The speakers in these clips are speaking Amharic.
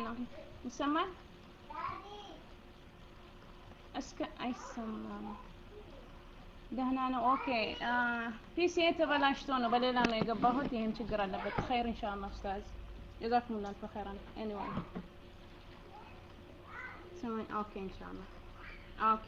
ነው ይሰማል እስከ አይሰማም ደህና ነው ኦኬ ፒሲ ተበላሽቶ ነው በሌላ ነው የገባሁት ይህም ችግር አለበት ኸይር ኢንሻአላህ ኡስታዝ ጀዛኩም ላሁ ኸይራን ኤኒዌይ سمعي اوكي ان شاء الله اوكي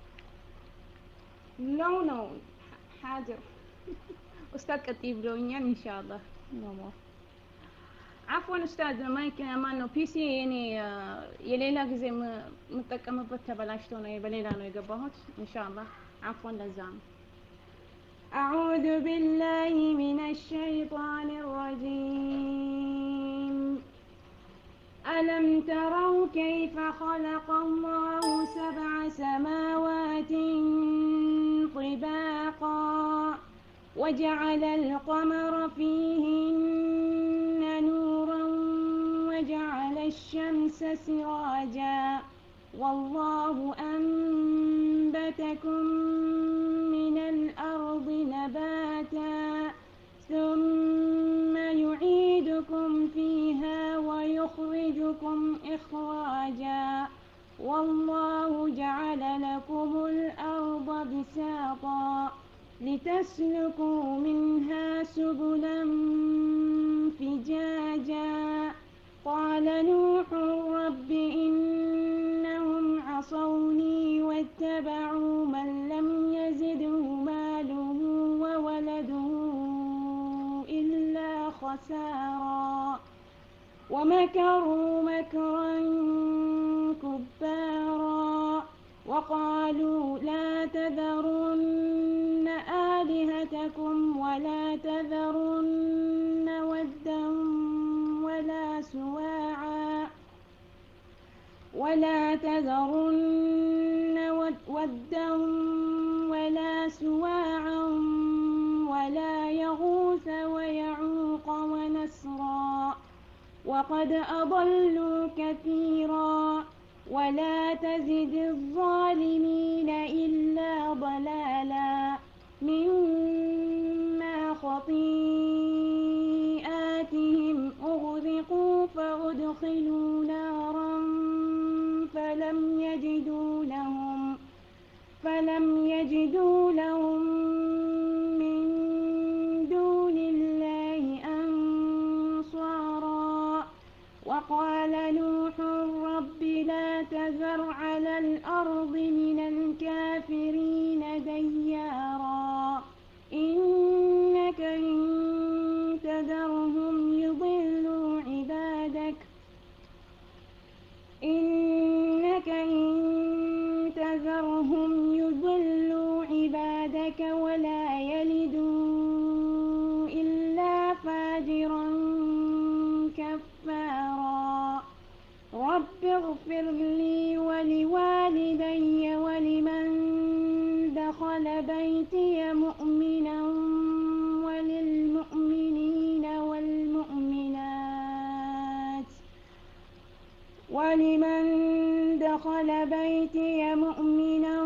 لا نو حاضر استاذ كتيب بلونيان ان شاء الله نو مور عفوا استاذ ማይክ ማን ነው ፒሲ የኔ የሌላ ጊዜ የምጠቀምበት ተበላሽቶ ነው በሌላ ነው የገባሁት ኢንሻአላህ عفوا ለዛ ነው أعوذ بالله من الشيطان الرجيم ألم تروا كيف خلق الله سبع سماوات طباقا وجعل القمر فيهن نورا وجعل الشمس سراجا والله أنبتكم من الأرض نباتا ثم يعيدكم فيها ويخرجكم إخراجا والله جعل لكم الأرض بساطا لتسلكوا منها سبلا فجاجا قال نوح رب إنهم عصوني واتبعوا من لم يزده ماله وولده إلا خسارا ومكروا مكرا كبارا وقالوا لا تذرن آلهتكم ولا تذرن ودا ولا سواعا ولا تذرن ودا ولا سواعا ولا يغوث ويعوق ونسرا وقد أضلوا كثيرا ولا تزد الظالمين إلا ضلالا مما خطيئاتهم أغرقوا فأدخلوا نارا فلم يجدوا لهم فلم يجدوا لهم من دون الله أنصارا وقال نوح رب لا تذر على الأرض من الكافرين ديارا إنك إن تذرهم يضلوا عبادك إنك إن تذرهم يضلوا عبادك ولا يلدوا إلا فاجرا كفارا رب اغفر لي ولوالدي ولمن دخل بيتي مؤمنا وللمؤمنين والمؤمنات ولمن دخل بيتي مؤمنا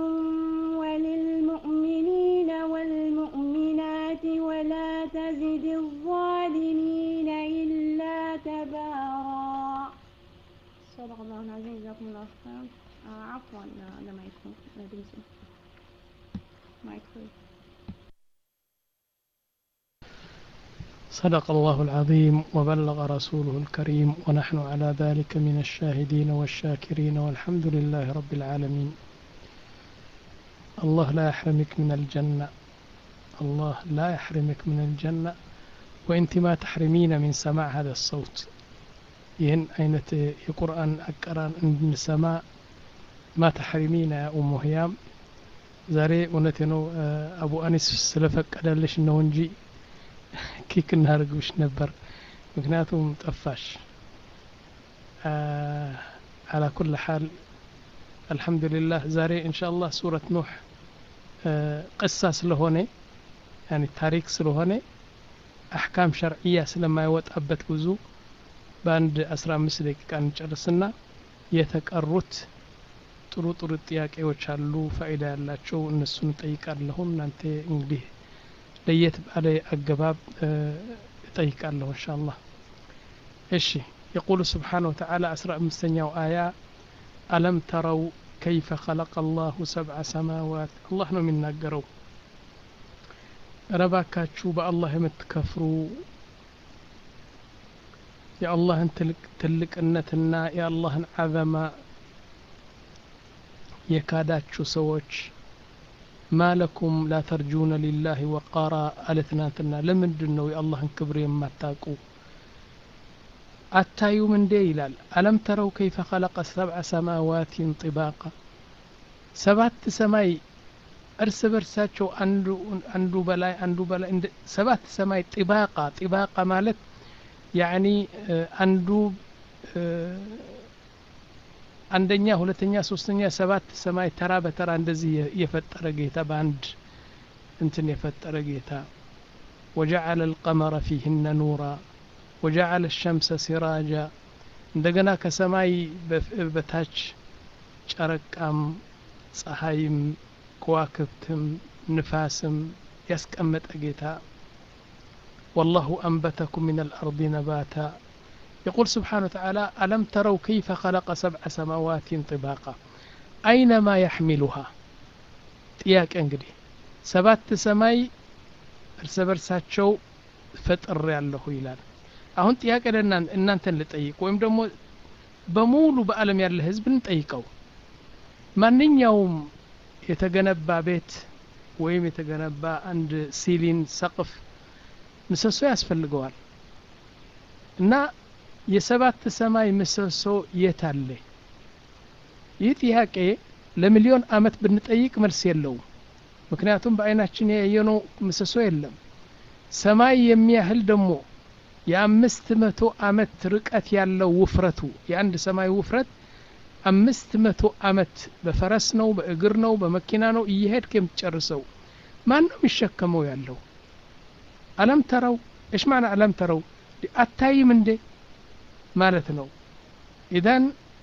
وللمؤمنين والمؤمنات ولا تزد الظالمين إلا تبارا صدق الله العظيم جزاكم الله خيرا آه عفوا لما يكون لديكم ما يكون صدق الله العظيم وبلغ رسوله الكريم ونحن على ذلك من الشاهدين والشاكرين والحمد لله رب العالمين الله لا يحرمك من الجنة الله لا يحرمك من الجنة وانت ما تحرمين من سماع هذا الصوت ይህን አይነት የቁርአን አቀራን እንድንሰማ ማ ተሐሪሚና ያ ኡሙ ህያም ዛሬ እውነቴ ነው አቡ አኒስ ስለፈቀደልሽ ነው እንጂ ኪክ እናደርግብሽ ነበር ምክንያቱም ጠፋሽ አላ ኩል ሓል አልሐምዱሊላህ ዛሬ እንሻ አላህ ሱረት ኑሕ ቅሳ ስለሆነ ያኒ ታሪክ ስለሆነ አሕካም ሸርዕያ ስለማይወጣበት ብዙ በአንድ አስራ አምስት ደቂቃ እንጨርስና የተቀሩት ጥሩ ጥሩ ጥያቄዎች አሉ ፋይዳ ያላቸው እነሱን እጠይቃለሁ እናንተ እንግዲህ ለየት ባለ አገባብ እጠይቃለሁ እንሻ አላህ እሺ يقول سبحانه وتعالى أسرع مستنيا آية ألم تروا كيف خلق الله سبع سماوات الله ነው የሚናገረው ረባካችሁ በአላህ የምትከፍሩ የአላህን ትልቅነትና የአላህን አዘማ የካዳችሁ ሰዎች ማለኩም ላ ተርጁነ ሊላህ ወቃራ አለ ትናንትና ለምንድን ነው የአላህን ክብር የማታውቁ አታዩም እንዴ ይላል አለም ተረው ከይፈ ኸለቀ ሰብዐ ሰማዋትን ጥባቃ ሰባት ሰማይ እርስ በርሳቸው አንዱ በላይ አንዱ በላይ ሰባት ሰማይ ጥባቃ ጥባቃ ማለት ያኒ አንዱ አንደኛ ሁለተኛ ሶስተኛ ሰባት ሰማይ ተራ በተራ እንደዚህ የፈጠረ ጌታ በአንድ እንትን የፈጠረ ጌታ ወጀዐለ አልቀመረ ፊህነ ኑራ ወጀዐለ ሸምሰ ሲራጃ እንደገና ከሰማይ በታች ጨረቃም ፀሐይም ከዋክብትም ንፋስም ያስቀመጠ ጌታ والله أنبتكم من الأرض نباتا يقول سبحانه وتعالى ألم تروا كيف خلق سبع سماوات طباقا أينما يحملها ጥያቄ እንግዲህ ሰባት ሰማይ እርስ በርሳቸው ፈጥር ያለሁ ይላል አሁን ጥያቄ እናንተን ልጠይቅ ወይም ደግሞ በሙሉ በአለም ያለ ህዝብ እንጠይቀው ማንኛውም የተገነባ ቤት ወይም የተገነባ አንድ ሲሊን ሰቅፍ ምሰሶ ያስፈልገዋል እና የሰባት ሰማይ ምሰሶ የት አለ ይህ ጥያቄ ለሚሊዮን አመት ብንጠይቅ መልስ የለውም ምክንያቱም በአይናችን ያየነው ምሰሶ የለም ሰማይ የሚያህል ደግሞ የአምስት መቶ አመት ርቀት ያለው ውፍረቱ የአንድ ሰማይ ውፍረት አምስት መቶ አመት በፈረስ ነው በእግር ነው በመኪና ነው እየሄድክ የምትጨርሰው ማን ነው የሚሸከመው ያለው አለም ተረው እሽ ማዕና አለም ተረው አታይም እንዴ ማለት ነው ኢዘን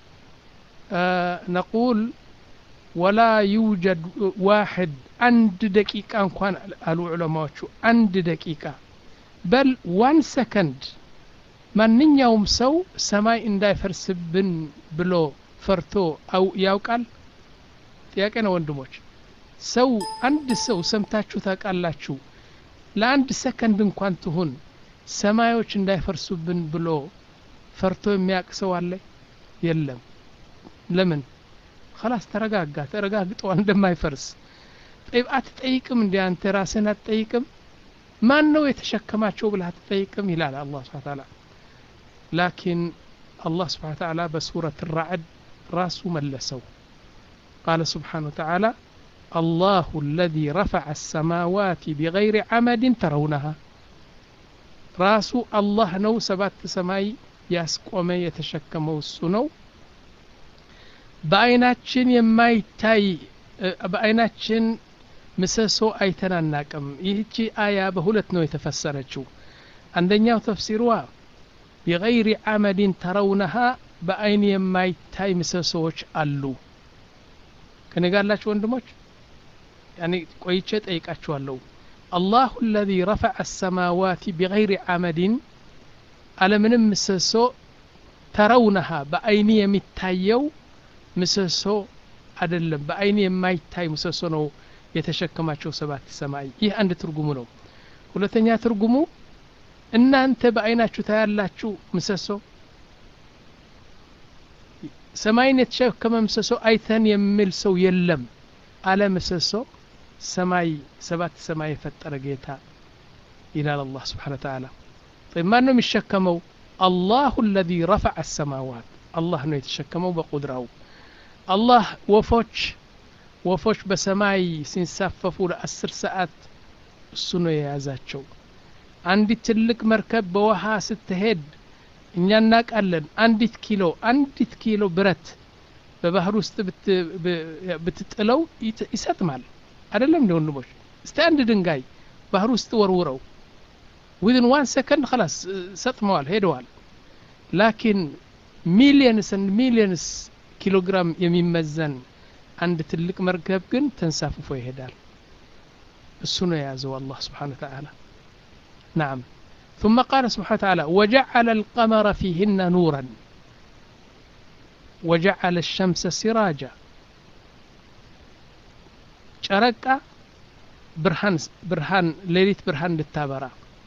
ነቁል ወላ ዩጀድ ዋሕድ አንድ ደቂቃ እንኳን አሉ ዑለማዎቹ አንድ ደቂቃ በል ዋን ሰከንድ ማንኛውም ሰው ሰማይ እንዳይፈርስብን ብሎ ፈርቶ አው ያውቃል ጥያቄ ነው ወንድሞች ሰው አንድ ሰው ሰምታችሁ ታውቃላችሁ ለአንድ ሰከንድ እንኳን ትሁን ሰማዮች እንዳይፈርሱብን ብሎ ፈርቶ የሚያውቅ ሰው አለ የለም ለምን خلاص ተረጋጋ ተረጋግጠዋል እንደማይፈርስ ጠይብ አትጠይቅም እንዲ አንተ ራስህን አትጠይቅም ማን ነው የተሸከማቸው ብለህ አትጠይቅም ይላል አላህ ስብሓ ታላ ላኪን አላህ ስብሓ ታላ በሱረት ራዕድ ራሱ መለሰው ቃለ ስብሓን ወተዓላ الله الذي رفع السماوات بغير عمد ترونها راسو الله نو سبات سماي ያስቆመ የተሸከመው እሱ ነው በአይናችን የማይታይ በአይናችን ምሰሶ አይተናናቅም ይህቺ አያ በሁለት ነው የተፈሰረችው አንደኛው ተፍሲሯ ቢገይሪ አመድን ተረውነሃ በአይን የማይታይ ምሰሶዎች አሉ ከነጋላችሁ ወንድሞች ያኔ ቆይቼ ጠይቃችኋለሁ አላሁ አለዚ ረፈዐ አሰማዋት ቢገይሪ አመድን አለምንም ምሰሶ ተረውነሃ በአይኒ የሚታየው ምሰሶ አይደለም በአይኒ የማይታይ ምሰሶ ነው የተሸከማቸው ሰባት ሰማይ ይህ አንድ ትርጉሙ ነው ሁለተኛ ትርጉሙ እናንተ በአይናችሁ ታያላችሁ ምሰሶ ሰማይን የተሸከመ ምሰሶ አይተን የሚል ሰው የለም አለ ምሰሶ ሰማይ ሰባት ሰማይ የፈጠረ ጌታ ይላል አላህ ስብሓን ተዓላ طيب ማን ነው የሚሸከመው አላሁ አለዚ ረፈዐ አሰማዋት አላህ ነው የተሸከመው በቁድራው አላህ ወፎች ወፎች በሰማይ ሲንሳፈፉ ለአስር ሰዓት እሱ ነው የያዛቸው አንዲት ትልቅ መርከብ በውሃ ስትሄድ እኛ እናውቃለን አንዲት ኪሎ አንዲት ኪሎ ብረት በባህር ውስጥ ብትጥለው ይሰጥማል አይደለም እንደ ወንድሞች እስቲ አንድ ድንጋይ ባህር ውስጥ ወርውረው ዊዝን ዋን ሰከንድ ከላስ ሰጥመዋል ሄደዋል ላኪን ሚሊየንስ ሚሊየንስ ኪሎግራም የሚመዘን አንድ ትልቅ መርከብ ግን ተንሳፍፎ ይሄዳል እሱ ነው የያዘው አላህ ስብሓን ተዓላ ናም ثم قال سبحانه وتعالى وجعل القمر فيهن نورا وجعل الشمس سراجا ጨረቃ ብርሃን ብርሃን ሌሊት ብርሃን እንድታበራ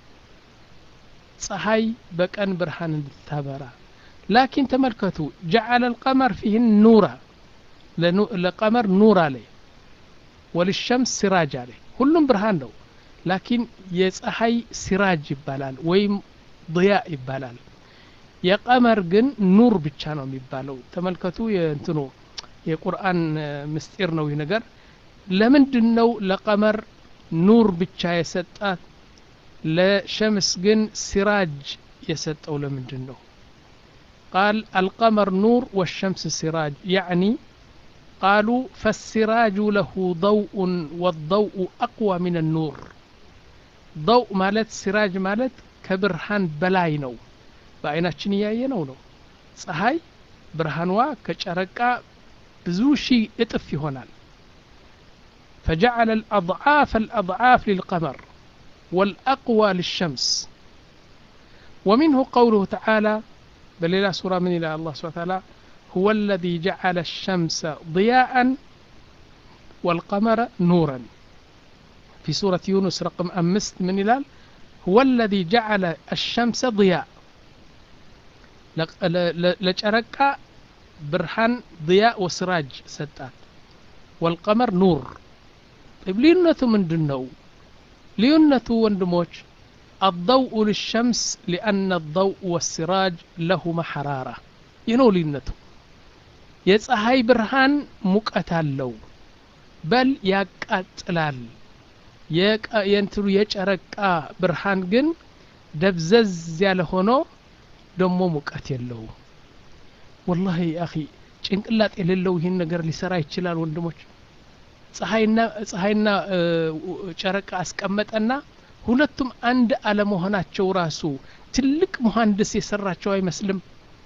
ፀሐይ በቀን ብርሃን እንድታበራ ላኪን ተመልከቱ ጀዓለ ልቀመር ፊህን ኑራ ለቀመር ኑር አለ ወልሸምስ ሲራጅ አለ ሁሉም ብርሃን ነው ላኪን የፀሐይ ሲራጅ ይባላል ወይም ضያ ይባላል የቀመር ግን ኑር ብቻ ነው የሚባለው ተመልከቱ የእንትኑ የቁርአን ምስጢር ነው ይህ ነገር ለምንድን ነው ለቀመር ኑር ብቻ የሰጣት ለሸምስ ግን ሲራጅ የሰጠው ለምንድን ነው ቃል አልቀመር ኑር ወሸምስ ሲራጅ ያዕኒ قالوا فالسراج له ضوء والضوء أقوى من النور ضوء مالت سراج مالت كبرهان بلاي نو በአይናችን እያየነው ነው ፀሐይ ብርሃንዋ ከጨረቃ ብዙ ሺህ እጥፍ ይሆናል فجعل الأضعاف الأضعاف للقمر والأقوى للشمس ومنه قوله تعالى بل إلى سورة من إلى الله سبحانه وتعالى هو الذي جعل الشمس ضياء والقمر نورا في سورة يونس رقم أمست من إلال هو الذي جعل الشمس ضياء لجرك برهان ضياء وسراج ستات والقمر نور طيب لينته من دنو لينته وندموش الضوء للشمس لأن الضوء والسراج لهما حرارة ينو لينته የፀሐይ ብርሃን ሙቀት አለው በል ያቃጥላል የእንትኑ የጨረቃ ብርሃን ግን ደብዘዝ ያለ ሆኖ ደሞ ሙቀት የለው ወላሂ አኺ ጭንቅላት የሌለው ይህን ነገር ሊሰራ ይችላል ወንድሞች ፀሐይና ፀሐይና ጨረቃ አስቀመጠና ሁለቱም አንድ አለመሆናቸው ራሱ ትልቅ መሐንድስ የሰራቸው አይመስልም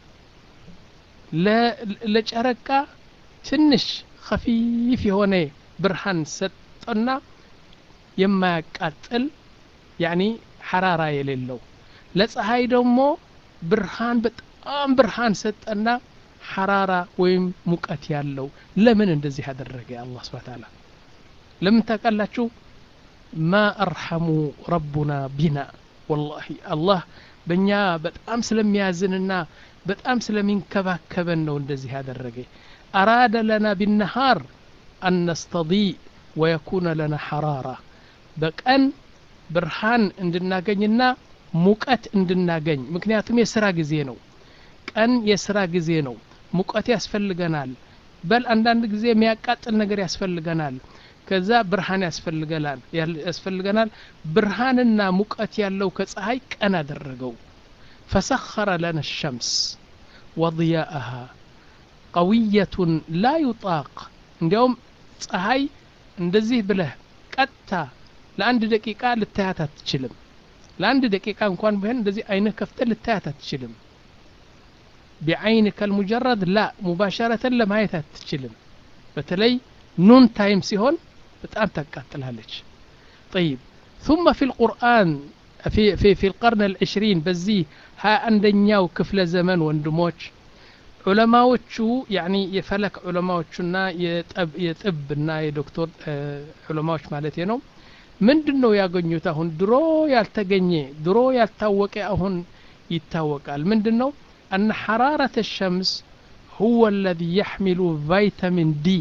ለጨረቃ ትንሽ ከፊፍ የሆነ ብርሃን ሰጠና የማያቃጥል ያኒ ሐራራ የሌለው ለፀሐይ ደግሞ ብርሃን በጣም ብርሃን ሰጠና ሐራራ ወይም ሙቀት ያለው ለምን እንደዚህ ያደረገ አላህ ስብሐ ተዓላ ለምን ታውቃላችሁ ማ አርሐሙ ረቡና ቢና ወላሂ አላህ በእኛ በጣም ስለሚያዝንና በጣም ስለሚንከባከበን ነው እንደዚህ ያደረገ አራደ ለና ቢነሃር አን ነስተዲእ ወየኩነ ለና ሐራራ በቀን ብርሃን እንድናገኝና ሙቀት እንድናገኝ ምክንያቱም የስራ ጊዜ ነው ቀን የስራ ጊዜ ነው ሙቀት ያስፈልገናል በል አንዳንድ ጊዜ የሚያቃጥል ነገር ያስፈልገናል ከዛ ብርሃን ያስፈልገናል ያስፈልገናል ብርሃንና ሙቀት ያለው ከፀሐይ ቀን አደረገው فسخر لنا الشمس وضياءها قوية لا يطاق እንዲያውም ፀሐይ እንደዚህ ብለህ ቀጥታ ለአንድ ደቂቃ ልታያት አትችልም ለአንድ ደቂቃ እንኳን ቢሆን እንደዚህ አይንህ ከፍተህ ልታያት አትችልም ቢዐይንከ ልሙጀረድ ላ ሙባሸረተን ለማየት አትችልም በተለይ ኑን ታይም ሲሆን በጣም ታቃጥላለች طيب ثم في القرآن في في في القرن العشرين بزي ها عندنياو كفل زمن وندموش ዑለማዎቹ ያኒ የፈለክ ዑለማዎቹና የጥብና የዶክተር ዑለማዎች ማለት ነው ምንድን ነው ያገኙት አሁን ድሮ ያልተገኘ ድሮ ያልታወቀ አሁን ይታወቃል ምንድን ነው أن حرارة الشمس هو الذي يحمل فيتامين دي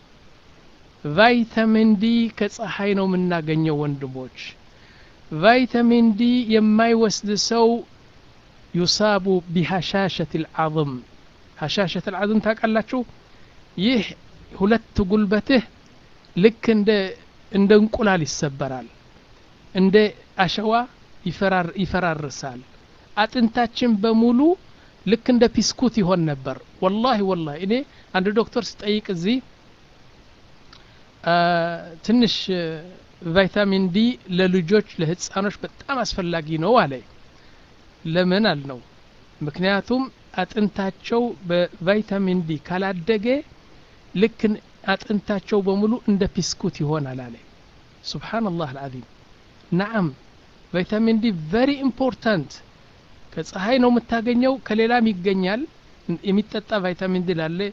ቫይታሚን ዲ ከፀሐይ ነው የምናገኘው ወንድሞች ቫይታሚን ዲ የማይወስድ ሰው ዩሳቡ ቢሀሻሸት ልዓظም ሀሻሸት ልዓظም ታውቃላችሁ ይህ ሁለት ጉልበትህ ልክ እንደ እንደ እንቁላል ይሰበራል እንደ አሸዋ ይፈራርሳል አጥንታችን በሙሉ ልክ እንደ ፒስኩት ይሆን ነበር ወላሂ ወላሂ እኔ አንድ ዶክተር ስጠይቅ እዚህ ትንሽ ቫይታሚን ዲ ለልጆች ለህፃኖች በጣም አስፈላጊ ነው አለ ለምን አልነው ምክንያቱም አጥንታቸው በቫይታሚን ዲ ካላደገ ልክ አጥንታቸው በሙሉ እንደ ፒስኩት ይሆናል አለ ሱብሓነላህ አልዓዚም ነዓም ቫይታሚን ዲ ቨሪ ኢምፖርታንት ከፀሐይ ነው የምታገኘው ከሌላም ይገኛል የሚጠጣ ቫይታሚን ዲ ላለ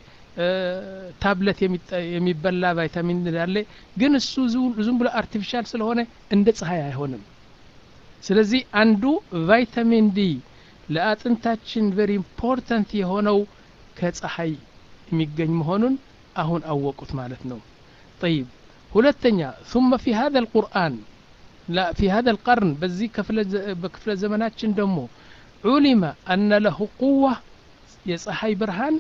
ታብለት የሚበላ ቫይታሚን ዲ ላለ ግን እሱ ዝም ብሎ አርቲፊሻል ስለሆነ እንደ ፀሐይ አይሆንም ስለዚህ አንዱ ቫይታሚን ዲ ለአጥንታችን ቨሪ ኢምፖርታንት የሆነው ከፀሐይ የሚገኝ መሆኑን አሁን አወቁት ማለት ነው طيب ሁለተኛ ثم في هذا القرآن لا في هذا القرن በዚህ በክፍለ ዘመናችን ደግሞ علم أن له قوة የፀሐይ ብርሃን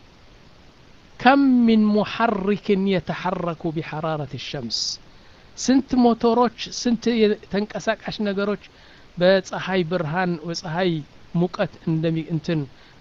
كم من محرك يتحرك بحرارة الشمس ስንት ሞተሮች ስንት ተንቀሳቃሽ ነገሮች በፀሐይ ብርሃን በፀሐይ ሙቀት እንትን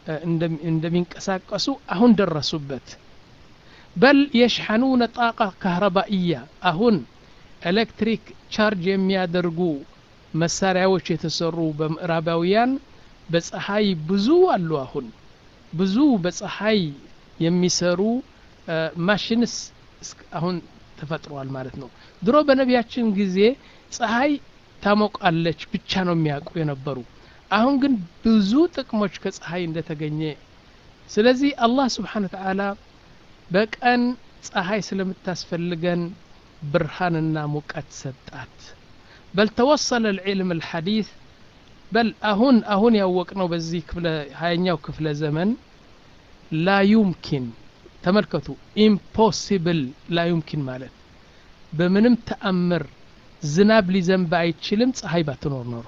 እንደሚንቀሳቀሱ አሁን ደረሱበት በል የሽሐኑነ ጣቃ ካህረባእያ አሁን ኤሌክትሪክ ቻርጅ የሚያደርጉ መሳሪያዎች የተሰሩ በምዕራባውያን በፀሐይ ብዙ አሉ አሁን ብዙ በፀሐይ የሚሰሩ ማሽንስ አሁን ተፈጥሯል ማለት ነው ድሮ በነቢያችን ጊዜ ፀሐይ ታሞቃለች ብቻ ነው የሚያውቁ የነበሩ አሁን ግን ብዙ ጥቅሞች ከፀሐይ እንደተገኘ ስለዚህ አላህ ስብሓን ተዓላ በቀን ፀሐይ ስለምታስፈልገን ብርሃንና ሙቀት ሰጣት በል ተወሰለ ልዕልም ልሐዲት በል አሁን አሁን ያወቅነው በዚህ ክፍለ ሀያኛው ክፍለ ዘመን ላ ዩምኪን ተመልከቱ ኢምፖሲብል ላ ዩምኪን ማለት በምንም ተአምር ዝናብ ሊዘንብ አይችልም ፀሐይ ባትኖር ኖሮ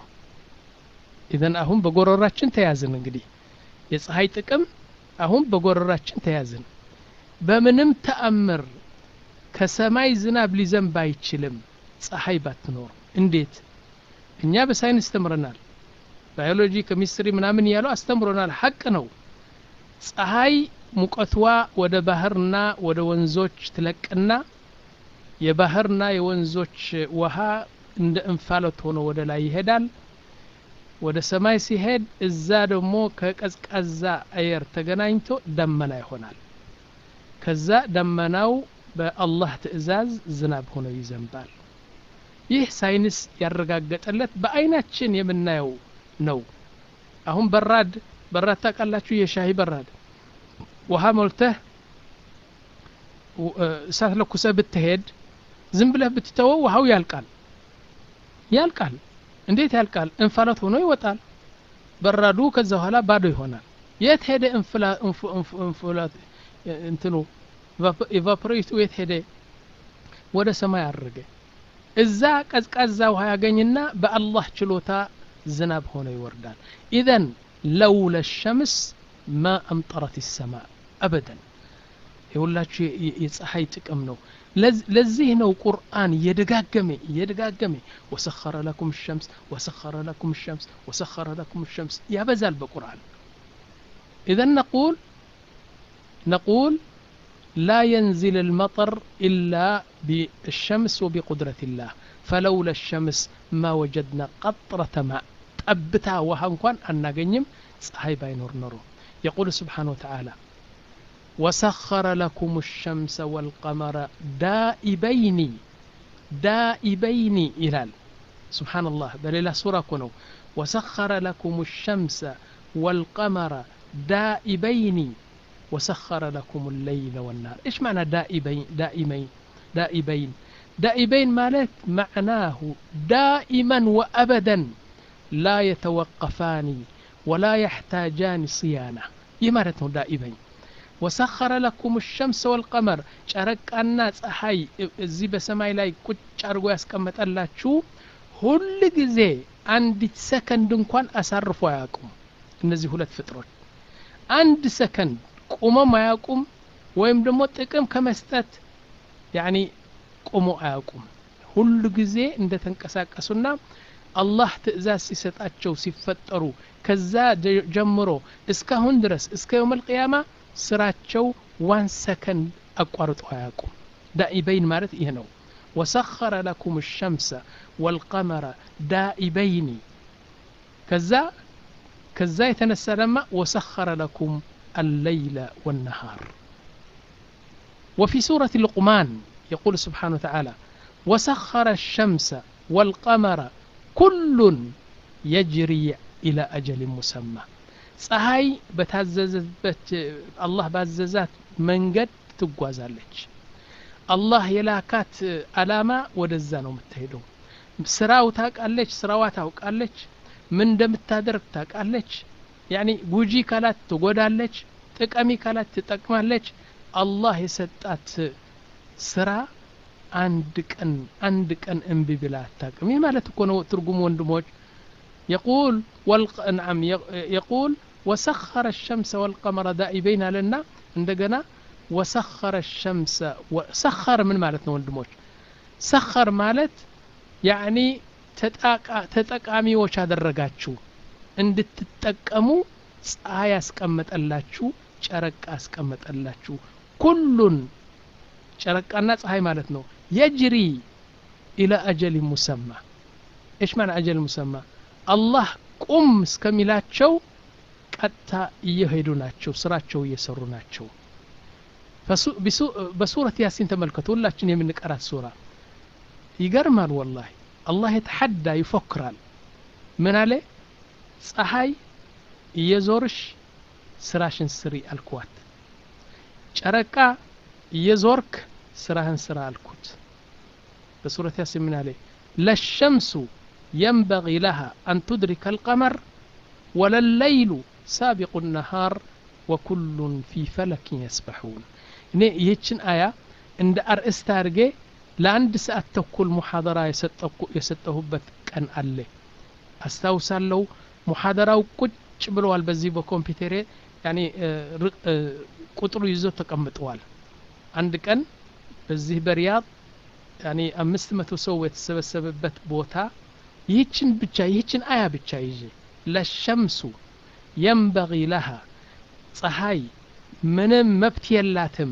ኢዘን አሁን በጎረራችን ተያዝን እንግዲህ የፀሐይ ጥቅም አሁን በጎረራችን ተያዝን በምንም ተአምር ከሰማይ ዝናብ ሊዘንብ አይችልም ፀሐይ ባትኖር እንዴት እኛ በሳይንስ ተምረናል ባዮሎጂ ኬሚስትሪ ምናምን እያለው አስተምሮናል ሀቅ ነው ፀሐይ ሙቀትዋ ወደ ባህርና ወደ ወንዞች ትለቅና የባህርና የወንዞች ውሃ እንደ እንፋሎት ሆኖ ወደ ላይ ይሄዳል ወደ ሰማይ ሲሄድ እዛ ደግሞ ከቀዝቃዛ አየር ተገናኝቶ ደመና ይሆናል ከዛ ደመናው በአላህ ትእዛዝ ዝናብ ሆኖ ይዘንባል ይህ ሳይንስ ያረጋገጠለት በአይናችን የምናየው ነው አሁን በራድ በራድ ታውቃላችሁ የሻሂ በራድ ውሃ ሞልተህ እሳት ለኩሰህ ብትሄድ ዝም ብለህ ብትተወው ውሃው ያልቃል ያልቃል እንዴት ያልቃል እንፋሎት ሆኖ ይወጣል በራዱ ከዛ በኋላ ባዶ ይሆናል የት ሄደ እንፍላት እንትኑ ኢቫፖሬቱ የት ሄደ ወደ ሰማይ አረገ እዛ ቀዝቃዛ ውሃ ያገኝና በአላህ ችሎታ ዝናብ ሆኖ ይወርዳል ኢዘን ለውለ ሸምስ ማ አምጠረት ሰማ አበደን የሁላችሁ የፀሐይ ጥቅም ነው ለዚህ ነው ቁርአን እየደጋገመ እየደጋገመ ወሰኸረ ለኩም ሸምስ ወሰኸረ ለኩም ሸምስ ወሰኸረ ለኩም ሸምስ ያበዛል በቁርአን إذا نقول نقول لا ينزل المطر إلا بالشمس وبقدرة الله فلولا الشمس ما وجدنا قطرة ماء أبتا وهنكوان أن نجنم صحيح باينور نورو يقول سبحانه وتعالى وسخر لكم الشمس والقمر دائبين دائبين إلال سبحان الله بل إلى سورة كنو وسخر لكم الشمس والقمر دائبين وسخر لكم الليل والنهار إيش معنى دائبين دائمين دائبين دائبين مالك معناه دائما وأبدا لا يتوقفان ولا يحتاجان صيانة يمارته دائبين وسخر لكم الشمس والقمر ጨረቃና ፀሐይ እዚህ በሰማይ ላይ ቁጭ አድርጎ ያስቀመጠላችሁ ሁል ጊዜ አንዲት ሰከንድ እንኳን አሳርፎ አያውቁም እነዚህ ሁለት ፍጥሮች አንድ ሰከንድ ቁመም አያውቁም ወይም ደግሞ ጥቅም ከመስጠት ያኒ ቁሞ አያውቁም ሁሉ ጊዜ እንደተንቀሳቀሱና አላህ ትእዛዝ ሲሰጣቸው ሲፈጠሩ ከዛ ጀምሮ እስካሁን ድረስ እስከ የውም ልቅያማ ስራቸው ዋን ሰከንድ አቋርጦ አያውቁም ዳኢበይን ማለት ይህ ነው ወሰኸረ ለኩም ሸምሰ ወልቀመረ ዳኢበይኒ ከዛ ከዛ የተነሳ ደማ ወሰኸረ ለኩም الليل والنهار وفي سورة لقمان يقول سبحانه وتعالى وسخر الشمس والقمر ኩሉን የጅሪ ኢላ አጀሊን ሙሰማ ፀሐይ በታዘዘበት አላህ ባዘዛት መንገድ ትጓዛለች አላህ የላካት አላማ ወደዛ ነው የምትሄደው ስራው ታውቃለች ስራዋ ታውቃለች ምን እንደምታደርግ ታውቃለች ያኒ ጉጂ ካላት ትጎዳለች ጥቀሚ ካላት ትጠቅማለች አላህ የሰጣት ስራ አንድ ቀን አንድ ቀን እምቢ ብላ አታውቅም ይህ ማለት እኮ ነው ትርጉም ወንድሞች يقول والق... نعم يقول وسخر الشمس والقمر دائبين لنا عندنا وسخر الشمس وسخر من مالتنا ወንድሞች ሰኸር ማለት ያኒ ተጠቃሚዎች አደረጋችሁ እንድትጠቀሙ ፀሐይ ያስቀመጠላችሁ ጨረቃ ያስቀመጠላችሁ ኩሉን ጨረቃና ፀሐይ ማለት ነው የጅሪ ኢላ አጀል ሙሰማ ايش معنى اجل مسمى አላህ ቁም እስከሚላቸው ቀጥታ እየሄዱ ናቸው ስራቸው እየሰሩ ናቸው በሱረት ያሲን ተመልከቱ ሁላችን የምንቀራት ሱራ ይገርማል ወላሂ አላህ የተሐዳ ይፎክራል ምን አለ ፀሐይ እየዞርሽ ስራሽን ስሪ አልኳት ጨረቃ እየዞርክ ስራህን ስራ አልኩት በሱረት ያሲን ምን አለ ለሸምሱ ينبغي لها أن تدرك القمر ولا الليل سابق النهار وكل في فلك يسبحون እኔ ይህችን አያ እንደ አርእስት አድርጌ ለአንድ ሰዓት ተኩል ሙሐደራ የሰጠሁበት ቀን አለ አስታውሳለሁ ሙሐደራው ቁጭ ብለዋል በዚህ በኮምፒውተሬ ያኔ ቁጥሩ ይዞ ተቀምጠዋል አንድ ቀን በዚህ በሪያድ ያኔ አምስት መቶ ሰው የተሰበሰበበት ቦታ ይህችን ብቻ ይህችን አያ ብቻ ይዤ ለሸምሱ የንበጊ ለሃ ፀሐይ ምንም መብት የላትም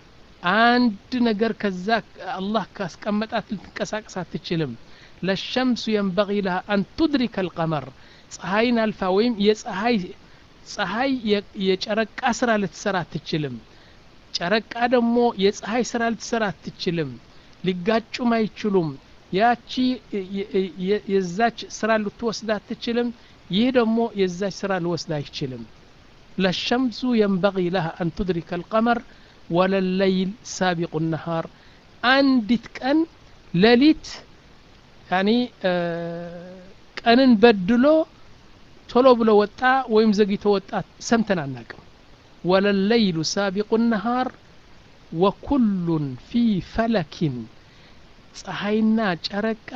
አንድ ነገር ከዛ አላህ ካስቀመጣት ልትንቀሳቀስ አትችልም ለሸምሱ የንበጊ ለሃ አን ቱድሪከ አልቀመር ፀሐይን አልፋ ወይም የፀሐይ ፀሐይ የጨረቃ ስራ ልትሰራ አትችልም ጨረቃ ደግሞ የፀሐይ ስራ ልትሰራ አትችልም ሊጋጩም አይችሉም ያቺ የዛች ስራ ልትወስድ አትችልም ይህ ደግሞ የዛች ስራ ሊወስድ አይችልም ለሸምሱ የንበጊ ለሃ አን ቱድሪከ አልቀመር ወለለይል ሳቢቁ ነሃር አንዲት ቀን ሌሊት ያኒ ቀንን በድሎ ቶሎ ብሎ ወጣ ወይም ዘግይቶ ወጣ ሰምተን አናቅም ወለለይሉ ሳቢቁ ነሃር ወኩሉን ፊ ፈለኪን ፀሐይና ጨረቃ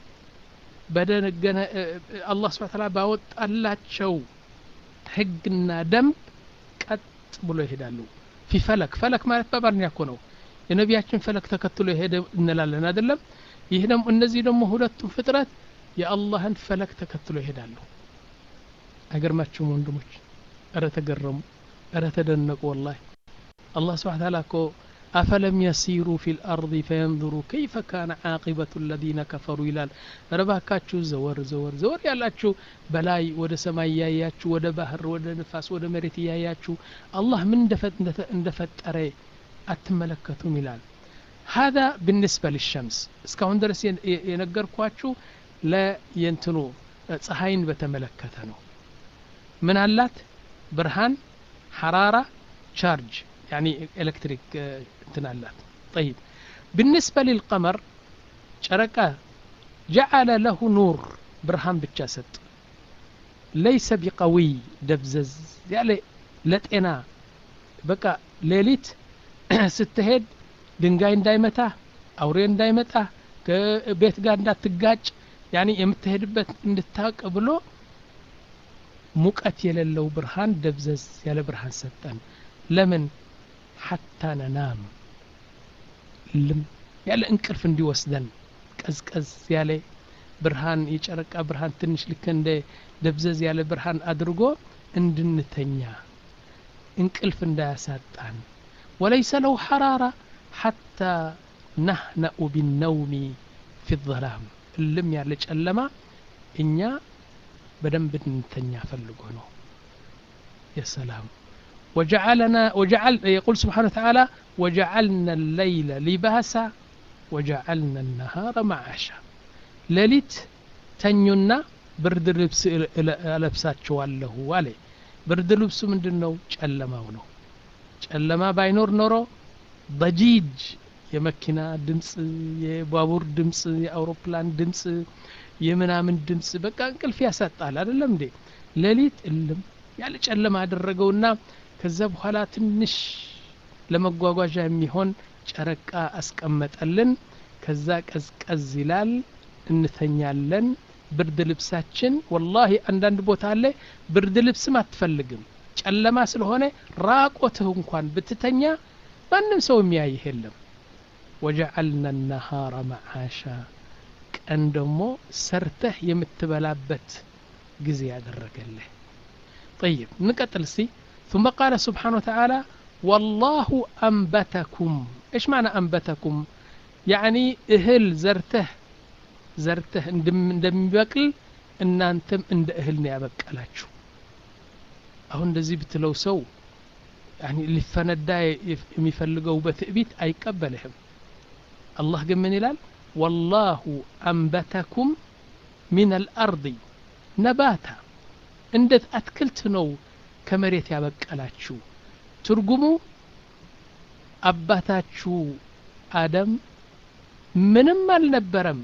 በደነገነ አላህ ስብሐ ተዓላ ባወጣላቸው ህግና ደንብ ቀጥ ብሎ ይሄዳሉ ፊ ፈለክ ፈለክ ማለት በአማርኛ እኮ ነው የነቢያችን ፈለክ ተከትሎ የሄደ እንላለን አይደለም ይህ ደግሞ እነዚህ ደግሞ ሁለቱም ፍጥረት የአላህን ፈለክ ተከትሎ ይሄዳሉ አይገርማችሁም ወንድሞች እረ ተገረሙ እረ ተደነቁ ወላሂ አላህ ስብሐ ተዓላ እኮ أفلم يسيروا في الأرض فينظروا كيف كان عاقبة الذين كفروا ይላል ረባካችሁ ዘወር ዘወር ዘወር ያላችሁ በላይ ወደ ሰማይ እያያችሁ ወደ ባህር ወደ ንፋስ ወደ መሬት እያያችሁ አላህ ምን እንደፈጠረ አትመለከቱም ይላል هذا بالنسبة للشمس እስካሁን ድረስ የነገርኳችሁ ለየንትኑ ፀሐይን በተመለከተ ነው ምን አላት ብርሃን ሐራራ ቻርጅ يعني إلكتريك تنالات طيب بالنسبة للقمر شركة جعل له نور برهان بالجسد ليس بقوي دبزز يعني لتنا بقى ليليت ستهد ድንጋይ እንዳይመታ አውሬ እንዳይመጣ ከቤት ጋር እንዳትጋጭ ያኒ የምትሄድበት እንድታውቅ ብሎ ሙቀት የሌለው ብርሃን ደብዘዝ ያለ ብርሃን ሰጠን ለምን ሐታ ነናም ልም ያለ እንቅልፍ እንዲወስደን ቀዝቀዝ ያለ ብርሃን የጨረቃ ብርሃን ትንሽ ልክ እንደ ደብዘዝ ያለ ብርሃን አድርጎ እንድንተኛ እንቅልፍ እንዳያሳጣን ወለይሰ ለው ሐራራ ሐታ ናህነኡ ቢነውሚ ፊ ظላም እልም ያለ ጨለማ እኛ በደንብ እንተኛ ፈልጎ ነው የሰላም وجعلنا وجعل يقول سبحانه وتعالى وجعلنا الليل لباسا وجعلنا النهار معاشا ليلت ተኙና ብርድ ልብስ እለብሳችኋለሁ አለ ብርድ ልብሱ ምንድን ነው ጨለማው ነው ጨለማ ባይኖር ኖሮ በጂጅ የመኪና ድምፅ የባቡር ድምፅ የአውሮፕላን ድምፅ የምናምን ድምፅ በቃ እንቅልፍ ያሳጣል አይደለም እንዴ ሌሊት እልም ያለ ጨለማ አደረገውና ከዛ በኋላ ትንሽ ለመጓጓዣ የሚሆን ጨረቃ አስቀመጠልን ከዛ ቀዝቀዝ ይላል እንተኛለን ብርድ ልብሳችን ወላሂ አንዳንድ ቦታ አለ ብርድ ልብስም አትፈልግም ጨለማ ስለሆነ ራቆትህ እንኳን ብትተኛ ማንም ሰው የሚያይህ የለም ወጀዐልና ነሃረ መዓሻ ቀን ደግሞ ሰርተህ የምትበላበት ጊዜ ያደረገልህ طيب نقتل سي ثم قال سبحانه وتعالى والله أنبتكم إيش معنى أنبتكم يعني እህል ዘርተህ ዘርተህ እንደሚበቅል እናንተም እንደ እህል ነው ያበቀላችሁ አሁን እንደዚህ ብትለው ሰው ሊፈነዳ የሚፈልገው በትዕቢት አይቀበልህም አላህ ግን ምን ይላል ወላሁ አንበተኩም ሚን አልአርض ነባታ እንዴት አትክልት ነው ከመሬት ያበቀላችሁ ትርጉሙ አባታችሁ አደም ምንም አልነበረም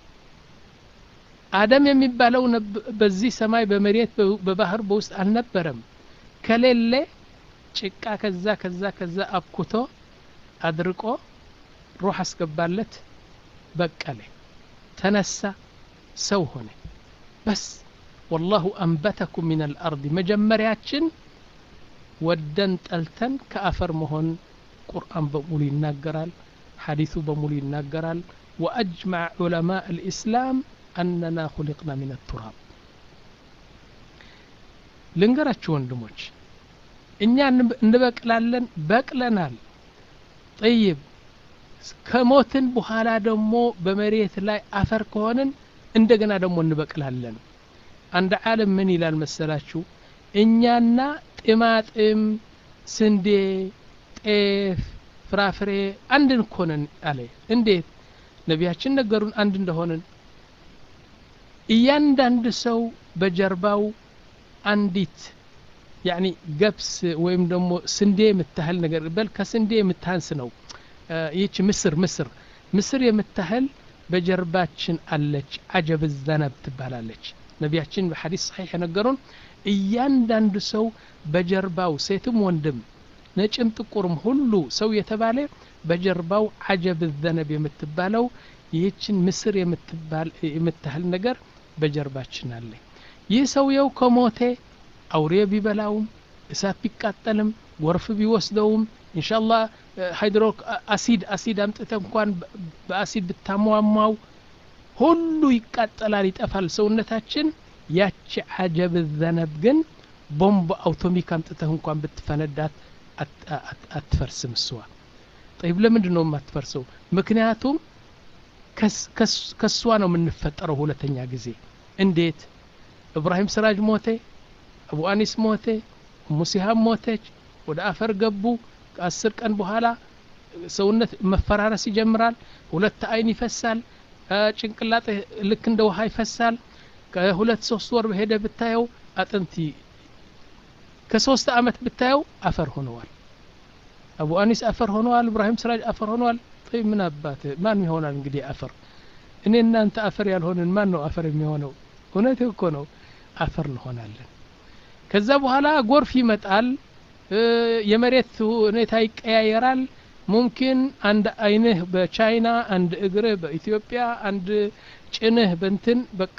አደም የሚባለው በዚህ ሰማይ በመሬት በባህር በውስጥ አልነበረም ከሌለ ጭቃ ከዛ ከዛ ከዛ አብኩቶ አድርቆ ሩህ አስገባለት በቀለ ተነሳ ሰው ሆነ በስ ወላሁ አንበተኩም ሚን አልአርድ መጀመሪያችን ወደን ጠልተን ከአፈር መሆን ቁርአን በሙሉ ይናገራል ሐዲሱ በሙሉ ይናገራል ወአጅመዕ ዑለማء الإسلام أننا خلقنا من التراب ልንገራችሁ ወንድሞች እኛ እንበቅላለን በቅለናል ጠይብ ከሞትን በኋላ ደግሞ በመሬት ላይ አፈር ከሆንን እንደገና ደግሞ እንበቅላለን አንድ ዓለም ምን ይላል መሰላችሁ እኛና ጥማጥም ስንዴ ጤፍ ፍራፍሬ አንድን ኮነን አለ እንዴት ነቢያችን ነገሩን አንድ እንደሆንን እያንዳንድ ሰው በጀርባው አንዲት ያኒ ገብስ ወይም ደግሞ ስንዴ የምታህል ነገር በል ከስንዴ የምታንስ ነው ይህች ምስር ምስር ምስር የምታህል በጀርባችን አለች አጀብ ዘነብ ትባላለች ነቢያችን በሐዲስ ሰሒሕ የነገሩን እያንዳንዱ ሰው በጀርባው ሴትም ወንድም ነጭም ጥቁርም ሁሉ ሰው የተባለ በጀርባው አጀብ ዘነብ የምትባለው ይህችን ምስር የምታህል ነገር በጀርባችን አለ ይህ ሰውየው ከሞቴ አውሬ ቢበላውም እሳት ቢቃጠልም ጎርፍ ቢወስደውም እንሻላ ሃይድሮ አሲድ አሲድ አምጥተ እንኳን በአሲድ ብታሟሟው ሁሉ ይቃጠላል ይጠፋል ሰውነታችን ያቺ አጀብ ዘነብ ግን ቦምብ አውቶሚክ አምጥተህ እንኳን ብትፈነዳት አትፈርስም እሷ ጠይብ ለምንድን ነው የማትፈርሰው ምክንያቱም ከሷ ነው የምንፈጠረው ሁለተኛ ጊዜ እንዴት እብራሂም ስራጅ ሞቴ አቡ አኒስ ሞቴ ሙሲሃብ ሞተች ወደ አፈር ገቡ ከአስር ቀን በኋላ ሰውነት መፈራረስ ይጀምራል ሁለት አይን ይፈሳል ጭንቅላጥ ልክ እንደ ውሃ ይፈሳል ከሁለት ሶስት ወር በሄደ ብታየው አጥንቲ ከሶስት አመት ብታየው አፈር ሆነዋል አቡ አኒስ አፈር ሆነዋል እብራሂም ስራጅ አፈር ሆነዋል ይ ምን አባት ማን ይሆናል እንግዲህ አፈር እኔ እናንተ አፈር ያልሆንን ማን ነው አፈር የሚሆነው እውነት እኮ ነው አፈር እንሆናለን ከዛ በኋላ ጎርፍ ይመጣል የመሬት ሁኔታ ይቀያየራል ሙምኪን አንድ አይንህ በቻይና አንድ እግርህ በኢትዮጵያ አንድ ጭንህ በንትን በቃ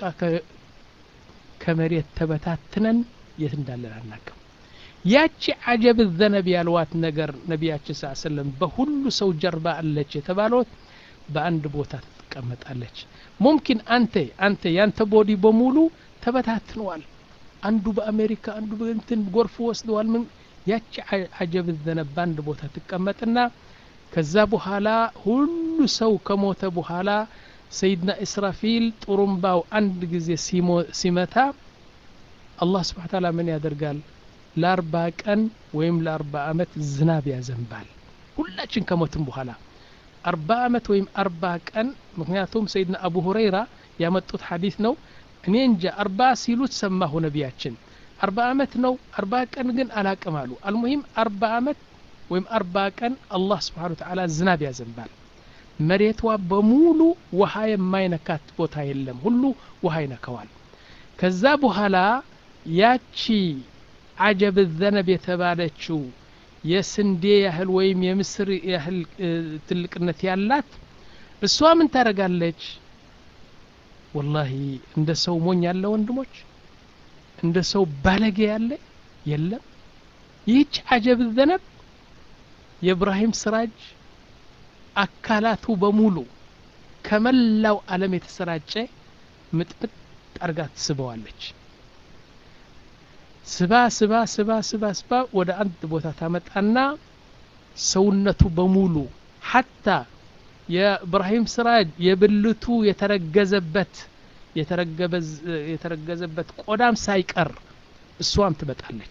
ከመሬት ተበታትነን የት እንዳለን አናቅም ያቺ አጀብ ዘነብ ያልዋት ነገር ነቢያችን ስ ሰለም በሁሉ ሰው ጀርባ አለች የተባለት በአንድ ቦታ ትቀመጣለች ሙምኪን አንተ አንተ ያንተ ቦዲ በሙሉ ተበታትነዋል አንዱ በአሜሪካ አንዱ በእንትን ጎርፍ ወስደዋል ምን ያቺ አጀብ ዘነብ በአንድ ቦታ ትቀመጥና ከዛ በኋላ ሁሉ ሰው ከሞተ በኋላ ሰይድና እስራፊል ጥሩምባው አንድ ጊዜ ሲመታ አላህ ስብሓን ታላ ምን ያደርጋል ለአርባ ቀን ወይም ለአርባ አመት ዝናብ ያዘንባል ሁላችን ከሞትም በኋላ አርባ አመት ወይም አርባ ቀን ምክንያቱም ሰይድና አቡ ሁረይራ ያመጡት ሐዲስ ነው እኔ እንጃ አርባ ሲሉት ሰማሁ ነቢያችን አርባ አመት ነው አርባ ቀን ግን አላቅም አሉ አልሙሂም አርባ አመት ወይም አርባ ቀን አላህ ስብሓን ተዓላ ዝናብ ያዘንባል መሬቷ በሙሉ ውሃ የማይነካት ቦታ የለም ሁሉ ውሃ ይነከዋል ከዛ በኋላ ያቺ አጀብ ዘነብ የተባለችው የስንዴ ያህል ወይም የምስር ያህል ትልቅነት ያላት እሷ ምን ታደረጋለች ወላሂ እንደ ሰው ሞኝ ያለ ወንድሞች እንደ ሰው ባለጌ ያለ የለም ይህች አጀብ ዘነብ የእብራሂም ስራጅ አካላቱ በሙሉ ከመላው ዓለም የተሰራጨ ምጥምጥ አርጋ ትስበዋለች ስባ ስባ ስባ ስባ ስባ ወደ አንድ ቦታ ታመጣና ሰውነቱ በሙሉ ሐታ የእብራሂም ስራጅ የብልቱ የተረገዘበት የተረገዘበት ቆዳም ሳይቀር እሷም ትመጣለች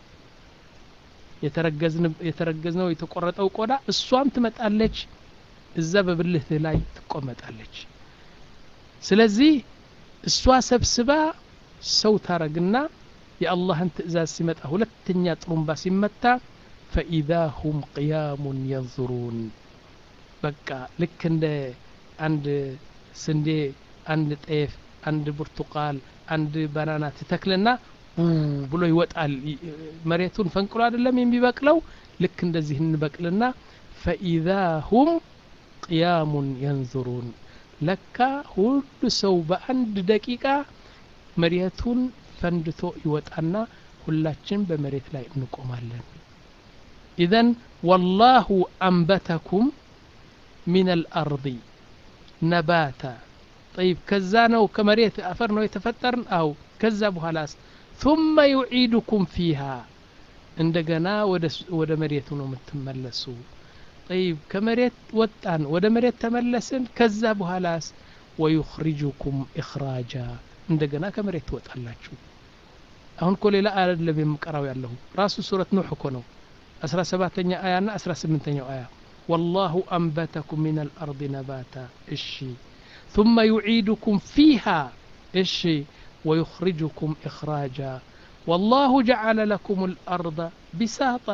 የተረገዝነው የተቆረጠው ቆዳ እሷም ትመጣለች እዛ በብልትህ ላይ ትቆመጣለች ስለዚህ እሷ ሰብስባ ሰው ታረግና የአላህን ትእዛዝ ሲመጣ ሁለተኛ ጥሩምባ ሲመታ ፈኢዛ ሁም ቅያሙን የንظሩን በቃ ልክ እንደ አንድ ስንዴ አንድ ጤፍ አንድ ብርቱቃል አንድ ባናና ትተክልና ብሎ ይወጣል መሬቱን ፈንቅሎ አይደለም የሚበቅለው ልክ እንደዚህ እንበቅልና ፈኢዛ ሁም ቅያሙን የንظሩን ለካ ሁሉ ሰው በአንድ ደቂቃ መሬቱን ፈንድቶ ይወጣና ሁላችን በመሬት ላይ እንቆማለን ኢዘን ወላሁ አንበተኩም ሚን አልአርض ነባታ ጠይብ ከዛ ነው ከመሬት አፈር ነው የተፈጠርን አው ከዛ በኋላስ ثم يعيدكم فيها እንደገና ወደ መሬቱ ነው የምትመለሱ ጠይብ ከመሬት ወጣን ወደ መሬት ተመለስን ከዛ በኋላስ ወዩኽሪጁኩም ኢኽራጃ እንደገና ከመሬት ትወጣላችሁ አሁን እኮ ሌላ አይደለም የምቀራው ያለሁ ራሱ ሱረት ኑሕ እኮ ነው አስራ ሰባተኛ አያ ና አስራ ስምንተኛው አያ والله أنبتكم من الأرض نباتا إشي ثم يعيدكم فيها إشي ويخرجكم إخراجا والله جعل لكم الأرض بساطا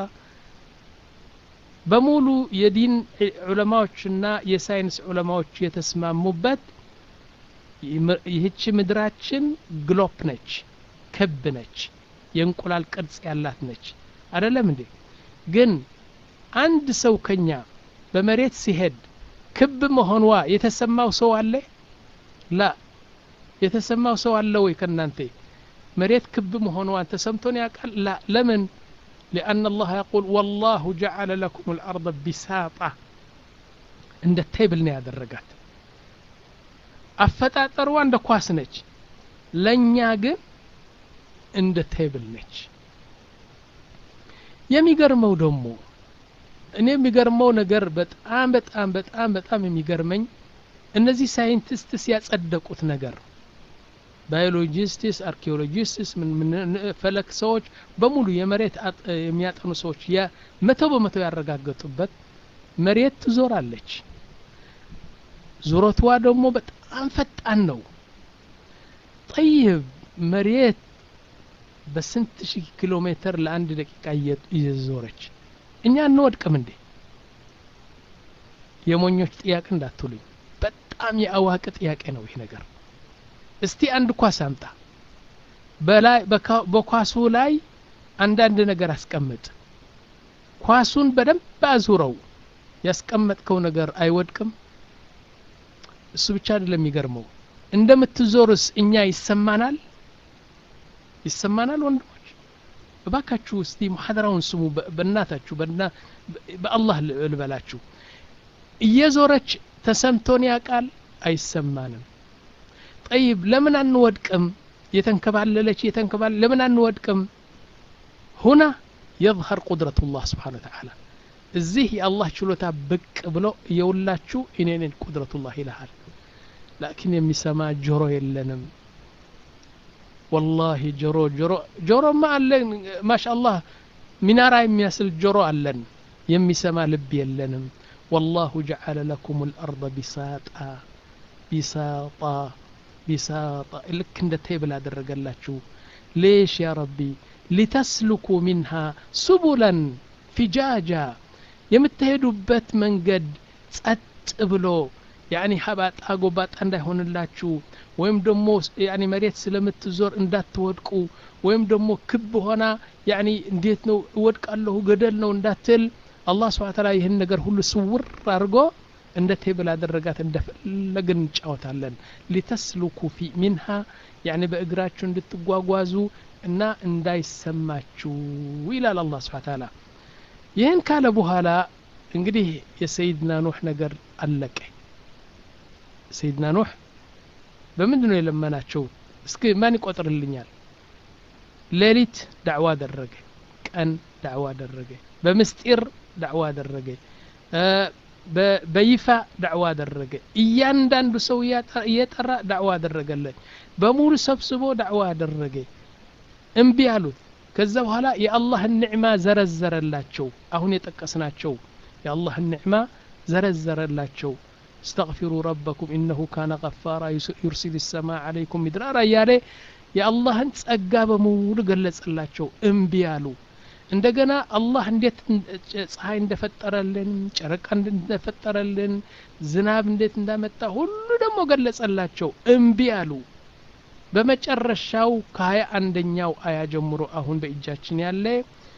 በሙሉ የዲን ዑለማዎችና የሳይንስ ዑለማዎች የተስማሙበት ይህች ምድራችን ግሎፕ ነች ክብ ነች የእንቁላል ቅርጽ ያላት ነች አደለም እንዴ ግን አንድ ሰው ከኛ በመሬት ሲሄድ ክብ መሆኗ የተሰማው ሰው አለ ላ የተሰማው ሰው አለ ወይ ከእናንተ መሬት ክብ መሆኗን ተሰምቶን ያውቃል ላ ለምን لأن الله يقول والله جعل لكم الأرض بساطة عند التيبل نيا درجات አፈጣጠሯ እንደ ኳስ ነች ለእኛ ግን እንደ ቴብል ነች የሚገርመው ደግሞ እኔ የሚገርመው ነገር በጣም በጣም በጣም በጣም የሚገርመኝ እነዚህ ሳይንቲስትስ ያጸደቁት ነገር ባዮሎጂስትስ አርኪኦሎጂስትስ ፈለክ ሰዎች በሙሉ የመሬት የሚያጠኑ ሰዎች መቶ በመቶ ያረጋገጡበት መሬት ትዞራለች ዙረቷ ደግሞ በጣም ፈጣን ነው ጠይብ መሬት በስንት ሺህ ኪሎ ሜትር ለአንድ ደቂቃ እየዞረች እኛ እንወድቅም እንዴ የሞኞች ጥያቄ እንዳትሉኝ በጣም የአዋቂ ጥያቄ ነው ይህ ነገር እስቲ አንድ ኳስ አምጣ በላይ በኳሱ ላይ አንዳንድ ነገር አስቀምጥ ኳሱን በደንብ አዙረው ያስቀመጥከው ነገር አይወድቅም እሱ ብቻ አይደለም የሚገርመው እንደምትዞርስ እኛ ይሰማናል ይሰማናል ወንድሞች እባካችሁ እስቲ ሙሐደራውን ስሙ በእናታችሁ በአላህ ልበላችሁ እየዞረች ተሰምቶን ያውቃል አይሰማንም ጠይብ ለምን አንወድቅም የተንከባለለች የተንከባለ ለምን አንወድቅም ሁና የظهር ቁድረቱ ላህ ስብሓን ተዓላ እዚህ የአላህ ችሎታ ብቅ ብሎ እየውላችሁ እኔንን ቁድረቱላህ ይልሃል ላኪን የሚሰማ ጆሮ የለንም ወላሂ ጆሮ ጆሮ ጆሮማ አለን ማሻአላህ ሚናራ የሚያስል ጆሮ አለን የሚሰማ ልብ የለንም ወላሁ ጀዓለ ለኩም ልአርض ቢሳጣ ቢሳጣ ቢሳጣ ልክ እንደ ቴብል አደረገላችሁ ሌሽ ያ ረቢ ሊተስልኩ ሚንሃ ሱቡለን ፊጃጃ የምትሄዱበት መንገድ ጸጥ ብሎ ያኒ ሀባጣ ጎባጣ እንዳይሆንላችሁ ወይም ደግሞ ያኒ መሬት ስለምትዞር እንዳትወድቁ ወይም ደግሞ ክብ ሆና ያኒ እንዴት ነው እወድቃለሁ ገደል ነው እንዳትል አላህ ስብሐ ተዓላ ይህን ነገር ሁሉ ስውር አድርጎ እንደ ቴብል አደረጋት እንደፈለግን እንጫወታለን ሊተስሉኩ ፊ ሚንሃ ያኒ በእግራችሁ እንድትጓጓዙ እና እንዳይሰማችሁ ይላል አላህ ስብሐ ተዓላ ይህን ካለ በኋላ እንግዲህ የሰይድና ኑህ ነገር አለቀ ሰይድና ኑህ በምንድን ነው የለመናቸው እስኪ ማን ይቆጥርልኛል ሌሊት ዳዕዋ አደረገ ቀን ዳዕዋ አደረገ በምስጢር ዳዕዋ አደረገ በይፋ ዳዕዋ አደረገ እያንዳንዱ ሰው እየጠራ ዳዕዋ አደረገለት በሙሉ ሰብስቦ ዳዕዋ አደረገ እምቢ አሉት ከዛ በኋላ የአላህን ኒዕማ ዘረዘረላቸው አሁን የጠቀስናቸው የአላህን ኒዕማ ዘረዘረላቸው استغفروا ربكم إنه كان غفارا يرسل السماء عليكم مدرارا እያለ የአላህን ጸጋ በሙሉ ገለጸላቸው እምቢ አሉ እንደገና አላህ እንዴት ፀሐይ እንደፈጠረልን ጨረቃ እንደፈጠረልን ዝናብ እንዴት እንዳመጣ ሁሉ ደግሞ ገለጸላቸው እምቢ አሉ በመጨረሻው ከሀያ አንደኛው አያ ጀምሮ አሁን በእጃችን ያለ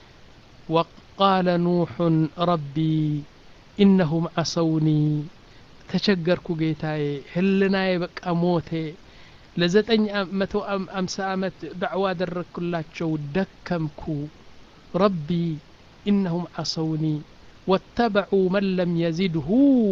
ወቃለ ኑሑን ረቢ ኢነሁም አሰውኒ ተቸገርኩ ጌታዬ ህልናዬ በቃ ሞቴ ለዘጠኝ መቶ አምሳ ዓመት ዳዕዋ አደረግኩላቸው ደከምኩ ረቢ ኢነሁም አሰውኒ ወተበዑ መን ለም የዚድሁ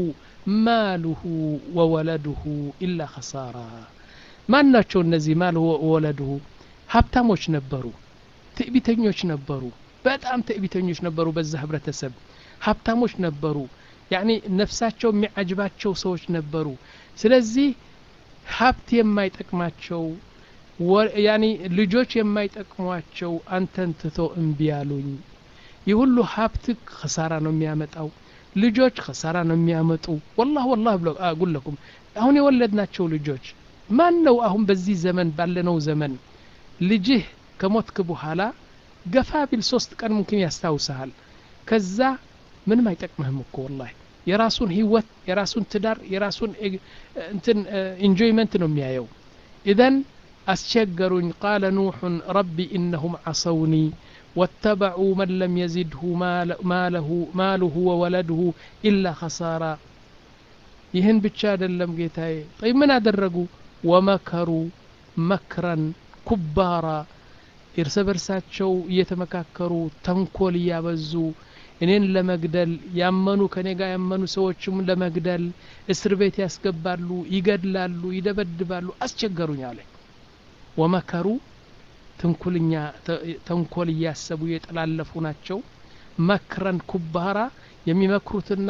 ማሉሁ ወወለዱሁ ኢላ ኸሳራ ማን ናቸው እነዚህ ማል ወለድሁ ሀብታሞች ነበሩ ትዕቢተኞች ነበሩ በጣም ትዕቢተኞች ነበሩ በዛ ህብረተሰብ ሀብታሞች ነበሩ ያኒ ነፍሳቸው የሚዓጅባቸው ሰዎች ነበሩ ስለዚህ ሀብት የማይጠቅማቸው ያኒ ልጆች የማይጠቅሟቸው አንተን ትቶ እምቢ አሉኝ ይህ ሁሉ ሀብት ከሳራ ነው የሚያመጣው ልጆች ከሳራ ነው የሚያመጡ ወላህ ወላህ ብሎ አጉለኩም አሁን የወለድናቸው ልጆች ማን ነው አሁን በዚህ ዘመን ባለነው ዘመን ልጅህ ከሞትክ በኋላ ገፋ ቢል ሶስት ቀን ሙምኪን ያስታውሰሃል ከዛ ምንም አይጠቅምህም እኮ ወላሂ የራሱን ህይወት የራሱን ትዳር የራሱን እንትን ኢንጆይመንት ነው የሚያየው ኢዘን አስቸገሩኝ ቃለ ኑሑን ረቢ ኢነሁም ዓሰውኒ واتبعوا من لم يزده ماله ماله وولده إلا خسارا ይህን ብቻ አይደለም ጌታዬ ጠይ ምን አደረጉ ወመከሩ መክረን ኩባራ እርስ በርሳቸው እየተመካከሩ ተንኮል እያበዙ እኔን ለመግደል ያመኑ ከኔ ጋር ያመኑ ሰዎችም ለመግደል እስር ቤት ያስገባሉ ይገድላሉ ይደበድባሉ አስቸገሩኝ አለ ወመከሩ ትንኩልኛ ተንኮል እያሰቡ የጠላለፉ ናቸው መክረን ኩባራ የሚመክሩትና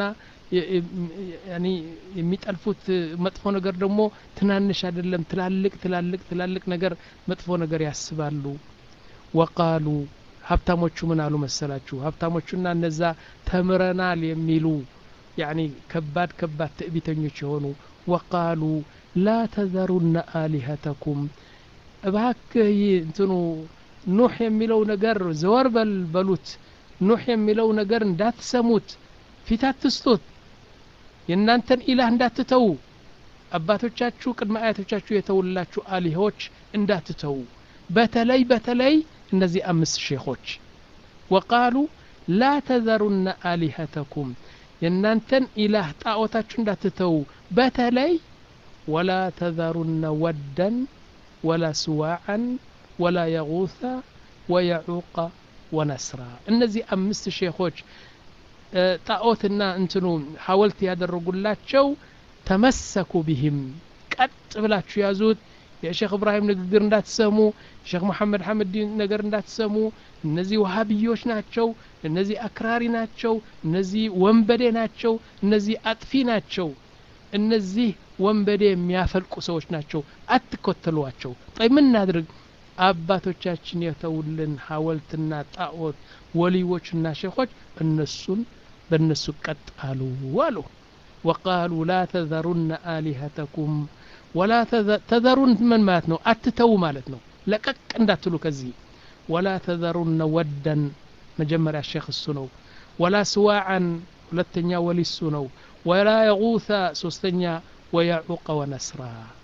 የሚጠልፉት መጥፎ ነገር ደግሞ ትናንሽ አይደለም ትላልቅ ትላልቅ ትላልቅ ነገር መጥፎ ነገር ያስባሉ ወቃሉ ሀብታሞቹ ምን አሉ መሰላችሁ ሀብታሞቹና እነዛ ተምረናል የሚሉ ያኒ ከባድ ከባድ ትዕቢተኞች የሆኑ ወቃሉ ላ ተዘሩነ አሊሀተኩም እባክህ እንትኑ ኑሕ የሚለው ነገር ዘወር በል በሉት ኑሕ የሚለው ነገር እንዳትሰሙት ፊት አትስጡት የእናንተን ኢላህ እንዳትተዉ አባቶቻችሁ ቅድመ አያቶቻችሁ የተውላችሁ አሊሆች እንዳትተዉ በተለይ በተለይ እነዚህ አምስት ሼኾች ወቃሉ ላ ተዘሩነ አሊሀተኩም የእናንተን ኢላህ ጣዖታችሁ እንዳትተዉ በተለይ ወላ ተዘሩነ ወደን ወላ ስዋዓን ወላ የጉث ወየዑቀ ወነስራ እነዚህ አምስት ሼኾች ጣዖትና እንትኑ ሐወልት ያደረጉላቸው ተመሰኩ ቢህም ቀጥ ብላችሁ ያዙት የሼክ እብራሂም ንግግር እንዳትሰሙ ሼክ መሐመድ ሐመድዲን ነገር እንዳትሰሙ እነዚህ ወሃብዮች ናቸው እነዚህ አክራሪ ናቸው እነዚህ ወንበዴ ናቸው እነዚህ አጥፊ ናቸው እነዚህ ወንበዴ የሚያፈልቁ ሰዎች ናቸው አትከተሏቸው ጠይ ምን እናድርግ አባቶቻችን የተውልን ሐወልትና ጣዖት ወሊዎችና ሼኾች እነሱን በእነሱ ቀጥ አሉ አሉ وقالوا لا تذرن آلهتكم ወላ ተዘሩን ምን ማለት ነው አትተው ማለት ነው ለቀቅ እንዳትሉ ከዚህ ወላ ተዘሩነ ወደን መጀመሪያ ሼክ እሱ ነው ወላ ስዋዓን ሁለተኛ ወሊ እሱ ነው ወላ የጉተ ሶስተኛ ወየዑቀ ወነስራ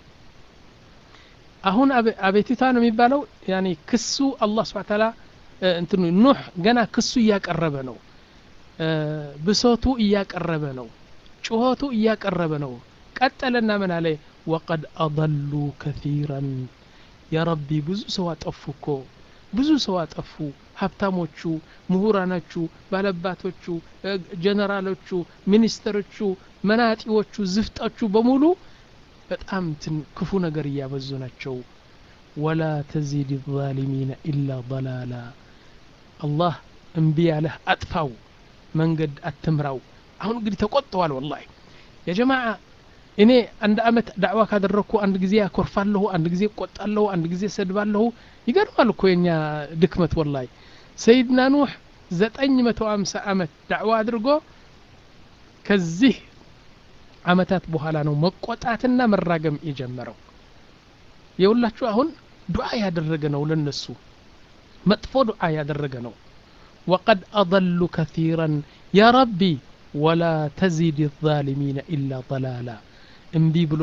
አሁን አቤቱታ ነው የሚባለው ያኒ ክሱ አላህ ስብሐ ተዓላ እንትኑ ኑህ ገና ክሱ እያቀረበ ነው ብሶቱ እያቀረበ ነው ጩኸቱ እያቀረበ ነው ቀጠለና ምን አለ ወቀድ አضሉ ከثيራን የረቢ ብዙ ሰው አጠፉ እኮ ብዙ ሰው አጠፉ ሀብታሞቹ ምሁራኖቹ ባለባቶቹ ጀነራሎቹ ሚኒስተሮቹ መናጢዎቹ ዝፍጦቹ በሙሉ በጣም ትን ክፉ ነገር እያበዙ ናቸው ወላ ተዚድ ዛሊሚነ ኢላ ضላላ አላህ እምቢ ያለህ አጥፋው መንገድ አትምራው አሁን እንግዲህ ተቆጥተዋል ወላሂ የጀማዓ እኔ አንድ አመት ዳዕዋ ካደረግኩ አንድ ጊዜ ያኮርፋለሁ አንድ ጊዜ እቆጣለሁ አንድ ጊዜ ሰድባለሁ ይገርማል እኮ የኛ ድክመት ወላሂ ሰይድና ኑህ ዘጠኝ መቶ አምሳ አመት ዳዕዋ አድርጎ ከዚህ አመታት በኋላ ነው መቆጣትና መራገም የጀመረው የሁላችሁ አሁን ዱዓ ያደረገ ነው ለነሱ መጥፎ ዱዓ ያደረገ ነው ወቀድ አضሉ ከثيራን ያ ረቢ ወላ ተዚድ الظالሚነ ኢላ ضላላ እምቢ ብሎ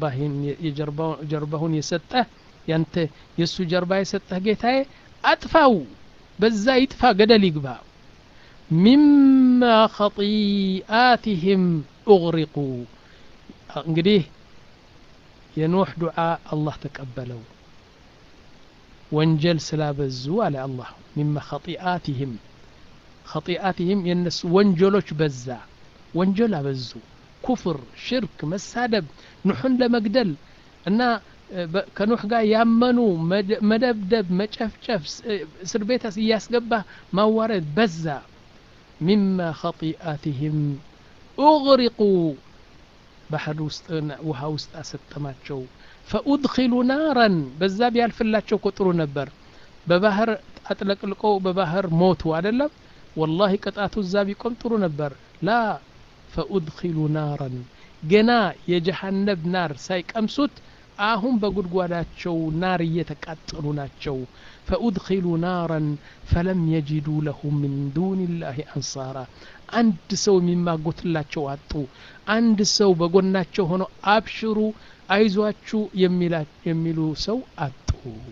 ጀርባሁን የሰጠህ ያንተ የእሱ ጀርባ የሰጠህ ጌታዬ አጥፋው በዛ ይጥፋ ገደል ይግባ ሚማ ኸጢአትህም ኡግሪቁ እንግዲህ የኖህ ዱዓ አላህ ተቀበለው ወንጀል ስላበዙ አለ አላህ ሚማ ኸጢአትህም ኸጢአትህም የነሱ ወንጀሎች በዛ ወንጀል አበዙ ኩፍር ሽርክ መሳደብ ኑሑን ለመግደል እና ከኑሕ ጋር ያመኑ መደብደብ መጨፍጨፍ እስር ቤት እያስገባ ማዋረድ በዛ ሚማ ኸጢአትህም ኡግሪቁ ባህር ውስጥ ውሃ ውስጥ አሰጠማቸው ፈኡድኪሉ ናረን በዛ ቢያልፍላቸው እኮ ጥሩ ነበር በባህር አጥለቅልቆ በባህር ሞቱ አደለም ወላሂ ቅጣቱ እዛ ቢቆም ጥሩ ነበር ላ ፈኡድኪሉ ናረን ገና የጀሃነብ ናር ሳይቀምሱት አሁን በጉድጓዳቸው ናር እየተቃጠሉ ናቸው ፈኡድኪሉ ናረን ፈለም የጅዱ ለሁም ምን ዱን ላህ አንሳራ አንድ ሰው የሚማጎትላቸው አጡ አንድ ሰው በጎናቸው ሆኖ አብሽሩ አይዟችሁ የሚሉ ሰው አጡ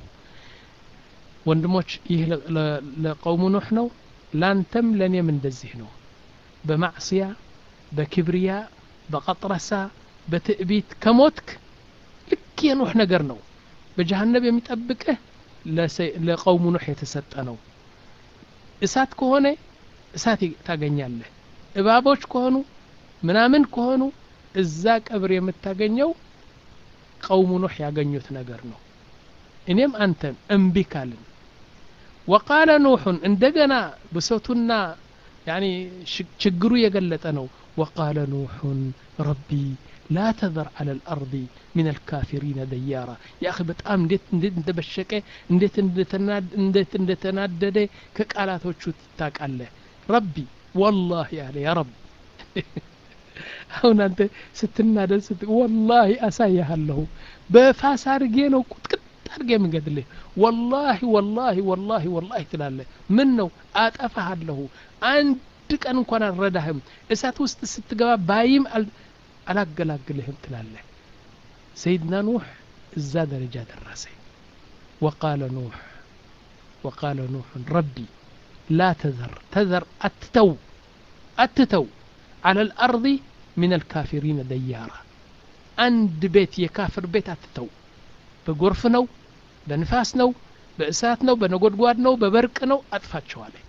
ወንድሞች ይህ ለቀውሙ ኑሕ ነው ላንተም ለእኔም እንደዚህ ነው በማዕስያ በክብርያ በቀጥረሳ በትዕቢት ከሞትክ ልክ የኑሕ ነገር ነው በጀሃነብ የሚጠብቅህ ለቀውሙ ኑሕ የተሰጠ ነው እሳት ከሆነ እሳት ታገኛለህ እባቦች ከሆኑ ምናምን ከሆኑ እዛ ቀብር የምታገኘው ቀውሙ ኑሕ ያገኙት ነገር ነው እኔም አንተም እምቢ ካልን ወቃለ ኑሑን እንደገና ብሰቱና ያኒ ችግሩ የገለጠ ነው ወቃለ ኑሑን ረቢ ላ ተዘር አለ ልአርض ምን አልካፊሪነ ደያራ ያ በጣም እንዴት እንዴት እንደበሸቀ እንዴት እንዴት እንደተናደደ ከቃላቶቹ ትታቃለህ ረቢ ወላሂ አለ ያ ረብ አሁን አንተ ስትናደድ ስት ወላሂ አሳያሃለሁ በፋስ አርጌ ነው ቁጥቅጥ አርጌ የምገድልህ ወላሂ ወላሂ ወላሂ ወላሂ ትላለህ ምን ነው አጠፋሃለሁ አንድ ቀን እንኳን አልረዳህም እሳት ውስጥ ስትገባ ባይም አላገላግልህም ትላለህ ሰይድና ኑሕ እዛ ደረጃ ደረሰ ወቃለ ኑሕ ወቃለ ኑሕን ረቢ ላ ተዘር ተዘር አትተው አትተው على الأرض من الكافرين ديارا عند بيت يكافر بيت أتتو بغرف نو بنفاس نو بأسات نو بنقود نو ببرق نو أطفات شوالي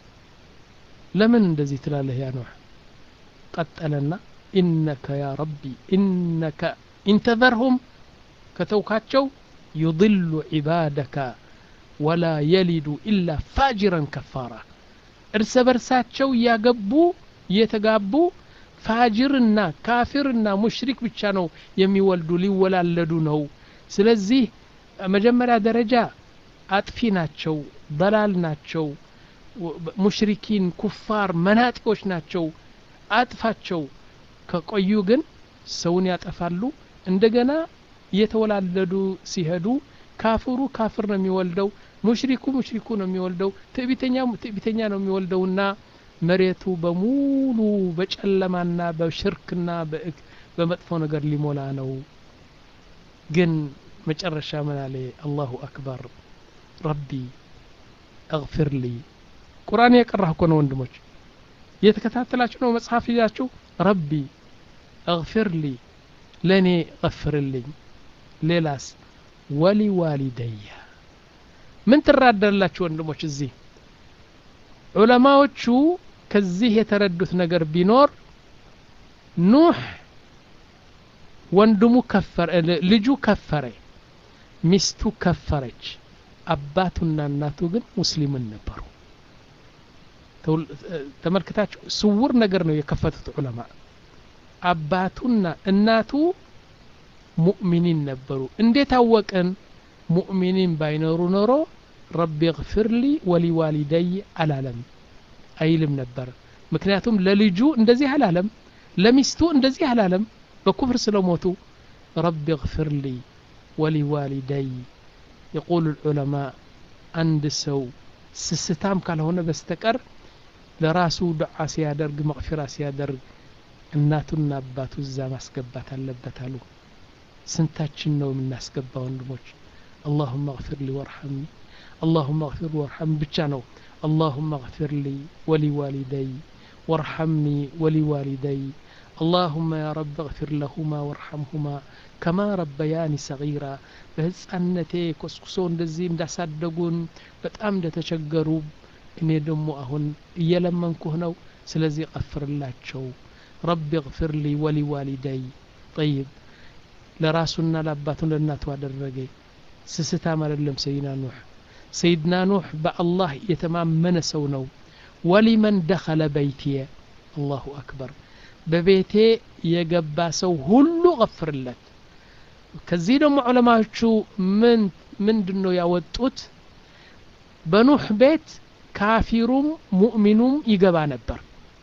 لمن اندزي تلاله يا نوح قتلنا إنك يا ربي إنك انتظرهم كتوكاتشو يضل عبادك ولا يلد إلا فاجرا كفارا እርስ በርሳቸው እያገቡ እየተጋቡ ፋጅርና ካፊርና ሙሽሪክ ብቻ ነው የሚወልዱ ሊወላለዱ ነው ስለዚህ መጀመሪያ ደረጃ አጥፊ ናቸው በላል ናቸው ሙሽሪኪን ኩፋር መናጢዎች ናቸው አጥፋቸው ከቆዩ ግን ሰውን ያጠፋሉ እንደገና እየተወላለዱ ሲሄዱ ካፍሩ ካፍር ነው የሚወልደው ሙሽሪኩ ሙሽሪኩ ነው የሚወልደው ትዕቢተኛ ትዕቢተኛ ነው የሚወልደውና መሬቱ በሙሉ በጨለማና በሽርክና በመጥፎ ነገር ሊሞላ ነው ግን መጨረሻ ምን አለ አላሁ አክበር ረቢ እግፊር ሊ ቁርአን የቀራህ እኮ ነው ወንድሞች እየተከታተላችሁ ነው መጽሐፍ ይዛችሁ ረቢ እግፊር ሊ ለእኔ እغፍርልኝ ሌላስ ወሊ ዋሊደያ ምን ትራደላችሁ ወንድሞች እዚህ ዑለማዎቹ ከዚህ የተረዱት ነገር ቢኖር ኑህ ወንድሙ ከፈረ ልጁ ከፈረ ሚስቱ ከፈረች አባቱና እናቱ ግን ሙስሊምን ነበሩ ተመልክታችሁ ስውር ነገር ነው የከፈቱት ዑለማ አባቱና እናቱ ሙእሚኒን ነበሩ እንዴት አወቅን ሙእሚኒን ባይኖሩ ኖሮ ረቢ እግፊር ሊ ወሊዋሊደይ አላለም አይልም ነበር ምክንያቱም ለልጁ እንደዚህ አላለም ለሚስቱ እንደዚህ አላለም በኩፍር ስለሞቱ ረቢ እግፊር ሊ ወሊዋሊደይ የቁሉ ልዑለማ አንድ ሰው ስስታም ካልሆነ በስተቀር ለራሱ ዱዓ ሲያደርግ መቅፊራ ሲያደርግ እናቱና አባቱ እዛ ማስገባት አለበት አሉ ስንታችን ነው የምናስገባ ወንድሞች اللهم اغفر لي وارحمني اللهم اغفر وارحم ብቻ ነው اللهم اغفر لي ولوالدي وارحمني ولوالدي اللهم يا رب اغفر لهما وارحمهما كما ربياني صغيرا በህፃነቴ ኮስኩሶ እንደዚህ እንዳሳደጉን በጣም እንደተቸገሩ እኔ ደግሞ አሁን እየለመንኩህ ነው ስለዚህ ቀፍርላቸው ረቢ እግፊር ሊ ወሊዋሊደይ ጠይብ ለራሱና ለአባቱ ለእናቱ አደረገ ስስታም አይደለም ሰይድና ኑሕ ሰይድና ኑሕ በአላህ የተማመነ ሰው ነው ወሊመን ደኸለ በይትየ አላሁ አክበር በቤቴ የገባ ሰው ሁሉ ቀፍርለት ከዚህ ደግሞ ዑለማዎቹ ምን ምንድን ነው ያወጡት በኑሕ ቤት ካፊሩም ሙእሚኑም ይገባ ነበር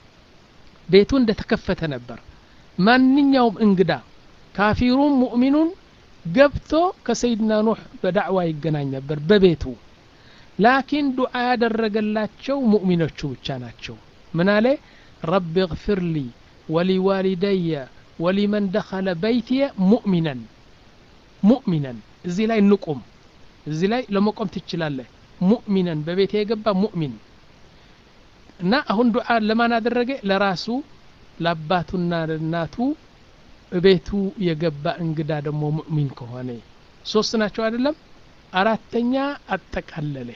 ቤቱ እንደተከፈተ ነበር ማንኛውም እንግዳ ካፊሩም ሙእሚኑን ገብቶ ከሰይድና ኑሕ በዳዕዋ ይገናኝ ነበር በቤቱ ላኪን ዱዓ ያደረገላቸው ሙእሚኖቹ ብቻ ናቸው ምን አለ ረቢ እግፊር ሊ ወሊዋሊደየ ወሊመን ደኸለ በይትየ ሙእሚነን ሙእሚነን እዚህ ላይ ንቁም እዚህ ላይ ለመቆም ትችላለህ ሙእሚነን በቤት የገባ ሙእሚን እና አሁን ዱዓ ለማን አደረገ ለራሱ ለአባቱና ለእናቱ ቤቱ የገባ እንግዳ ደግሞ ሙእሚን ከሆነ ሶስት ናቸው አይደለም አራተኛ አጠቃለለ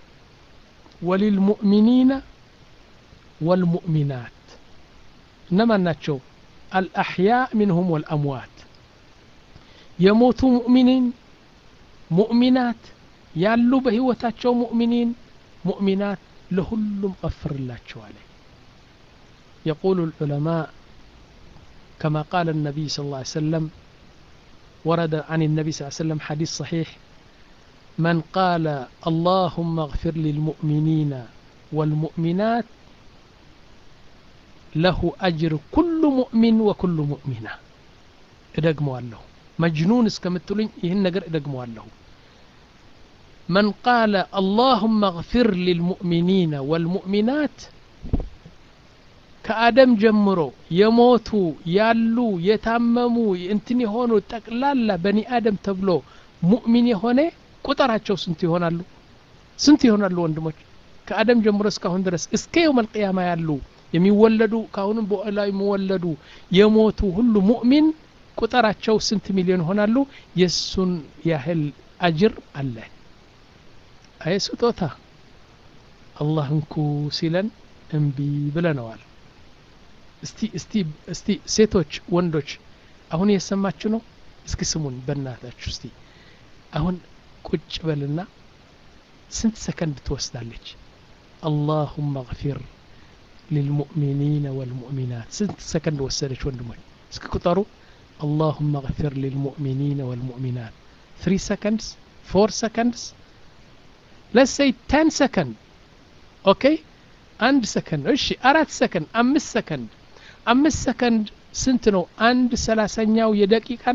ወሊልሙእሚኒነ ወልሙእሚናት እነማን ናቸው አልአሕያ ሚንሁም ወልአምዋት የሞቱ ሙእሚኒን ሙእሚናት ያሉ በህይወታቸው ሙእሚኒን ሙእሚናት ለሁሉም ቀፍርላቸዋለ يقول العلماء كما قال النبي صلى الله عليه وسلم ورد عن النبي صلى الله عليه وسلم حديث صحيح من قال اللهم اغفر للمؤمنين والمؤمنات له أجر كل مؤمن وكل مؤمنة ادقموا له مجنون اسكمتلين يهن نقر ادقموا له من قال اللهم اغفر للمؤمنين والمؤمنات ከአደም ጀምሮ የሞቱ ያሉ የታመሙ እንትን የሆኑ ጠቅላላ በኒ አደም ተብሎ ሙእሚን የሆነ ቁጥራቸው ስንት ይሆናሉ ስንት ይሆናሉ ወንድሞች ከአደም ጀምሮ እስካሁን ድረስ እስከ የውም አልቅያማ ያሉ የሚወለዱ ከአሁንም በኋላ የሚወለዱ የሞቱ ሁሉ ሙእሚን ቁጥራቸው ስንት ሚሊዮን ይሆናሉ የእሱን ያህል አጅር አለ አይ ስጦታ አላህ እንኩ ሲለን እምቢ ብለነዋል እስቲ እስቲ እስቲ ሴቶች ወንዶች አሁን የሰማችሁ ነው እስኪ ስሙን በእናታችሁ እስቲ አሁን ቁጭ በልና ስንት ሰከንድ ትወስዳለች አላሁመ እግፊር للمؤمنين والمؤمنات سنت سكند وسدش وندمون اسكي كتارو اللهم اغفر للمؤمنين والمؤمنات 3 seconds 4 seconds let's say 10 second اوكي አንድ ሰከንድ እሺ አራት ሰከንድ አምስት ሰከንድ አምስት ሰከንድ ስንት ነው አንድ ሰላሳኛው የደቂቃ ነው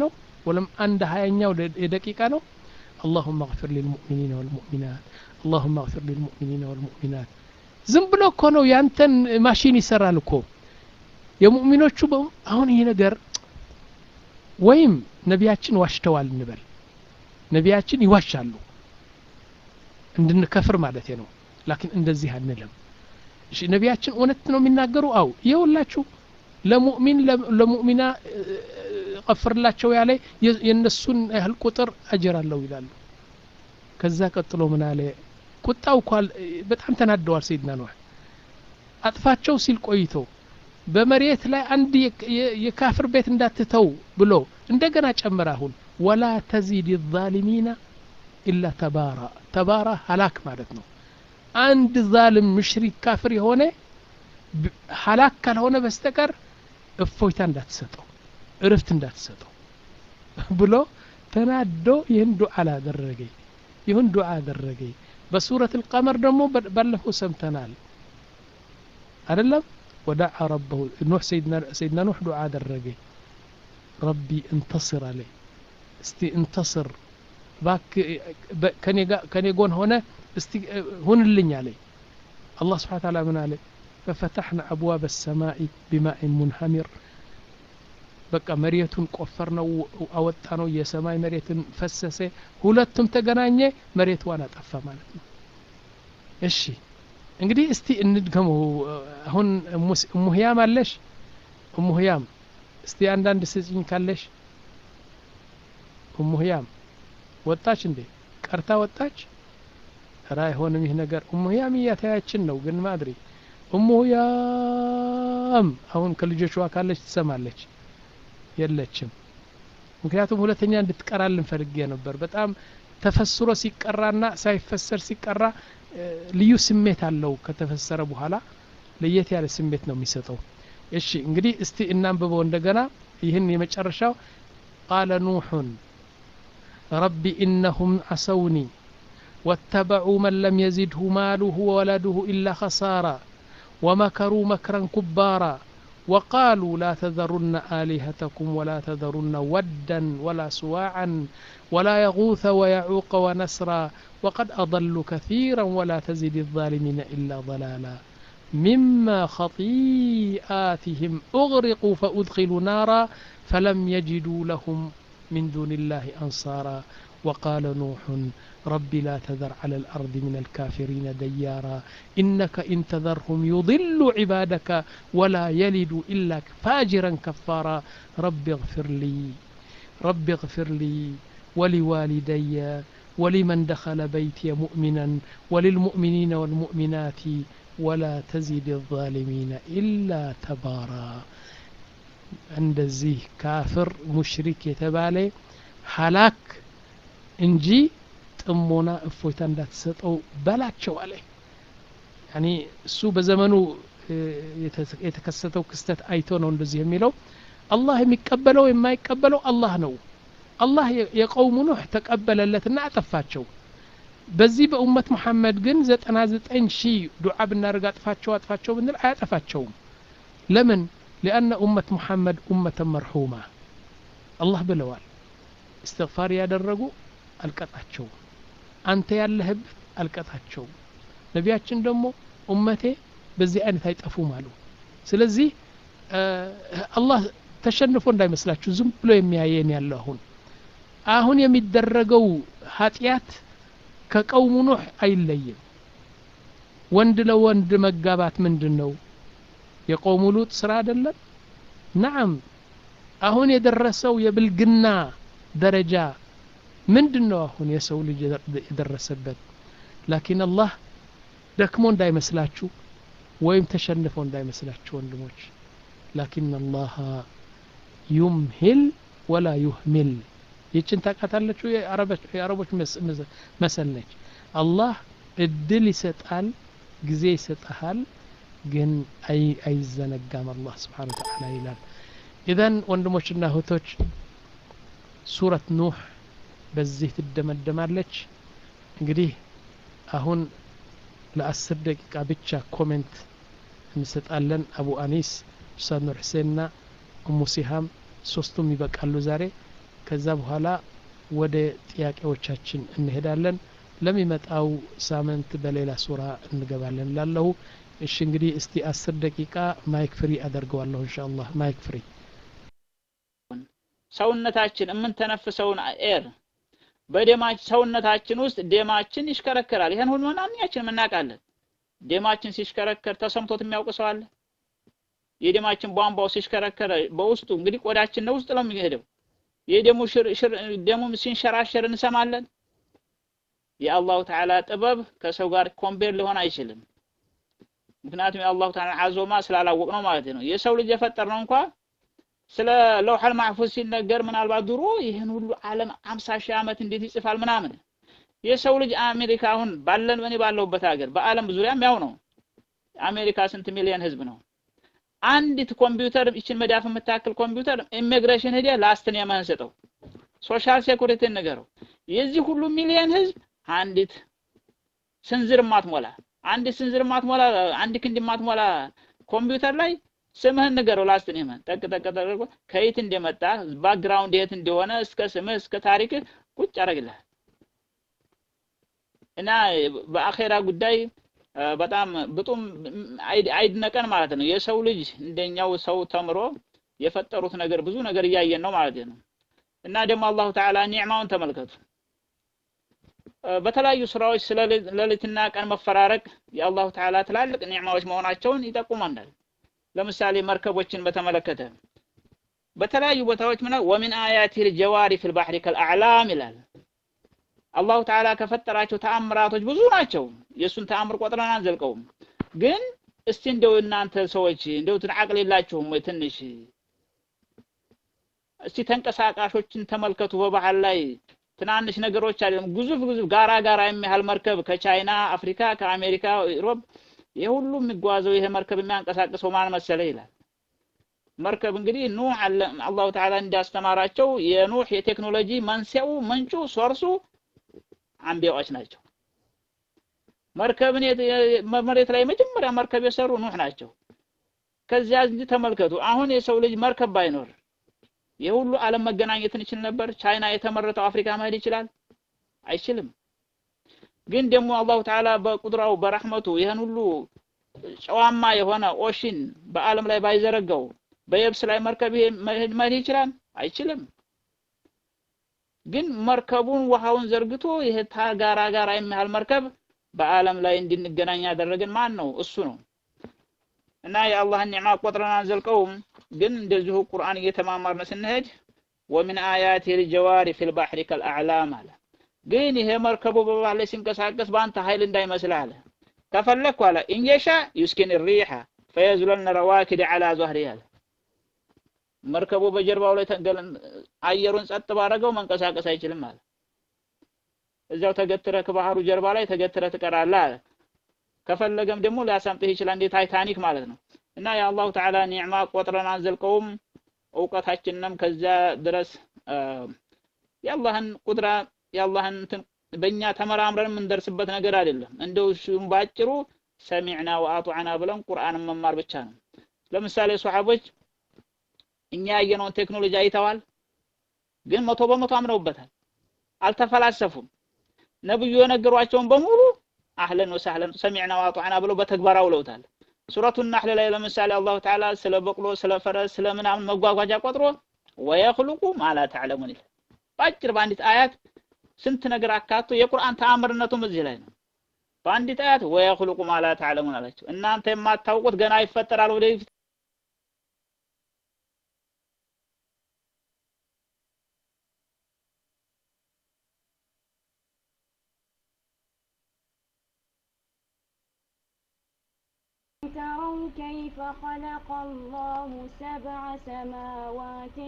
ወለም አንድ ሀያኛው የደቂቃ ነው اللهم اغفر للمؤمنين والمؤمنات اللهم اغفر للمؤمنين والمؤمنات ዝም ብሎ እኮ ነው ያንተን ማሽን ይሰራል እኮ የሙእሚኖቹ አሁን ይሄ ነገር ወይም ነቢያችን ዋሽተዋል እንበል ነቢያችን ይዋሻሉ እንድንከፍር ማለት ነው ላኪን እንደዚህ አንልም እሺ ነቢያችን እውነት ነው የሚናገሩ አው ይኸውላችሁ ለሙእሚን ለሙእሚና ቀፍርላቸው ያለ የእነሱን ያህል ቁጥር አጀር አለው ይላሉ ከዛ ቀጥሎ ምን አለ ቁጣው እኳ በጣም ተናደዋል ሰይድና ኖህ አጥፋቸው ሲል ቆይቶ በመሬት ላይ አንድ የካፍር ቤት እንዳትተው ብሎ እንደገና ጨምር አሁን ወላ ተዚድ ዛሊሚና ኢላ ተባራ ተባራ ሀላክ ማለት ነው አንድ ዛልም ምሽሪክ ካፍር የሆነ ሀላክ ካልሆነ በስተቀር እፎይታ እንዳትሰጠው እርፍት እንዳትሰጠው ብሎ ተናዶ ይህን ዱዓ ላደረገኝ ይሁን ዱዓ አደረገኝ በሱረት القمر ደግሞ ባለፈው ሰምተናል አይደለም ودعا ربه نوح سيدنا سيدنا نوح دعاء درجي ربي انتصر علي استي انتصر باك كان كان يقول هنا استي هون اللي علي الله سبحانه وتعالى من عليه ففتحنا أبواب السماء بماء منهمر በቃ መሬቱን ቆፈር ነው አወጣ ነው የሰማይ መሬትን ፈሰሰ ሁለቱም ተገናኘ መሬትዋን አጠፋ ማለት ነው እሺ እንግዲህ እስቲ እንድገመው አሁን እሙህያም አለሽ እሙህያም እስቲ አንዳንድ ስጭኝ ካለሽ እሙህያም ወጣች እንዴ ቀርታ ወጣች ራ አይሆንም ይህ ነገር እሙህያም እያተያችን ነው ግን ማድሪ እሙህያም አሁን ከልጆቿ ካለች ትሰማለች የለችም ምክንያቱም ሁለተኛ እንድትቀራልን ፈልጌ ነበር በጣም ተፈስሮ ሲቀራና ሳይፈሰር ሲቀራ ልዩ ስሜት አለው ከተፈሰረ በኋላ ለየት ያለ ስሜት ነው የሚሰጠው እሺ እንግዲህ እስቲ እናንብበው እንደገና ይህን የመጨረሻው ቃለ ኑሑን ረቢ ኢነሁም አሰውኒ واتبعوا من لم يزده ماله وولده إلا خسارا ومكروا مكرا كبارا وقالوا لا تذرن آلهتكم ولا تذرن ودا ولا سواعا ولا يغوث ويعوق ونسرا وقد أضلوا كثيرا ولا تزد الظالمين إلا ضلالا مما خطيئاتهم أغرقوا فأدخلوا نارا فلم يجدوا لهم من دون الله أنصارا وقال نوح رب لا تذر على الأرض من الكافرين ديارا إنك إن تذرهم يضل عبادك ولا يلد إلا فاجرا كفارا رب اغفر لي رب اغفر لي ولوالدي ولمن دخل بيتي مؤمنا وللمؤمنين والمؤمنات ولا تزد الظالمين إلا تبارا እንደዚህ ካፍር ሙሽሪክ የተባለ ሀላክ እንጂ ጥሞና እፎይታ እንዳትሰጠው በላቸው አለ ያኒ እሱ በዘመኑ የተከሰተው ክስተት አይቶ ነው እንደዚህ የሚለው አላህ የሚቀበለው የማይቀበለው አላህ ነው አላህ የቀውሙ ኑህ ተቀበለለትና አጠፋቸው በዚህ በኡመት መሐመድ ግን ዘጠና ዘጠኝ ሺህ ዱዓ ብናደርግ አጥፋቸው አጥፋቸው ብንል አያጠፋቸውም ለምን ሊአነ ኡመት ሙሐመድ ኡመተ መርሑማ አላህ ብለዋል እስትግፋር ያደረጉ አልቀጣቸውም አንተ ያለህበት አልቀጣቸውም ነቢያችን ደግሞ ኡመቴ በዚህ አይነት አይጠፉም አሉ ስለዚህ አላህ ተሸንፎ እንዳይመስላችሁ ዝም ብሎ የሚያየን ያለው አሁን አሁን የሚደረገው ኃጢአት ከቀውሙ ኑህ አይለይም ወንድ ለወንድ መጋባት ምንድን ነው የቆሙ ሉጥ ስራ አይደለም ናም አሁን የደረሰው የብልግና ደረጃ ምንድን ነው አሁን የሰው ልጅ የደረሰበት ላኪን አላህ ደክሞ እንዳይመስላችሁ ወይም ተሸንፎ እንዳይመስላችሁ ወንድሞች ላኪን አላህ ዩምሂል ወላ ዩህሚል ይችን ታቃታለችሁ የአረቦች መሰል ነች አላህ እድል ይሰጣል ጊዜ ይሰጠሃል ግን አይዘነጋም አላህ ስብሓን ተዓላ ይላል ኢዘን ወንድሞችና እህቶች ሱረት ኑህ በዚህ ትደመደማለች እንግዲህ አሁን ለአስር ደቂቃ ብቻ ኮሜንት እንሰጣለን አቡ አኒስ ኡስታዝ ኑር ሁሴንና እሙ ሲሃም ሶስቱም ይበቃሉ ዛሬ ከዛ በኋላ ወደ ጥያቄዎቻችን እንሄዳለን ለሚመጣው ሳምንት በሌላ ሱራ እንገባለን ላለሁ እሺ እንግዲህ እስቲ አስር ደቂቃ ማይክ ፍሪ አደርገዋለሁ እንሻ አላህ ማይክ ፍሪ ሰውነታችን የምንተነፍሰውን ኤር በደማችን ሰውነታችን ውስጥ ደማችን ይሽከረከራል ይሄን ሁሉ ማንኛችንም እናውቃለን ደማችን ሲሽከረከር ተሰምቶት የሚያውቅ ሰው አለ የደማችን ቧንቧው ሲሽከረከረ በውስጡ እንግዲህ ቆዳችን ነው ውስጥ ነው የሚሄደው የደሙ ደሙ ሲንሸራሸር እንሰማለን የአላሁ ተዓላ ጥበብ ከሰው ጋር ኮምፔር ሊሆን አይችልም ምክንያቱም የአላሁ ተዓላ አዞማ ስላላወቅ ነው ማለት ነው የሰው ልጅ የፈጠር ነው እንኳ ስለ ለውሐል ማህፉዝ ሲነገር ምናልባት ድሮ ይህን ሁሉ ዓለም አምሳ ሺህ ዓመት እንዴት ይጽፋል ምናምን የሰው ልጅ አሜሪካ አሁን ባለን እኔ ባለሁበት ሀገር በአለም ዙሪያም ያው ነው አሜሪካ ስንት ሚሊዮን ህዝብ ነው አንዲት ኮምፒውተር ይችን መዳፍ የምታክል ኮምፒውተር ኢሚግሬሽን ሄደ ላስትን የማንሰጠው ሶሻል ሴኩሪቲ ንገረው የዚህ ሁሉ ሚሊዮን ህዝብ አንዲት ስንዝር ማትሞላ አንዲት ስንዝር ማትሞላ አንድ ክንድ ማትሞላ ኮምፒውተር ላይ ስምህን ንገረው ላስትን የማን ጠቅ ጠቅ ተደርጎ ከየት እንደመጣ ባክግራውንድ የት እንደሆነ እስከ ስምህ እስከ ታሪክ ቁጭ ያደርግልሃል እና በአኼራ ጉዳይ በጣም ብጡም አይድነቀን ማለት ነው የሰው ልጅ እንደኛው ሰው ተምሮ የፈጠሩት ነገር ብዙ ነገር እያየን ነው ማለት ነው እና ደግሞ አላሁ ተዓላ ኒዕማውን ተመልከቱ በተለያዩ ስራዎች ስለ ሌሊትና ቀን መፈራረቅ የአላሁ ተዓላ ትላልቅ ኒዕማዎች መሆናቸውን ይጠቁመናል ለምሳሌ መርከቦችን በተመለከተ በተለያዩ ቦታዎች ምን ወሚን አያቲ ልጀዋሪ ፊል ባህሪ ከልአዕላም ይላል አላሁ ተዓላ ከፈጠራቸው ተአምራቶች ብዙ ናቸው የእሱን ተአምር ቆጥረን አንዘልቀውም ግን እስቲ እንደው እናንተ ሰዎች እንደው አቅል የላችሁም ወይ ትንሽ እስቲ ተንቀሳቃሾችን ተመልከቱ በባህር ላይ ትናንሽ ነገሮች አይደለም ግዙፍ ግዙፍ ጋራ ጋራ የሚያህል መርከብ ከቻይና አፍሪካ ከአሜሪካ ዩሮፕ ይሄ ሁሉ የሚጓዘው ይሄ መርከብ የሚያንቀሳቅሰው ማን መሰለ ይላል መርከብ እንግዲህ ኑህ አላሁ ተዓላ እንዳስተማራቸው የኑህ የቴክኖሎጂ መንስኤው ምንጩ ሶርሱ አንቢያዎች ናቸው መርከብን መሬት ላይ መጀመሪያ መርከብ የሰሩ ኑህ ናቸው ከዚያ እንጂ ተመልከቱ አሁን የሰው ልጅ መርከብ ባይኖር የሁሉ ዓለም መገናኘትን ይችል ነበር ቻይና የተመረተው አፍሪካ መሄድ ይችላል አይችልም ግን ደግሞ አላሁ ተዓላ በቁድራው በረህመቱ ይህን ሁሉ ጨዋማ የሆነ ኦሽን በአለም ላይ ባይዘረጋው በየብስ ላይ መርከብ መሄድ ይችላል አይችልም ግን መርከቡን ውሃውን ዘርግቶ ይሄ ጋራ ጋራ የሚያህል መርከብ በአለም ላይ እንድንገናኝ ያደረገን ማን ነው እሱ ነው እና የአላህን ኒዕማ ቆጥረን አንዘልቀውም ግን እንደዚሁ ቁርአን እየተማማርን ስንሄድ ወሚን አያቲ ልጀዋሪ ፊል ባህሪ ከልአዕላም አለ ግን ይሄ መርከቡ በባህር ላይ ሲንቀሳቀስ በአንተ ኃይል እንዳይመስል አለ ከፈለግኩ አለ ኢንየሻ ዩስኪን ሪሓ ፈየዝለልነ ረዋኪድ ዓላ ዟህሪ አለ መርከቡ በጀርባው ላይ አየሩን ጸጥ ባረገው መንቀሳቀስ አይችልም አለ እዚያው ተገትረህ ከባህሩ ጀርባ ላይ ተገትረህ ትቀራለህ አለ ከፈለገም ደግሞ ሊያሰምጥህ ይችላል እንደ ታይታኒክ ማለት ነው እና የአላሁ ተዓላ ኒዕማ ቆጥረን አንዘልቀውም እውቀታችንንም ከዚያ ድረስ የአላህን ቁድራ የአላህን እንትን በእኛ ተመራምረን የምንደርስበት ነገር አይደለም እንደው እሱም ባጭሩ ሰሚዕና ወአጡዓና ብለን ቁርአንን መማር ብቻ ነው ለምሳሌ ሶሐቦች እኛ ያየነውን ቴክኖሎጂ አይተዋል ግን መቶ በመቶ አምነውበታል አልተፈላሰፉም ነብዩ የነገሯቸውን በሙሉ አህለን ወሰህለን ሰሚዕና ወአጡዓና ብለው በተግባር አውለውታል ሱረቱ ናህል ላይ ለምሳሌ አላሁ ተዓላ ስለ በቅሎ ስለ ፈረስ ስለ ምናምን መጓጓዣ ቆጥሮ ወየኽሉቁ ማላ ተዕለሙን ይላል በአጭር በአንዲት አያት ስንት ነገር አካቶ የቁርአን ተአምርነቱም እዚህ ላይ ነው በአንዲት አያት ወየኽሉቁ ማላ ተዕለሙን አላቸው እናንተ የማታውቁት ገና ይፈጠራል ወደፊት تروا كيف خلق الله سبع سماوات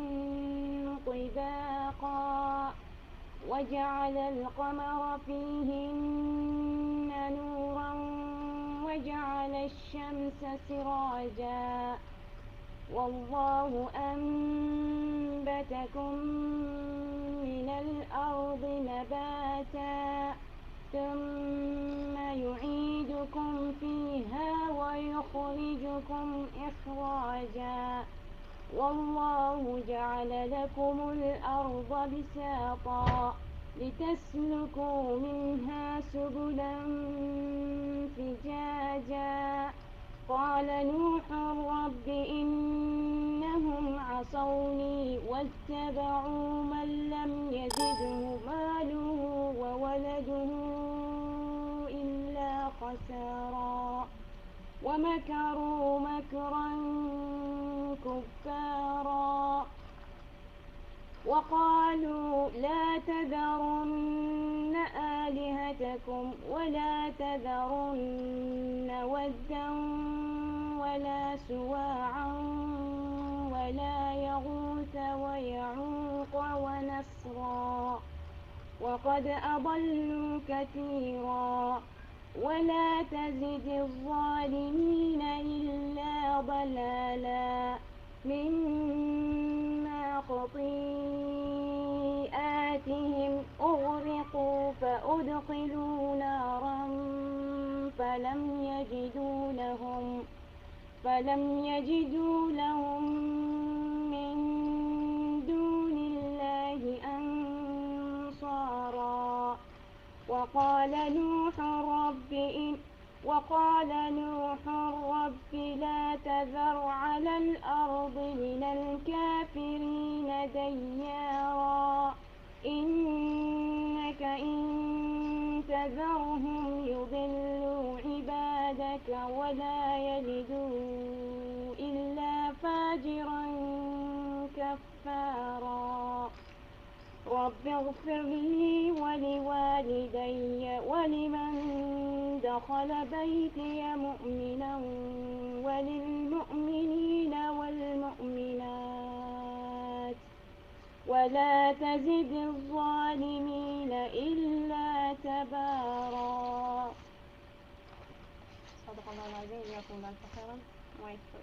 طباقا وجعل القمر فيهن نورا وجعل الشمس سراجا والله أنبتكم من الأرض نباتا ثم يعيدكم فيها ويخرجكم إخراجا والله جعل لكم الأرض بساطا لتسلكوا منها سبلا فجاجا قال نوح رب إنهم عصوني واتبعوا من لم يزده ماله وولده إلا خسارا ومكروا مكرا كفارا وقالوا لا تذرن آلهتكم ولا تذرن ودا ولا سواعا ولا يغوث ويعوق ونسرا وقد أضلوا كثيرا ولا تزد الظالمين إلا ضلالا مما خطيئاتهم أغرقوا فأدخلوا نارا فلم يجدوا لهم فلم يجدوا لهم من دون الله أنصارا وقال نوح رب إن وقال نوح رب لا تذر على الأرض من الكافرين ديارا إنك إن تذرهم يضلوا عبادك ولا يلدوا إلا فاجرا كفارا رب اغفر لي ولوالدي ولمن دخل بيتي مؤمنا وللمؤمنين والمؤمنات ولا تزد الظالمين إلا تبارا صدق الله العظيم جزاكم الله خيرا ويكفر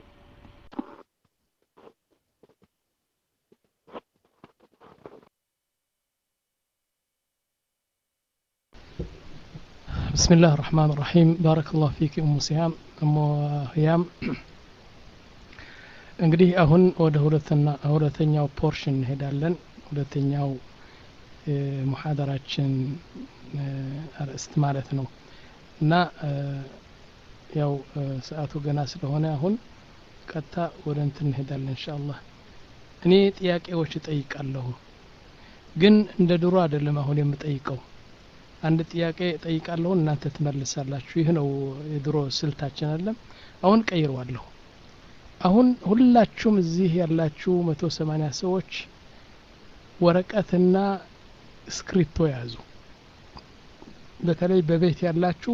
بسم الله الرحمن الرحيم بارك الله فيك أم سهام أم ህያም እንግዲህ አሁን ወደ ሁለተኛ ሁለተኛው ፖርሽን እንሄዳለን ሁለተኛው ሙሐደራችን አርእስት ማለት ነው እና ያው ሰዓቱ ገና ስለሆነ አሁን ቀጥታ ወደ እንትን እንሄዳለን እንሻአላህ እኔ ጥያቄዎች እጠይቃለሁ ግን እንደ ድሮ አይደለም አሁን የምጠይቀው አንድ ጥያቄ ጠይቃለሁ እናንተ ትመልሳላችሁ ይህ ነው የድሮ ስልታችን አለም አሁን ቀይረዋለሁ አሁን ሁላችሁም እዚህ ያላችሁ መቶ ሰማኒያ ሰዎች ወረቀትና ስክሪፕቶ ያዙ በተለይ በቤት ያላችሁ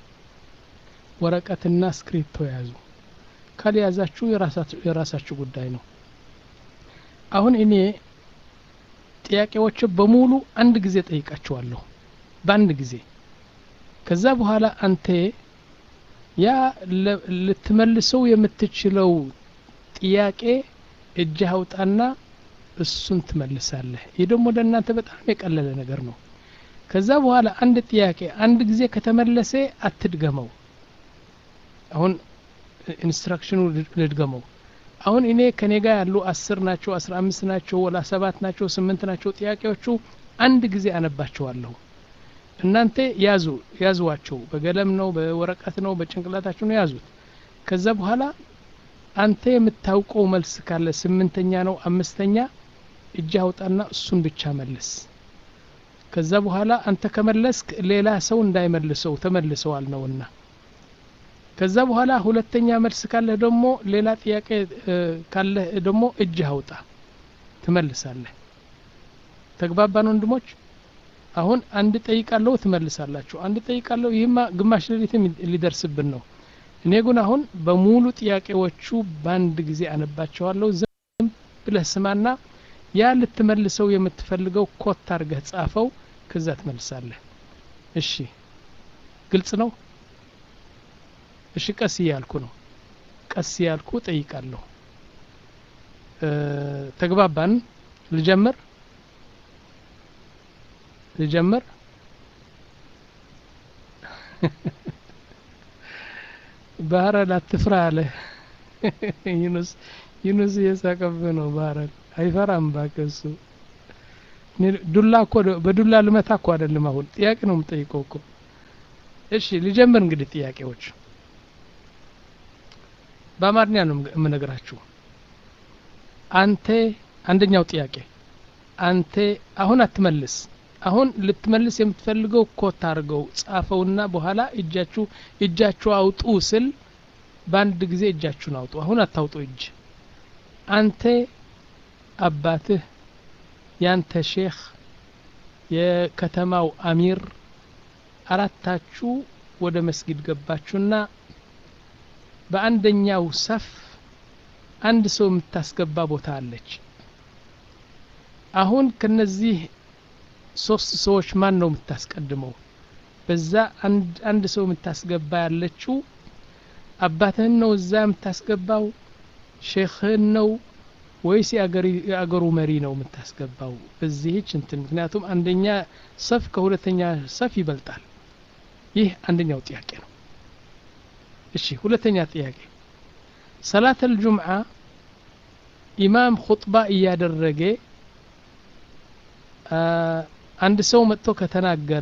ወረቀትና ስክሪፕቶ ያዙ ካልያዛችሁ የራሳችሁ ጉዳይ ነው አሁን እኔ ጥያቄዎች በሙሉ አንድ ጊዜ ጠይቃችኋለሁ በአንድ ጊዜ ከዛ በኋላ አንተ ያ ልትመልሰው የምትችለው ጥያቄ እጅህ አውጣና እሱን ትመልሳለህ ይህ ደግሞ ለእናንተ በጣም የቀለለ ነገር ነው ከዛ በኋላ አንድ ጥያቄ አንድ ጊዜ ከተመለሰ አትድገመው አሁን ኢንስትራክሽኑ ልድገመው አሁን እኔ ከኔ ጋር ያሉ አስር ናቸው አስራ አምስት ናቸው ወላ ሰባት ናቸው ስምንት ናቸው ጥያቄዎቹ አንድ ጊዜ አነባቸዋለሁ እናንተ ያዙ ያዙዋቸው በገለም ነው በወረቀት ነው በጭንቅላታችሁ ነው ያዙት ከዛ በኋላ አንተ የምታውቀው መልስ ካለ ስምንተኛ ነው አምስተኛ እጅ አውጣና እሱን ብቻ መልስ ከዛ በኋላ አንተ ከመለስክ ሌላ ሰው እንዳይመልሰው ተመልሰዋል ነውና ከዛ በኋላ ሁለተኛ መልስ ካለህ ደግሞ ሌላ ጥያቄ ካለህ ደግሞ እጅህ አውጣ ትመልሳለህ ተግባባን ወንድሞች አሁን አንድ ጠይቃለሁ ትመልሳላችሁ አንድ ጠይቃለሁ ይህማ ግማሽ ሌሊትም ሊደርስብን ነው እኔ ግን አሁን በሙሉ ጥያቄዎቹ በአንድ ጊዜ አነባቸዋለሁ ዝም ብለህ ስማና ያ ልትመልሰው የምትፈልገው ኮት አርገህ ጻፈው ከዛ ትመልሳለህ እሺ ግልጽ ነው እሺ ቀስ እያልኩ ነው ቀስ እያልኩ ጠይቃለሁ ተግባባን ልጀምር ልጀምር ባህረ ላትፍራ አለ ዩኑስ ዩኑስ እየሳቀብህ ነው ባረክ አይፈራም እባክህ እሱ እኔ ዱላ እኮ በዱላ ልመታ እኮ አይደለም አሁን ጥያቄ ነው የምጠይቀው እኮ እሺ ልጀምር እንግዲህ ጥያቄዎች በአማርኛ ነው የምነግራችሁ አንተ አንደኛው ጥያቄ አንተ አሁን አትመልስ አሁን ልትመልስ የምትፈልገው ኮት አድርገው ጻፈውና በኋላ እጃችሁ እጃችሁ አውጡ ስል በአንድ ጊዜ እጃችሁን አውጡ አሁን አታውጡ እጅ አንተ አባትህ ያንተ ሼክ የከተማው አሚር አራታችሁ ወደ መስጊድ ገባችሁና በአንደኛው ሰፍ አንድ ሰው የምታስገባ ቦታ አለች አሁን ከነዚህ ሶስት ሰዎች ማን ነው የምታስቀድመው በዛ አንድ አንድ ሰው የምታስገባ ያለችው አባትህን ነው እዛ የምታስገባው ሼክህን ነው ወይስ የአገሩ መሪ ነው የምታስገባው በዚህች እንትን ምክንያቱም አንደኛ ሰፍ ከሁለተኛ ሰፍ ይበልጣል ይህ አንደኛው ጥያቄ ነው እሺ ሁለተኛ ጥያቄ ሰላት አልጁምዓ ኢማም ኹጥባ እያደረገ አንድ ሰው መጥቶ ከተናገረ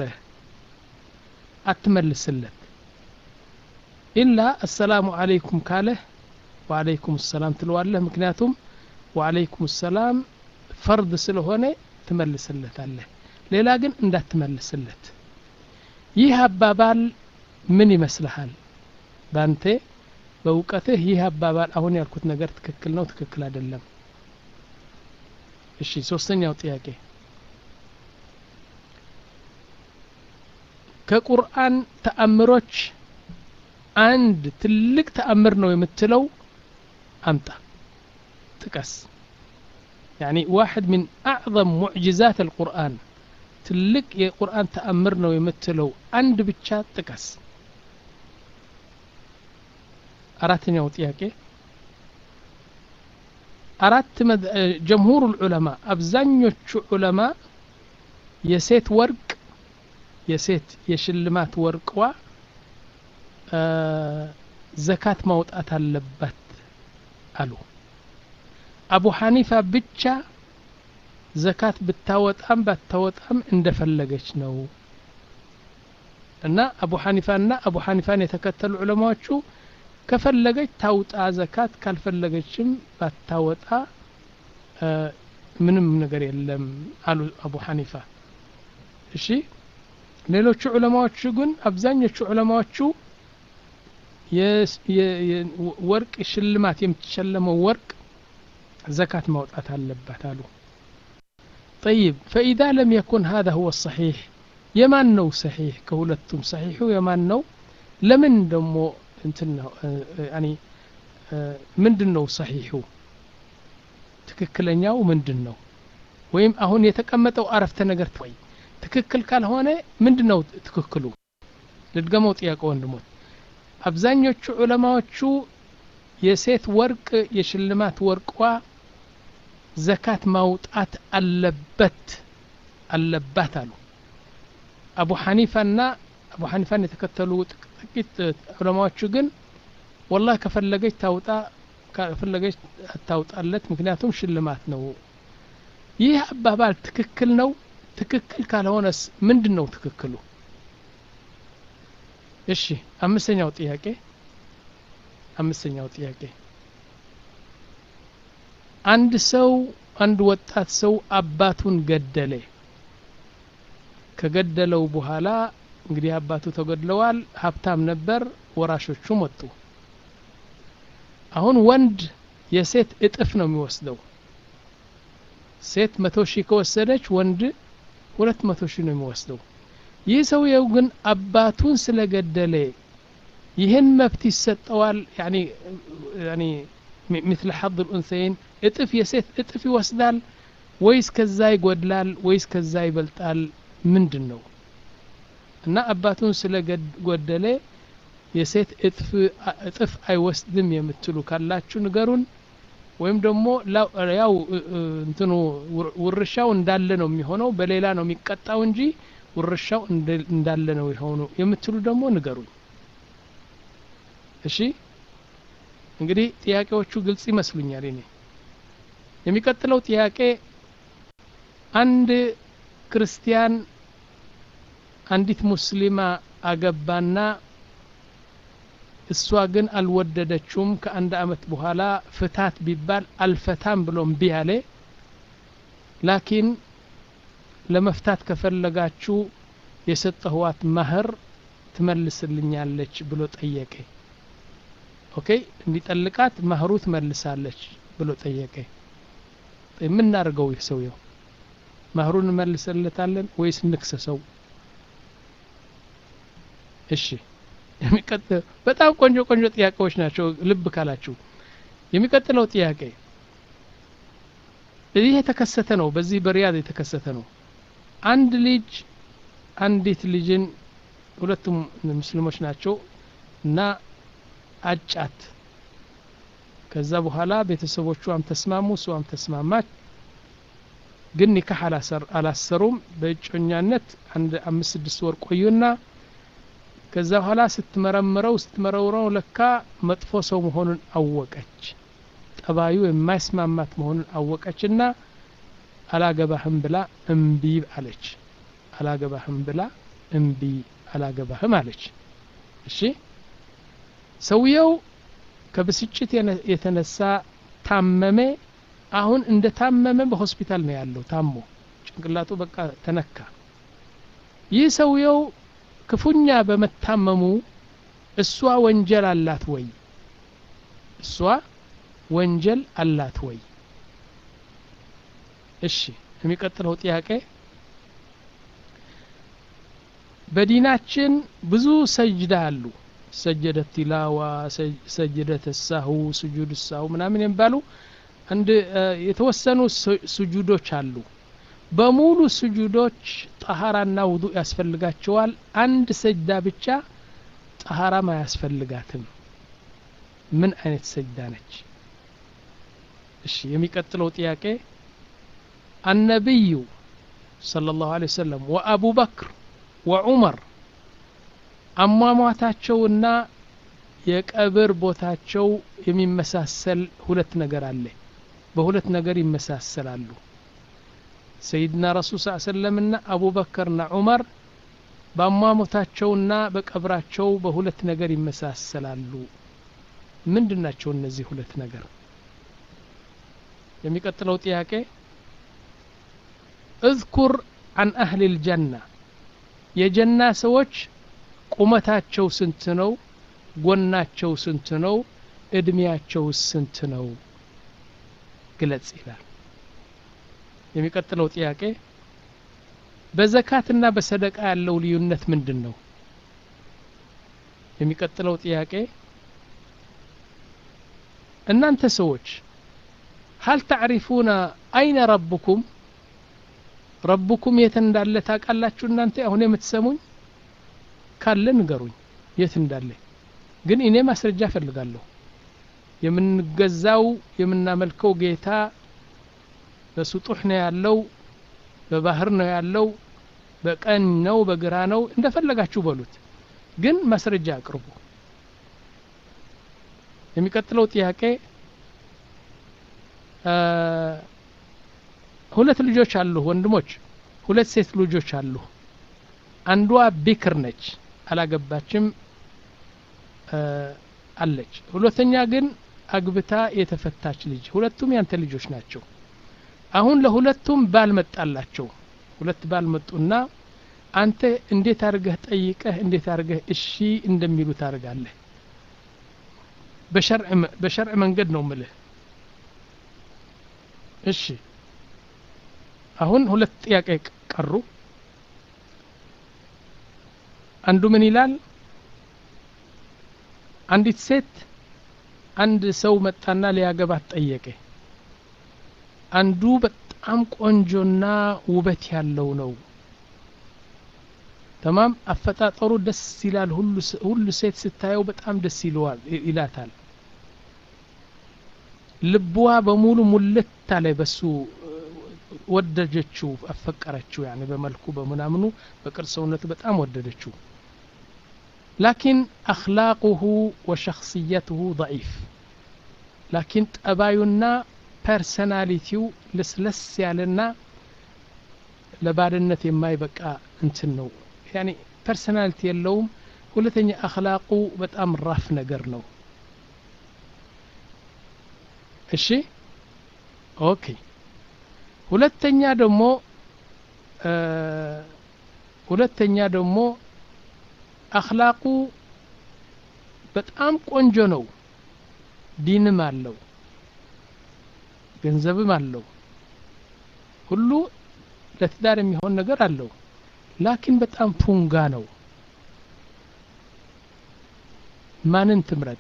አትመልስለት ኢላ አሰላሙ አለይኩም ካለህ ወአለይኩም ሰላም ትለዋለህ ምክንያቱም ወአለይኩም ሰላም ፈርድ ስለሆነ ትመልስለታለህ ሌላ ግን እንዳትመልስለት ይህ አባባል ምን ይመስልሃል ባንተ በእውቀትህ ይህ አባባል አሁን ያልኩት ነገር ትክክል ነው ትክክል አይደለም እሺ ሶስተኛው ጥያቄ ከቁርአን ተአምሮች አንድ ትልቅ ተአምር ነው የምትለው አምጣ ጥቀስ يعني واحد من أعظم معجزات القرآن تلك የቁርአን ተአምር ነው የምትለው አንድ ብቻ ጥቀስ አራተኛው ጥያቄ አራት ጀምሁር ዑለማ አብዛኞቹ ዑለማ የሴት ወርቅ የሴት የሽልማት ወርቅዋ ዘካት ማውጣት አለባት አሉ አቡ ሐኒፋ ብቻ ዘካት ብታወጣም ባታወጣም እንደፈለገች ነው እና አቡ ሐኒፋና አቡ ሐኒፋን የተከተሉ ዑለማዎቹ ከፈለገች ታውጣ ዘካት ካልፈለገችም ባታወጣ ምንም ነገር የለም አሉ አቡ ሐኒፋ እሺ ሌሎቹ ዑለማዎቹ ግን አብዛኞቹ ዑለማዎቹ ወርቅ ሽልማት የምትሸለመው ወርቅ ዘካት ማውጣት አለባት አሉ طيب فإذا لم يكن هذا هو الصحيح የማን ነው صحيح ከሁለቱም صحيحu የማን ነው ለምን ደሞ እንትን ነው ያኒ ምንድን ነው ሰሒሑ ትክክለኛው ምንድን ነው ወይም አሁን የተቀመጠው አረፍተ ነገር ወይ ትክክል ካልሆነ ምንድን ነው ትክክሉ ልድገመው ጥያቄ ወንድሞች አብዛኞቹ ዑለማዎቹ የሴት ወርቅ የሽልማት ወርቋ ዘካት ማውጣት አለበት አለባት አሉ አቡ ሐኒፋና አቡ ሐኒፋን የተከተሉ ጥቂት ዑለማዎቹ ግን ወላህ ከፈለገች ታውጣ ከፈለገች አታውጣለት ምክንያቱም ሽልማት ነው ይህ አባባል ትክክል ነው ትክክል ካልሆነስ ምንድን ነው ትክክሉ እሺ አምስተኛው ጥያቄ አምስተኛው ጥያቄ አንድ ሰው አንድ ወጣት ሰው አባቱን ገደለ ከገደለው በኋላ እንግዲህ አባቱ ተገድለዋል ሀብታም ነበር ወራሾቹም ወጡ አሁን ወንድ የሴት እጥፍ ነው የሚወስደው ሴት መቶ ሺህ ከወሰደች ወንድ ሁለት መቶ ሺህ ነው የሚወስደው ይህ ሰውየው ግን አባቱን ስለገደለ ይህን መብት ይሰጠዋል ያኒ ያኒ مثل حظ الأنثيين እጥፍ የሴት እጥፍ ይወስዳል ወይስ ከዛ ይጎድላል ወይስ ከዛ ይበልጣል ምንድን ነው እና አባቱን ስለጎደለ የሴት እጥፍ አይወስድም የምትሉ ካላችሁ ንገሩን ወይም ደግሞ ያው እንትኑ ውርሻው እንዳለ ነው የሚሆነው በሌላ ነው የሚቀጣው እንጂ ውርሻው እንዳለ ነው የሆኑ የምትሉ ደግሞ ንገሩኝ እሺ እንግዲህ ጥያቄዎቹ ግልጽ ይመስሉኛል እኔ የሚቀጥለው ጥያቄ አንድ ክርስቲያን አንዲት ሙስሊማ አገባና እሷ ግን አልወደደችውም ከአንድ አመት በኋላ ፍታት ቢባል አልፈታም ብሎ እምቢ አለ ላኪን ለመፍታት ከፈለጋችሁ የሰጠህዋት ማህር ትመልስልኛለች ብሎ ጠየቀ ኦኬ እንዲጠልቃት ማህሩ ትመልሳለች ብሎ ጠየቀ የምናደርገው ይህ ሰውየው ማህሩን እንመልስለታለን ወይስ እንክሰሰው እሺ የሚቀጥለው በጣም ቆንጆ ቆንጆ ጥያቄዎች ናቸው ልብ ካላችሁ የሚቀጥለው ጥያቄ ይህ የተከሰተ ነው በዚህ በሪያድ የተከሰተ ነው አንድ ልጅ አንዲት ልጅን ሁለቱም ሙስሊሞች ናቸው እና አጫት ከዛ በኋላ ቤተሰቦቿም ተስማሙ እሷም ተስማማች ግን ኒካህ አላሰሩም በእጮኛነት አንድ አምስት ስድስት ወር ቆዩና ከዛ በኋላ ስትመረምረው ስትመረውረው ለካ መጥፎ ሰው መሆኑን አወቀች ጠባዩ የማይስማማት መሆኑን አወቀችና አላገባህም ብላ እምቢ አለች አላገባህም ብላ እምቢ አላገባህም አለች እሺ ሰውየው ከብስጭት የተነሳ ታመመ አሁን እንደ ታመመ በሆስፒታል ነው ያለው ታሞ ጭንቅላቱ በቃ ተነካ ይህ ሰውየው ክፉኛ በመታመሙ እሷ ወንጀል አላት ወይ እሷ ወንጀል አላት ወይ እሺ የሚቀጥለው ጥያቄ በዲናችን ብዙ ሰጅዳ አሉ ሰጀደ ቲላዋ ሰጀደ ተሳሁ ስጁድ ሳሁ ምናምን የሚባሉ አንድ የተወሰኑ ስጁዶች አሉ በሙሉ ስጁዶች ጠሃራና ውዱ ያስፈልጋቸዋል አንድ ሰጅዳ ብቻ ጠሃራም አያስፈልጋትም ምን አይነት ሰጅዳ ነች እሺ የሚቀጥለው ጥያቄ አነቢዩ صلى الله عليه وسلم وأبو بكر وعمر አሟሟታቸውና የቀብር ቦታቸው የሚመሳሰል ሁለት ነገር አለ በሁለት ነገር ይመሳሰላሉ ሰይድና ረሱል ስ ሰለምና አቡበከርና ዑመር በአሟሟታቸውና በቀብራቸው በሁለት ነገር ይመሳሰላሉ ምንድን ናቸው እነዚህ ሁለት ነገር የሚቀጥለው ጥያቄ እዝኩር አን አህል ልጀና የጀና ሰዎች ቁመታቸው ስንት ነው ጎናቸው ስንት ነው እድሜያቸው ስንት ነው ግለጽ ይላል የሚቀጥለው ጥያቄ በዘካትና በሰደቃ ያለው ልዩነት ምንድን ነው የሚቀጥለው ጥያቄ እናንተ ሰዎች ሀል ተዕሪፉነ አይነ ረብኩም ረብኩም የት እንዳለ ታውቃላችሁ እናንተ አሁን የምትሰሙኝ ካለ ንገሩኝ የት እንዳለ ግን እኔ ማስረጃ እፈልጋለሁ የምንገዛው የምናመልከው ጌታ በስጡሕ ነው ያለው በባህር ነው ያለው በቀኝ ነው በግራ ነው እንደፈለጋችሁ በሉት ግን ማስረጃ አቅርቡ የሚቀጥለው ጥያቄ ሁለት ልጆች አሉ ወንድሞች ሁለት ሴት ልጆች አሉ አንዷ ቢክር ነች አላገባችም አለች ሁለተኛ ግን አግብታ የተፈታች ልጅ ሁለቱም ያንተ ልጆች ናቸው አሁን ለሁለቱም ባል መጣላቸው ሁለት ባል መጡና አንተ እንዴት አድርገህ ጠይቀህ እንዴት አድርገህ እሺ እንደሚሉ ታደርጋለህ በሸርዕ መንገድ ነው ምልህ እሺ አሁን ሁለት ጥያቄ ቀሩ አንዱ ምን ይላል አንዲት ሴት አንድ ሰው መጣና ሊያገባት ጠየቀ አንዱ በጣም ቆንጆና ውበት ያለው ነው ተማም አፈጣጠሩ ደስ ይላል ሁሉ ሴት ስታየው በጣም ደስ ይለዋል ይላታል ልብዋ በሙሉ ሙልት አለ በሱ ወደደችው አፈቀረችው ያኔ በመልኩ በምናምኑ በቅርጽ ሰውነቱ በጣም ወደደችው ላኪን አክላቁሁ ወሸክስየትሁ ضዒፍ ላኪን ጠባዩና ፐርሰናሊቲው ለስለስ ያለና ለባልነት የማይበቃ እንትን ነው ያኒ ፐርሰናሊቲ የለውም ሁለተኛ አክላቁ በጣም ራፍ ነገር ነው እሺ ኦኬ ሁለተኛ ደግሞ ሁለተኛ ደግሞ አክላቁ በጣም ቆንጆ ነው ዲንም አለው ገንዘብም አለው ሁሉ ለትዳር የሚሆን ነገር አለው ላኪን በጣም ፉንጋ ነው ማንን ትምረጥ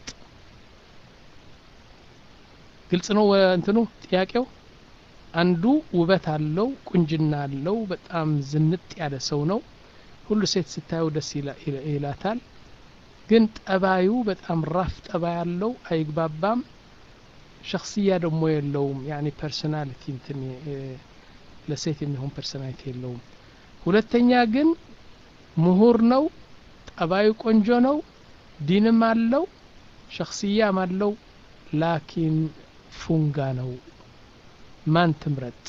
ግልጽ ነው እንትኑ ጥያቄው አንዱ ውበት አለው ቁንጅና አለው በጣም ዝንጥ ያለ ሰው ነው ሁሉ ሴት ስታየው ደስ ይላታል ግን ጠባዩ በጣም ራፍ ጠባይ ያለው አይግባባም ሸክስያ ደግሞ የለውም ያኒ ፐርሶናሊቲ እንትን ለሴት የሚሆን ፐርሶናሊቲ የለውም ሁለተኛ ግን ምሁር ነው ጠባዩ ቆንጆ ነው ዲንም አለው ሸክስያም አለው ላኪን ፉንጋ ነው ማን ትምረጥ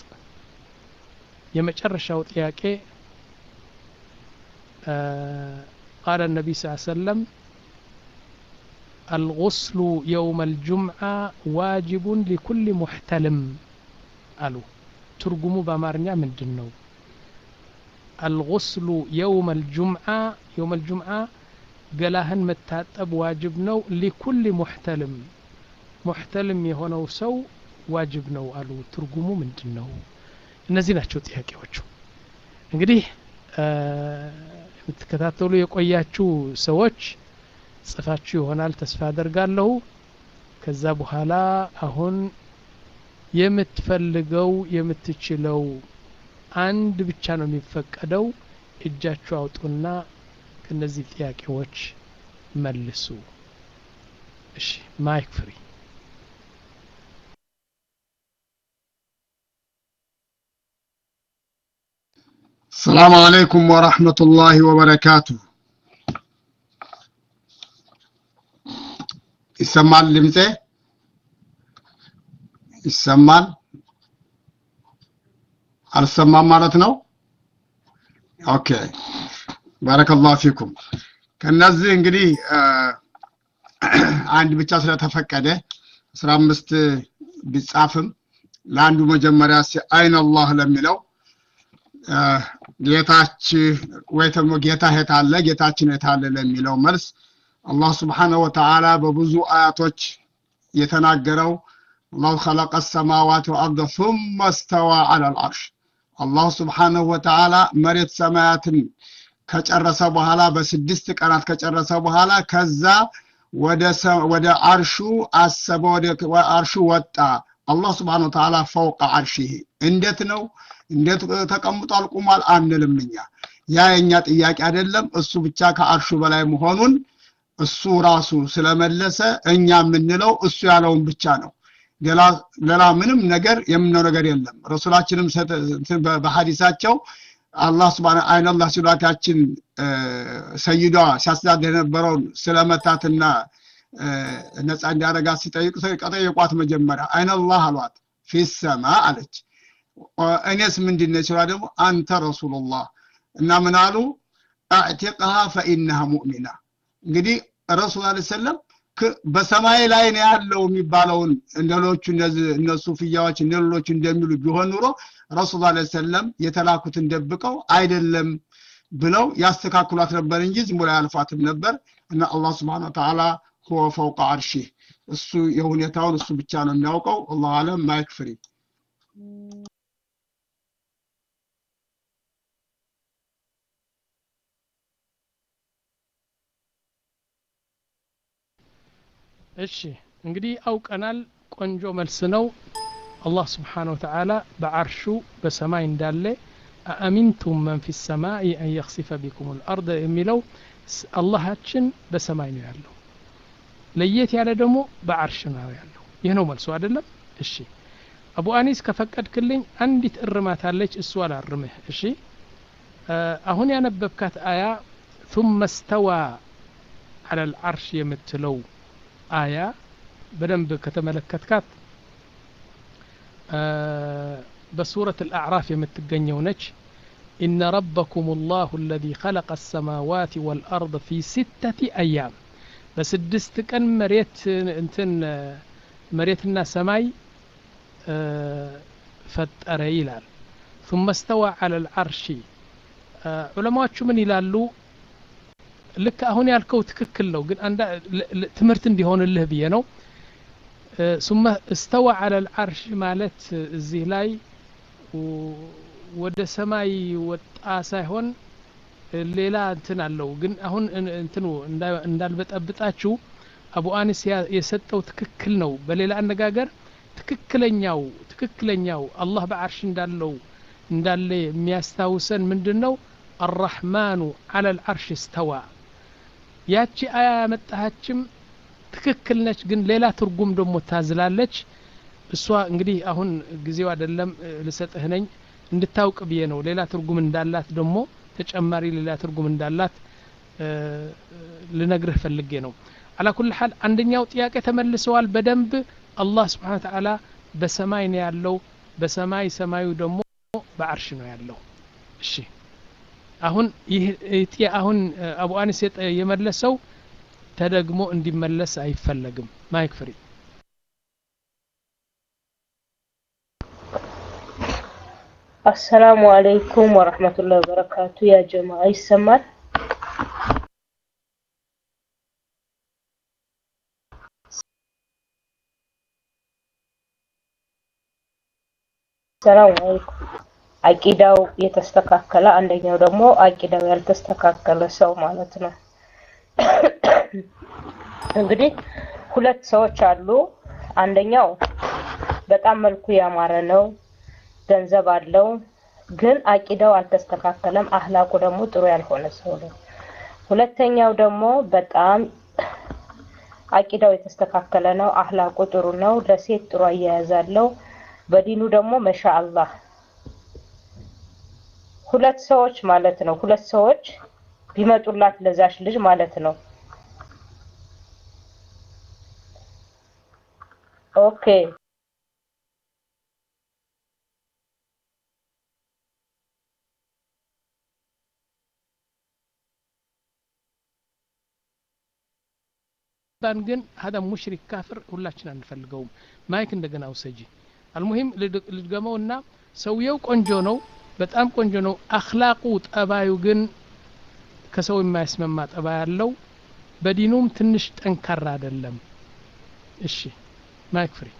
የመጨረሻው ጥያቄ قال النبي صلى الله عليه وسلم الغسل يوم الجمعة واجب لكل محتلم قالوا ترجموا بأمارنيا من دنو الغسل يوم الجمعة يوم الجمعة قلاهن متاتب واجب نو لكل محتلم محتلم يهونو سو ዋጅብ ነው አሉ ትርጉሙ ምንድን ነው እነዚህ ናቸው ጥያቄዎቹ እንግዲህ የምትከታተሉ የቆያችሁ ሰዎች ጽፋችሁ ይሆናል ተስፋ አደርጋለሁ ከዛ በኋላ አሁን የምትፈልገው የምትችለው አንድ ብቻ ነው የሚፈቀደው እጃችሁ አውጡና ከነዚህ ጥያቄዎች መልሱ እሺ ማይክ ፍሪ السلام عليكم ورحمة الله وبركاته ይሰማል ድምፄ ይሰማል አልሰማም ማለት ነው ኦኬ ባረከላሁ ፊኩም ከነዚህ እንግዲህ አንድ ብቻ ስለተፈቀደ አስራ አምስት ቢጻፍም ለአንዱ መጀመሪያ አይን አላህ ለሚለው ጌታች ወይ ደግሞ ጌታ የታለ ጌታችን የታለ ለሚለው መልስ አላህ ስብሓነሁ ወተዓላ በብዙ አያቶች የተናገረው አላሁ ኸለቀ ሰማዋት ወአርደ ثم استوى على العرش አላሁ ስብሓነሁ ወተዓላ መሬት ሰማያትን ከጨረሰ በኋላ በስድስት ቀናት ከጨረሰ በኋላ ከዛ ወደ አርሹ አሰበ ወደ አርሹ ወጣ አላህ ስብሓነሁ ወተዓላ ፈውቀ አርሺህ እንዴት ነው እንዴት ተቀምጧል ቁሟል አንልም እኛ ያ የኛ ጥያቄ አይደለም እሱ ብቻ ከአርሹ በላይ መሆኑን እሱ ራሱ ስለመለሰ እኛ የምንለው እሱ ያለውን ብቻ ነው ሌላ ምንም ነገር የምነው ነገር የለም ረሱላችንም በሐዲሳቸው አላህ ስብን አይነላህ ሲሏታችን ሰይዷ ሲያስተዳድር የነበረውን ስለመታትና ነፃ እንዲያረጋት ሲጠይቁ ጠየቋት መጀመሪያ አይነላህ አሏት ፊሰማ አለች እኔስ ምንድን ነው ሲሏ ደግሞ አንተ ረሱሉላህ እና ምን አሉ አዕቲቅሃ ፈኢነሃ ሙእሚና እንግዲህ ረሱል ላ ሰለም በሰማይ ላይ ነው ያለው የሚባለውን እንደሌሎቹ እነሱ ፍያዎች እንደሌሎቹ እንደሚሉ ቢሆን ኑሮ ረሱል ላ ሰለም የተላኩትን ደብቀው አይደለም ብለው ያስተካክሏት ነበር እንጂ ዝም ብሎ ያልፏትም ነበር እና አላህ ስብሓን ተዓላ ሁወ ፈውቀ አርሺህ እሱ የሁኔታውን እሱ ብቻ ነው የሚያውቀው አላሁ አለም ማይክ ፍሪ እሺ እንግዲህ አውቀናል ቆንጆ መልስ ነው አላህ ስብሓን ወተዓላ በአርሹ በሰማይ እንዳለ አአሚንቱም መን ፊ ሰማይ አን የክሲፈ ቢኩም ልአርድ የሚለው አላሃችን በሰማይ ነው ያለው ለየት ያለ ደግሞ በአርሽ ነው ያለው ይህ ነው መልሱ አይደለም እሺ አቡ አኒስ ከፈቀድክልኝ አንዲት እርማት አለች እሱ አላርምህ እሺ አሁን ያነበብካት አያ ثم استوى على العرش የምትለው አያ በደንብ ከተመለከትካት በሱረት አልአዕራፍ የምትገኘው ነች إن ربكم الله الذي خلق السماوات والأرض في ستة أيام በስድስት ቀን መሬት እንትን መሬትና ሰማይ ፈጠረ ይላል ثم استوى على العرش ዑለማዎቹ ምን ይላሉ ልክ አሁን ያልከው ትክክል ነው ግን ትምህርት እንዲሆንልህ ብዬ ነው ثم استوى على العرش ማለት እዚህ ላይ ወደ ሰማይ ወጣ ሳይሆን ሌላ እንትን አለው ግን አሁን እንትኑ እንዳልበጠብጣችሁ አቡ አኒስ የሰጠው ትክክል ነው በሌላ አነጋገር ትክክለኛው ትክክለኛው አላህ በአርሽ እንዳለው እንዳለ የሚያስታውሰን ምንድን ነው አራሕማኑ አለ ልዓርሽ እስተዋ ያቺ አያ ያመጣሃችም ትክክል ነች ግን ሌላ ትርጉም ደግሞ ታዝላለች እሷ እንግዲህ አሁን ጊዜው አይደለም ልሰጥህ ነኝ እንድታውቅ ብዬ ነው ሌላ ትርጉም እንዳላት ደግሞ ተጨማሪ ሌላ ትርጉም እንዳላት ልነግርህ ፈልጌ ነው አላ ኩል ሓል አንደኛው ጥያቄ ተመልሰዋል በደንብ አላህ ስብሓን ተዓላ በሰማይ ነው ያለው በሰማይ ሰማዩ ደግሞ በአርሽ ነው ያለው እሺ አሁን ይህ አሁን አቡ አኒስ የመለሰው ተደግሞ እንዲመለስ አይፈለግም ማይክ ፍሪ አሰላሙ አለይኩም ወረህመቱላሂ ወበረካቱ ያ ጀማ ይሰማል ሰላም አለይኩም አቂዳው የተስተካከለ አንደኛው ደግሞ አቂዳው ያልተስተካከለ ሰው ማለት ነው እንግዲህ ሁለት ሰዎች አሉ አንደኛው በጣም መልኩ ያማረ ነው ገንዘብ አለው ግን አቂዳው አልተስተካከለም አህላቁ ደግሞ ጥሩ ያልሆነ ሰው ነው ሁለተኛው ደግሞ በጣም አቂዳው የተስተካከለ ነው አህላቁ ጥሩ ነው ለሴት ጥሩ አያያዝ አለው በዲኑ ደግሞ መሻአላህ ሁለት ሰዎች ማለት ነው ሁለት ሰዎች ቢመጡላት ለዛች ልጅ ማለት ነው ኦኬ ዳን ግን ሀዳ ሙሽሪክ ካፍር ሁላችን አንፈልገውም ማይክ እንደገና ውሰጂ አልሙሂም ልድገመውና ሰውየው ቆንጆ ነው በጣም ቆንጆ ነው አክላቁ ጠባዩ ግን ከሰው የማያስመማ ጠባ ያለው በዲኑም ትንሽ ጠንካራ አይደለም እሺ ማይክ ፍሪ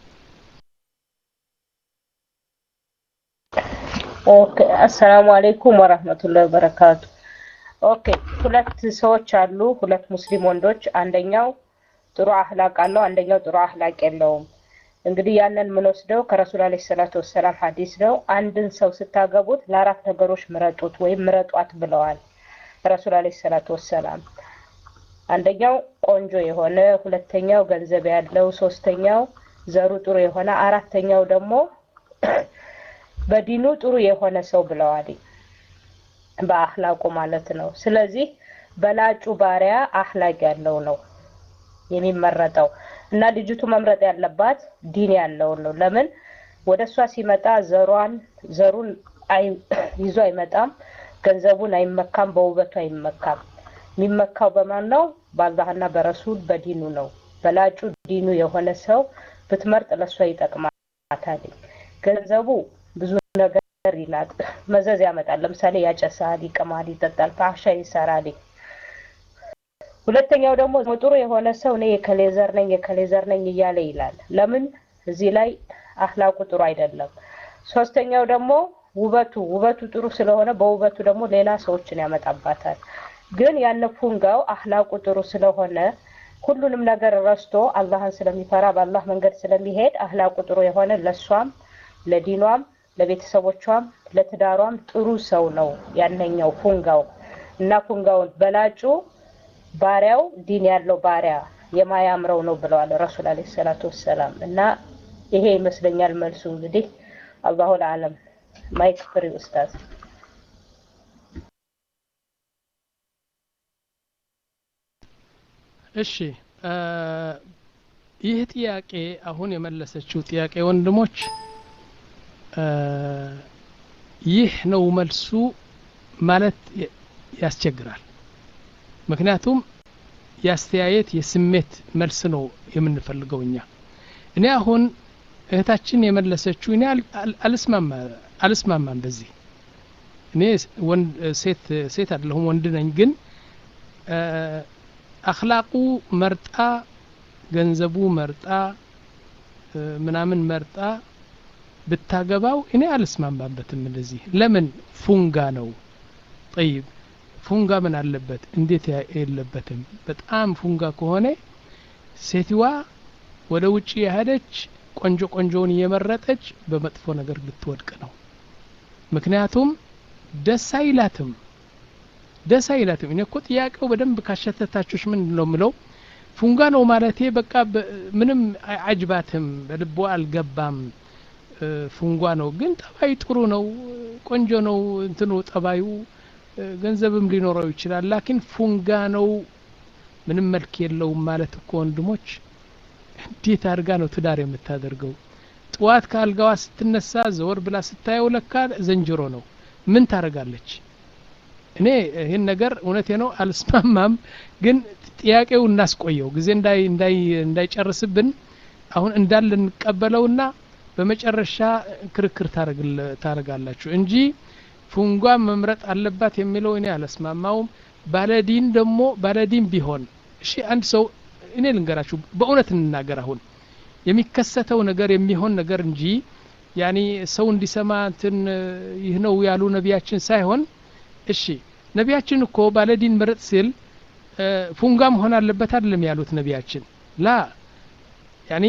ኦኬ አሰላሙ አለይኩም ወራህመቱላሂ ወበረካቱ ኦኬ ሁለት ሰዎች አሉ ሁለት ሙስሊም ወንዶች አንደኛው ጥሩ አህላቅ አለው አንደኛው ጥሩ አህላቅ የለውም እንግዲህ ያንን የምንወስደው ከረሱል አለ ሰላቱ ወሰላም ሀዲስ ነው አንድን ሰው ስታገቡት ለአራት ነገሮች ምረጡት ወይም ምረጧት ብለዋል ረሱል አለ ሰላቱ ወሰላም አንደኛው ቆንጆ የሆነ ሁለተኛው ገንዘብ ያለው ሶስተኛው ዘሩ ጥሩ የሆነ አራተኛው ደግሞ በዲኑ ጥሩ የሆነ ሰው ብለዋል በአህላቁ ማለት ነው ስለዚህ በላጩ ባሪያ አህላቅ ያለው ነው የሚመረጠው እና ልጅቱ መምረጥ ያለባት ዲን ያለውን ነው ለምን ወደ እሷ ሲመጣ ዘሯን ዘሩን ይዞ አይመጣም ገንዘቡን አይመካም በውበቱ አይመካም የሚመካው በማን ነው በአላህና በረሱል በዲኑ ነው በላጩ ዲኑ የሆነ ሰው ብትመርጥ ለእሷ ይጠቅማታል ገንዘቡ ብዙ ነገር ይላል መዘዝ ያመጣል ለምሳሌ ያጨሳል ይቅማል ይጠጣል ፋሻ ይሰራል ሁለተኛው ደግሞ ጥሩ የሆነ ሰው እኔ የከሌዘር ነኝ የከሌዘር ነኝ እያለ ይላል ለምን እዚህ ላይ አህላቁ ጥሩ አይደለም ሶስተኛው ደግሞ ውበቱ ውበቱ ጥሩ ስለሆነ በውበቱ ደግሞ ሌላ ሰዎችን ያመጣባታል ግን ያነ ፉንጋው አህላቁ ጥሩ ስለሆነ ሁሉንም ነገር ረስቶ አላህን ስለሚፈራ በአላህ መንገድ ስለሚሄድ አህላቁ ጥሩ የሆነ ለሷም ለዲኗም ለቤተሰቦቿም ለትዳሯም ጥሩ ሰው ነው ያነኛው ፉንጋው እና ፉንጋውን በላጩ ባሪያው ዲን ያለው ባሪያ የማያምረው ነው ብለዋል ረሱል አለ ሰላቱ ወሰላም እና ይሄ ይመስለኛል መልሱ እንግዲህ አላሁ ለአለም ማይክ ፍሪ ኡስታዝ እሺ ይህ ጥያቄ አሁን የመለሰችው ጥያቄ ወንድሞች እ፣ ይህ ነው መልሱ ማለት የ- ያስቸግራል ምክንያቱም የአስተያየት የስሜት መልስ ነው የምንፈልገው እኛ እኔ አሁን እህታችን የመለሰችው እኔ አል- አል- አልስማማ አልስማማም በዚህ እኔ ስ- ወንድ ሴት ሴት አይደለሁም ወንድ ነኝ ግን እ፣ አክላቁ መርጣ ገንዘቡ መርጣ እ፣ ምናምን መርጣ ብታገባው እኔ አልስማማበትም እንደዚህ ለምን ፉንጋ ነው ጠይብ ፉንጋ ምን አለበት እንዴት ያ- የለበትም በጣም ፉንጋ ከሆነ ሴትዋ ወደ ውጭ የሄደች ቆንጆ ቆንጆውን እየመረጠች በመጥፎ ነገር ልትወድቅ ነው ምክንያቱም ደስ አይላትም ደስ አይላትም እኔ እኮ ጥያቄው በደንብ ካሸተታችሁሽ ምንድን ነው ምለው ፉንጋ ነው ማለቴ በቃ በ- ምንም አይ- አጅባትም በልቦ አልገባም እ፣ ፉንጓ ነው ግን ጠባይ ጥሩ ነው ቆንጆ ነው እንትኑ ጠባዩ እ፣ ገንዘብም ሊኖረው ይችላል ላኪን ፉንጋ ነው ምንም መልክ የለውም ማለት እኮ ወንድሞች እንዴት አድርጋ ነው ትዳር የምታደርገው ጥዋት ከአልጋዋ ስትነሳ ዘወር ብላ ስታየው ለካ ዘንጅሮ ነው ምን ታደርጋለች እኔ ይህን ነገር እውነቴ ነው አልስማማም ግን ጥያቄው እናስቆየው ጊዜ እንዳይ እንዳይ እንዳይጨርስብን አሁን እንዳለ እንቀበለውና በመጨረሻ ክርክር ታረግል- ታረጋላችሁ እንጂ ፉንጓ መምረጥ አለባት የሚለው እኔ አልስማማውም ባለዲን ደግሞ ባለዲን ቢሆን እሺ አንድ ሰው እኔ ልንገራችሁ በእውነት እንናገር አሁን የሚከሰተው ነገር የሚሆን ነገር እንጂ ያኒ ሰው እንዲሰማ እንትን እ፣ ይህ ነው ያሉ ነቢያችን ሳይሆን እሺ ነቢያችን እኮ ባለዲን ምረጥ ሲል እ፣ ፉንጋ መሆን አለበት አይደለም ያሉት ነቢያችን ላ ያኒ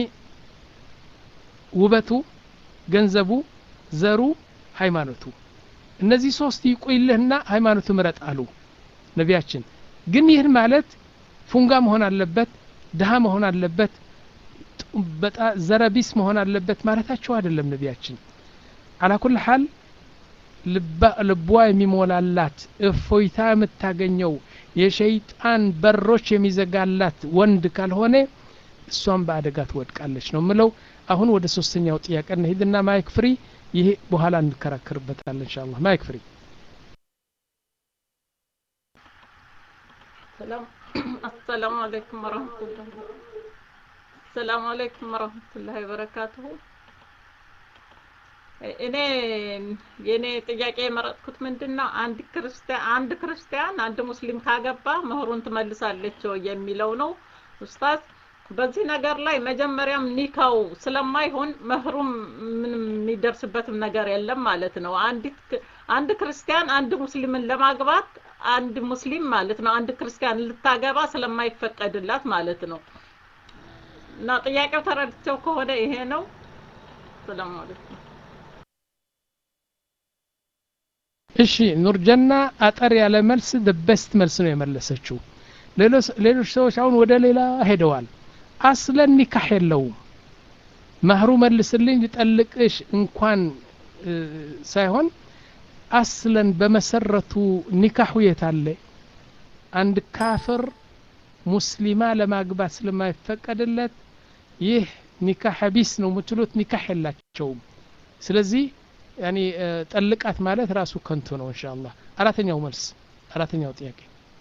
ውበቱ ገንዘቡ ዘሩ ሃይማኖቱ እነዚህ ሶስት ይቆይልህና ሃይማኖቱ ምረጥ አሉ ነቢያችን ግን ይህን ማለት ፉንጋ መሆን አለበት ድሃ መሆን አለበት ጡ- በጣ- ዘረቢስ መሆን አለበት ማለታቸው አይደለም ነቢያችን አላኩል ሀል ልባ- ልቧ የሚሞላላት እፎይታ የምታገኘው የሸይጣን በሮች የሚዘጋላት ወንድ ካልሆነ እሷን በአደጋ ትወድቃለች ነው ምለው አሁን ወደ ሶስተኛው ጥያቄ እንሂድና ማይክ ፍሪ ይሄ በኋላ እንከራከርበታለን ኢንሻአላህ ማይክ ፍሪ ሰላም አሰላሙ አለይኩም ወረህመቱላሂ ሰላሙ አለይኩም ወረህመቱላሂ ወበረካቱሁ እኔ የኔ ጥያቄ የመረጥኩት ምንድን ነው አንድ ክርስቲያን አንድ ክርስቲያን አንድ ሙስሊም ካገባ መህሩን ትመልሳለች ወይ የሚለው ነው ኡስታዝ በዚህ ነገር ላይ መጀመሪያም ኒካው ስለማይሆን መህሩም ምንም የሚደርስበትም ነገር የለም ማለት ነው አንዲት ክ- አንድ ክርስቲያን አንድ ሙስሊምን ለማግባት አንድ ሙስሊም ማለት ነው አንድ ክርስቲያን ልታገባ ስለማይፈቀድላት ማለት ነው እና ጥያቄው ተረድቸው ከሆነ ይሄ ነው ሰላም አለይኩም እሺ ኑርጀና አጠር ያለ መልስ በስት መልስ ነው የመለሰችው ሌሎች ሌሎች ሰዎች አሁን ወደ ሌላ ሄደዋል አስለን ኒካህ የለውም መህሩ መልስልኝ ልጠልቅሽ እንኳን እ፣ ሳይሆን አስለን በመሰረቱ ኒካሁ የት አለ አንድ ካፍር ሙስሊማ ለማግባት ስለማይፈቀድለት ይህ ኒካህ ቢስ ነው የምትሉት ኒካህ የላቸውም ስለዚህ ያኒ እ፣ ጠልቃት ማለት ራሱ ከንቱ ነው ኢንሻአላህ አራተኛው መልስ አራተኛው ጥያቄ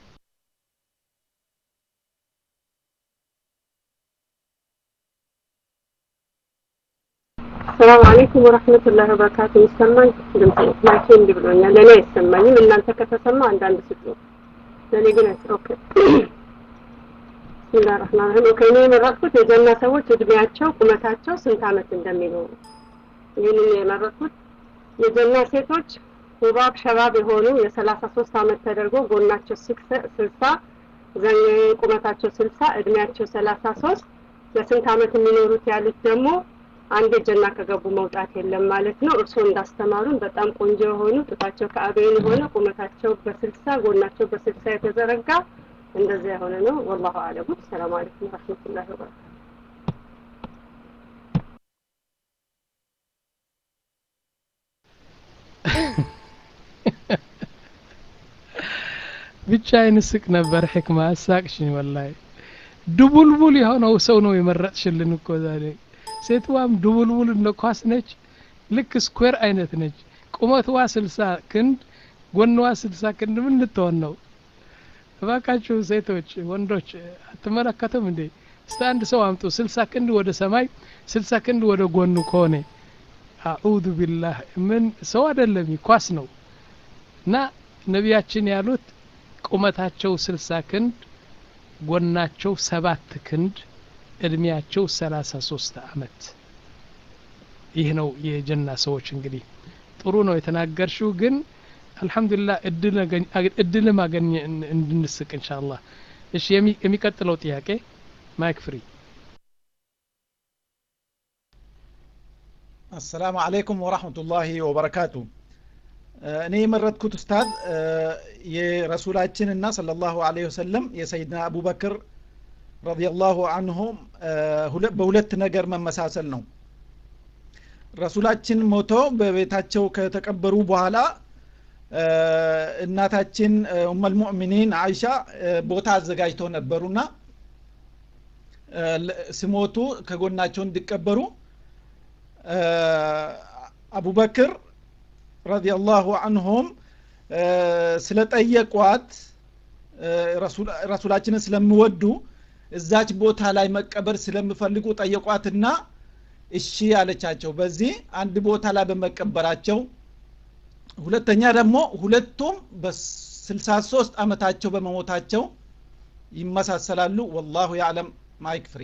ሰላም አለይኩም ወረህመቱላሂ ወበረካቱ። ይሰማኝ ድምጽ ማይኬ እንዲህ ብሎኛል። ለእኔ አይሰማኝም። እናንተ ከተሰማ አንዳንድ ስጡ። ለእኔ ግን አይሰ- ኦኬ ብስሚላህ ረህማን ረሂም። ኦኬ እኔ የመረጥኩት የጀና ሰዎች እድሜያቸው ቁመታቸው ስንት ዓመት እንደሚኖሩ ይህንን የመረጥኩት የጀና ሴቶች ሁባብ ሸባብ የሆኑ የሰላሳ ሶስት ዓመት ተደርጎ ጎናቸው ስክሰ- ስልሳ ዘ- ቁመታቸው ስልሳ እድሜያቸው ሰላሳ ሶስት ለስንት ዓመት የሚኖሩት ያሉት ደግሞ አንድ ጀና ከገቡ መውጣት የለም ማለት ነው። እርስዎ እንዳስተማሩን በጣም ቆንጆ የሆኑ ጡታቸው ከአበይን የሆነ ቁመታቸው በስልሳ ጎናቸው በስልሳ የተዘረጋ እንደዚያ የሆነ ነው። ወላሁ አለሙ። ሰላም አለይኩም ወረህመቱላሂ ወበረካቱ። ብቻ ይንስቅ ነበር ሕክማ አሳቅሽኝ ወላሂ ድቡልቡል የሆነው ሰው ነው የመረጥሽልን እኮ ዛሬ ሴትዋም ድቡልቡል እንደ ኳስ ነች ልክ ስኩዌር አይነት ነች ቁመትዋ ስልሳ ክንድ ጎንዋ ስልሳ ክንድ ምን ልትሆን ነው እባካችሁ ሴቶች ወንዶች አትመለከቱም እንዴ እስቲ አንድ ሰው አምጡ ስልሳ ክንድ ወደ ሰማይ ስልሳ ክንድ ወደ ጎኑ ከሆነ አዑዙ ቢላህ ምን ሰው አይደለም ኳስ ነው እና ነቢያችን ያሉት ቁመታቸው ስልሳ ክንድ ጎናቸው ሰባት ክንድ እድሜያቸው ሰላሳ ሶስት አመት ይህ ነው የጀና ሰዎች እንግዲህ ጥሩ ነው የተናገርሽው ግን አልሐምዱሊላህ እድልም አገኘ እንድንስቅ እንሻአላህ እሺ የሚቀጥለው ጥያቄ ማይክ ፍሪ አሰላሙ አለይኩም ወራህመቱላሂ ወበረካቱ እኔ የመረጥኩት ኡስታዝ የረሱላችንና ሰለላሁ ዐለይሂ ወሰለም የሰይድና አቡበክር ረዲየላሁ አንሁም በሁለት ነገር መመሳሰል ነው ረሱላችን ሞቶ በቤታቸው ከተቀበሩ በኋላ እናታችን ኡመል ሙእሚኒን አይሻ ቦታ አዘጋጅተው ነበሩና ስሞቱ ከጎናቸው እንዲቀበሩ አቡበክር ረዲየላሁ አንሁም ስለጠየቋት ረሱላችንን ስለሚወዱ እዛች ቦታ ላይ መቀበር ስለሚፈልጉ ጠየቋትና እሺ አለቻቸው በዚህ አንድ ቦታ ላይ በመቀበራቸው ሁለተኛ ደግሞ ሁለቱም በስልሳ ሶስት አመታቸው በመሞታቸው ይመሳሰላሉ ወላሁ ያዕለም ማይክ ፍሪ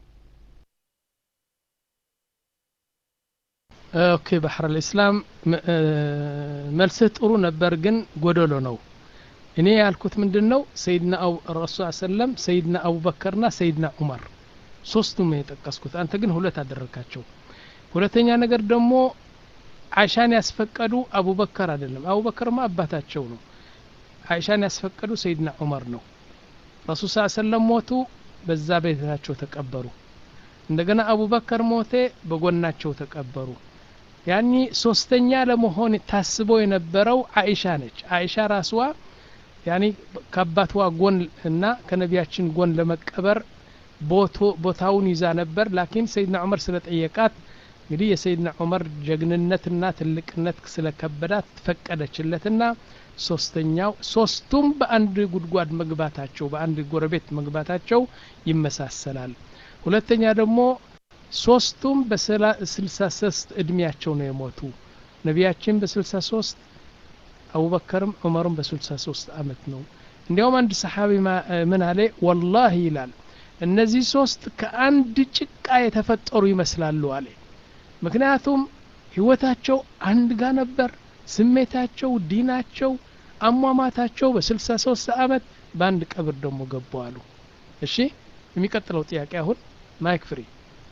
ኦኬ ባህር ልእስላም መልስህ ጥሩ ነበር ግን ጎደሎ ነው እኔ ያልኩት ምንድን ነው ሰይድና ረሱል ሰለም ሰይድና አቡበከርና ሰይድና ዑመር ሶስቱም የጠቀስኩት አንተ ግን ሁለት አደረግካቸው ሁለተኛ ነገር ደግሞ አይሻን ያስፈቀዱ አቡበከር አይደለም አቡበከርማ አባታቸው ነው አይሻን ያስፈቀዱ ሰይድና ዑመር ነው ረሱል ስ ሰለም ሞቱ በዛ ቤታቸው ተቀበሩ እንደገና አቡበከር ሞቴ በጎናቸው ተቀበሩ ያኒ ሶስተኛ ለመሆን ታስቦ የነበረው አይሻ ነች አይሻ ራስዋ ያኒ ከአባቷ ጎን እና ከነቢያችን ጎን ለመቀበር ቦታውን ይዛ ነበር ላኪን ሰይድና ዑመር ስለጠየቃት እንግዲህ የሰይድና ዑመር ጀግንነትና ትልቅነት ስለከበዳት ፈቀደችለትና ሶስተኛው ሶስቱም በአንድ ጉድጓድ መግባታቸው በአንድ ጎረቤት መግባታቸው ይመሳሰላል ሁለተኛ ደግሞ ሶስቱም በስልሳ ሶስት እድሜያቸው ነው የሞቱ ነቢያችን በስልሳ ሶስት አቡበከርም ዑመርም በስልሳ ሶስት አመት ነው እንዲያውም አንድ ሰሓቢ ምን አለ ወላሂ ይላል እነዚህ ሶስት ከአንድ ጭቃ የተፈጠሩ ይመስላሉ አለ ምክንያቱም ህይወታቸው አንድ ጋር ነበር ስሜታቸው ዲናቸው አሟማታቸው በስልሳ ሶስት አመት በአንድ ቀብር ደግሞ ገቡ አሉ እሺ የሚቀጥለው ጥያቄ አሁን ማይክ ፍሪ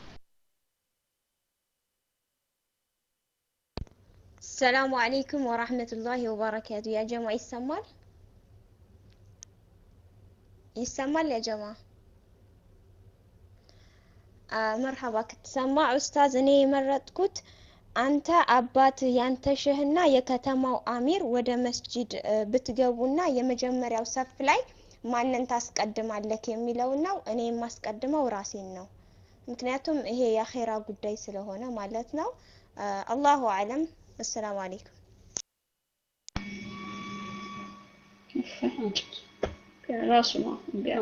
ሰላሙ አለይኩም ወራህመቱላሂ ወበረካቱ ያ ጀማ ይሰማል ይሰማል ያ ጀማ መርሐባ ክትሰማ ኡስታዝ እኔ የመረጥኩት አንተ አባት ያንተ ሸህና የከተማው አሚር ወደ መስጂድ ብትገቡና የመጀመሪያው ሰፍ ላይ ማንን ታስቀድማለክ የሚለው ነው እኔ የማስቀድመው ራሴን ነው ምክንያቱም ይሄ የአኼራ ጉዳይ ስለሆነ ማለት ነው አላሁ አለም አሰላሙ አለይኩም ራሱ ነው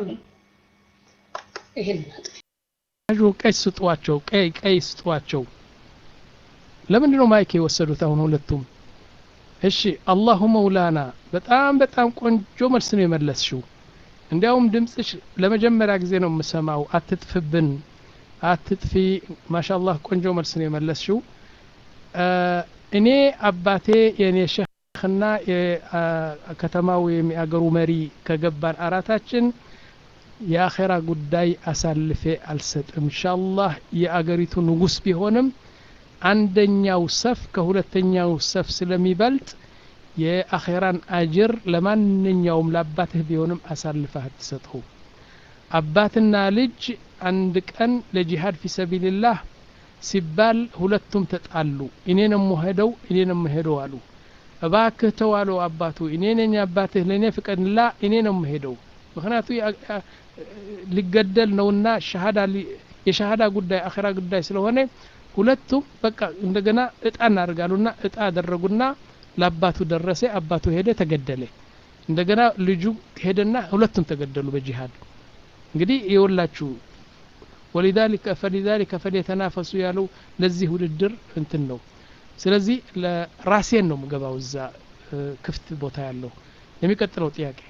ይሄን ቀይ ስጧቸው ቀይ ቀይ ስጧቸው ለምንድን ነው ማይክ የወሰዱት አሁን ሁለቱም እሺ አላሁ መውላና በጣም በጣም ቆንጆ መልስ ነው የመለስሽው እንዲያውም ድምፅሽ ለመጀመሪያ ጊዜ ነው የምሰማው አትጥፍብን አትጥፊ ማሻአላህ ቆንጆ መልስ ነው የመለስሽው እኔ አባቴ የእኔ ሸህና የከተማው የሚያገሩ መሪ ከገባን አራታችን የአኼራ ጉዳይ አሳልፌ አልሰጥም ኢንሻአላህ የአገሪቱ ንጉስ ቢሆንም አንደኛው ሰፍ ከሁለተኛው ሰፍ ስለሚበልጥ የአኼራን አጅር ለማንኛውም ለአባትህ ቢሆንም አሳልፈህ አትሰጠው አባትና ልጅ አንድ ቀን ለጂሃድ ፊ ሰቢልላህ ሲባል ሁለቱም ተጣሉ እኔ ነው የምሄደው እኔ ነው የምሄደው አሉ እባክህ ተዋለው አባቱ እኔ ነኝ አባትህ ለእኔ ፍቀድላ እኔ ነው የምሄደው ምክንያቱ ሊገደል ነውና ሸሃዳ የሸሃዳ ጉዳይ አኺራ ጉዳይ ስለሆነ ሁለቱም በቃ እንደገና እጣ እናደርጋሉና እጣ አደረጉና ለአባቱ ደረሰ አባቱ ሄደ ተገደለ እንደገና ልጁ ሄደና ሁለቱም ተገደሉ በጂሃድ እንግዲህ የወላችሁ ወሊዛሊከ ፈሊዛሊከ ፈሊተናፈሱ ያለው ለዚህ ውድድር እንትን ነው ስለዚህ ለራሴን ነው ምገባው እዛ ክፍት ቦታ ያለው የሚቀጥለው ጥያቄ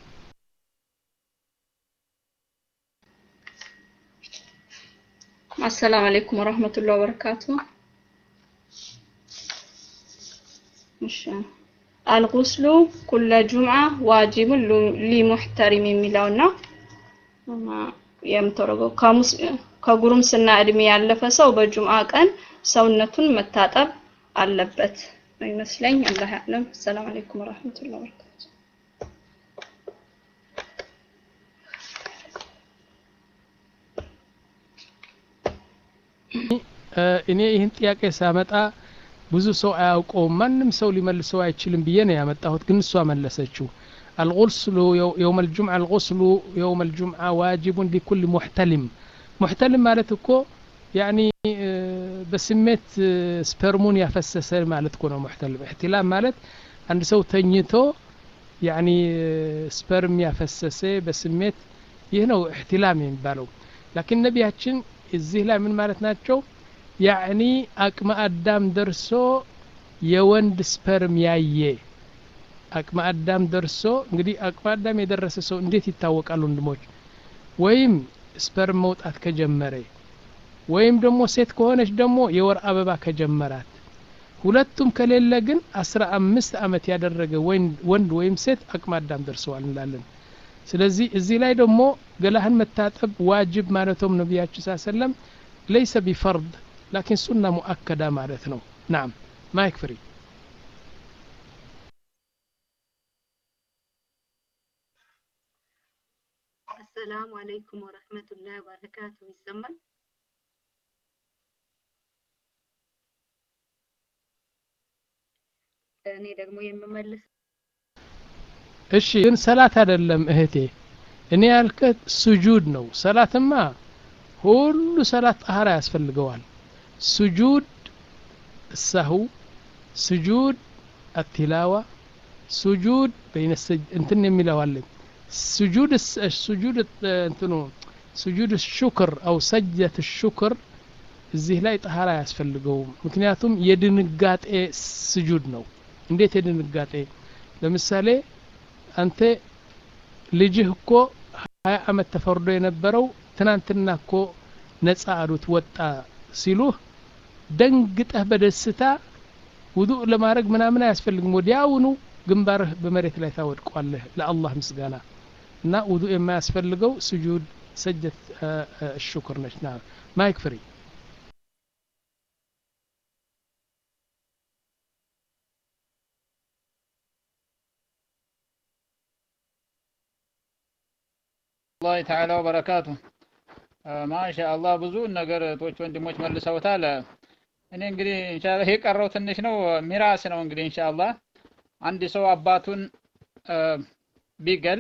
አሰላም አለይኩም ወራህመቱላሂ ወበረካቱ እሺ አልጉስሉ ኩለ ጁምዓ ዋጅቡን ሊሙሕተሪም የሚለውና የምተረገው ከጉርምስና እድሜ ያለፈ ሰው በጁምዓ ቀን ሰውነቱን መታጠብ አለበት ይመስለኝ አላህ ያዕለም ሰላም አለይኩም ወራህመቱላሂ ወበረካቱ እኔ ይህን ጥያቄ ሳመጣ ብዙ ሰው አያውቀውም ማንም ሰው ሊመልሰው አይችልም ብዬ ነው ያመጣሁት ግን እሷ መለሰችው الغسل يوم الجمعة الغسل يوم الجمعة واجب لكل محتلم محتلم ማለት እኮ ያኒ በስሜት ስፐርሙን ያፈሰሰ ማለት እኮ ነው ሙሕተልም እሕትላም ማለት አንድ ሰው ተኝቶ ያኒ ስፐርም ያፈሰሰ በስሜት ይህ ነው እሕትላም የሚባለው ላኪን ነቢያችን እዚህ ላይ ምን ማለት ናቸው ያዕኒ አቅመ አዳም ደርሶ የወንድ ስፐርም ያየ አቅመ አዳም ደርሶ እንግዲህ አቅመ አዳም የደረሰ ሰው እንዴት ይታወቃል ወንድሞች ወይም ስፐርም መውጣት ከጀመረ ወይም ደግሞ ሴት ከሆነች ደግሞ የወር አበባ ከጀመራት ሁለቱም ከሌለ ግን አስራ አምስት አመት ያደረገ ወንድ ወይም ሴት አቅመ አዳም ደርሰዋል እንላለን ስለዚህ እዚህ ላይ ደግሞ ገላህን መታጠብ ዋጅብ ማለቶም ነቢያችን ስ ሰለም ለይሰ ቢፈርድ ላኪን ሱና ሙአከዳ ማለት ነው ናም ማይክ ፍሪ አሰላሙ አለይኩም ወረህመቱላሂ ወበረካቱ ይሰማል እኔ ደግሞ የምመልስ እሺ ግን ሰላት አይደለም እህቴ እኔ ያልከት ስጁድ ነው ሰላትማ ሁሉ ሰላት ጠሃራ ያስፈልገዋል ስጁድ السهو سجود التلاوة سجود بين السج... انتن የሚለዋለን سجود السجود እንትኑ سجود الشكر أو سجدة الشكر እዚህ ላይ ጠሃራ አያስፈልገውም ምክንያቱም የድንጋጤ ስጁድ ነው እንዴት የድንጋጤ ለምሳሌ አንተ ልጅህ እኮ ሀያ አመት ተፈርዶ የነበረው ትናንትና እኮ ነጻ አሉት ወጣ ሲሉህ ደንግጠህ በደስታ ውዱእ ለማድረግ ምናምን አያስፈልግም ወዲያውኑ ግንባርህ በመሬት ላይ ታወድቋለህ ለአላህ ምስጋና እና ውዱእ የማያስፈልገው ስጁድ ሰጀት ሽኩር ነች ና ማይክ ፍሪ الله تعالى وبركاته ማሻ አላህ ብዙ ነገር እህቶች ወንድሞች መልሰውታል እኔ እንግዲህ ኢንሻአላህ የቀረው ትንሽ ነው ሚራስ ነው እንግዲህ ኢንሻአላህ አንድ ሰው አባቱን ቢገል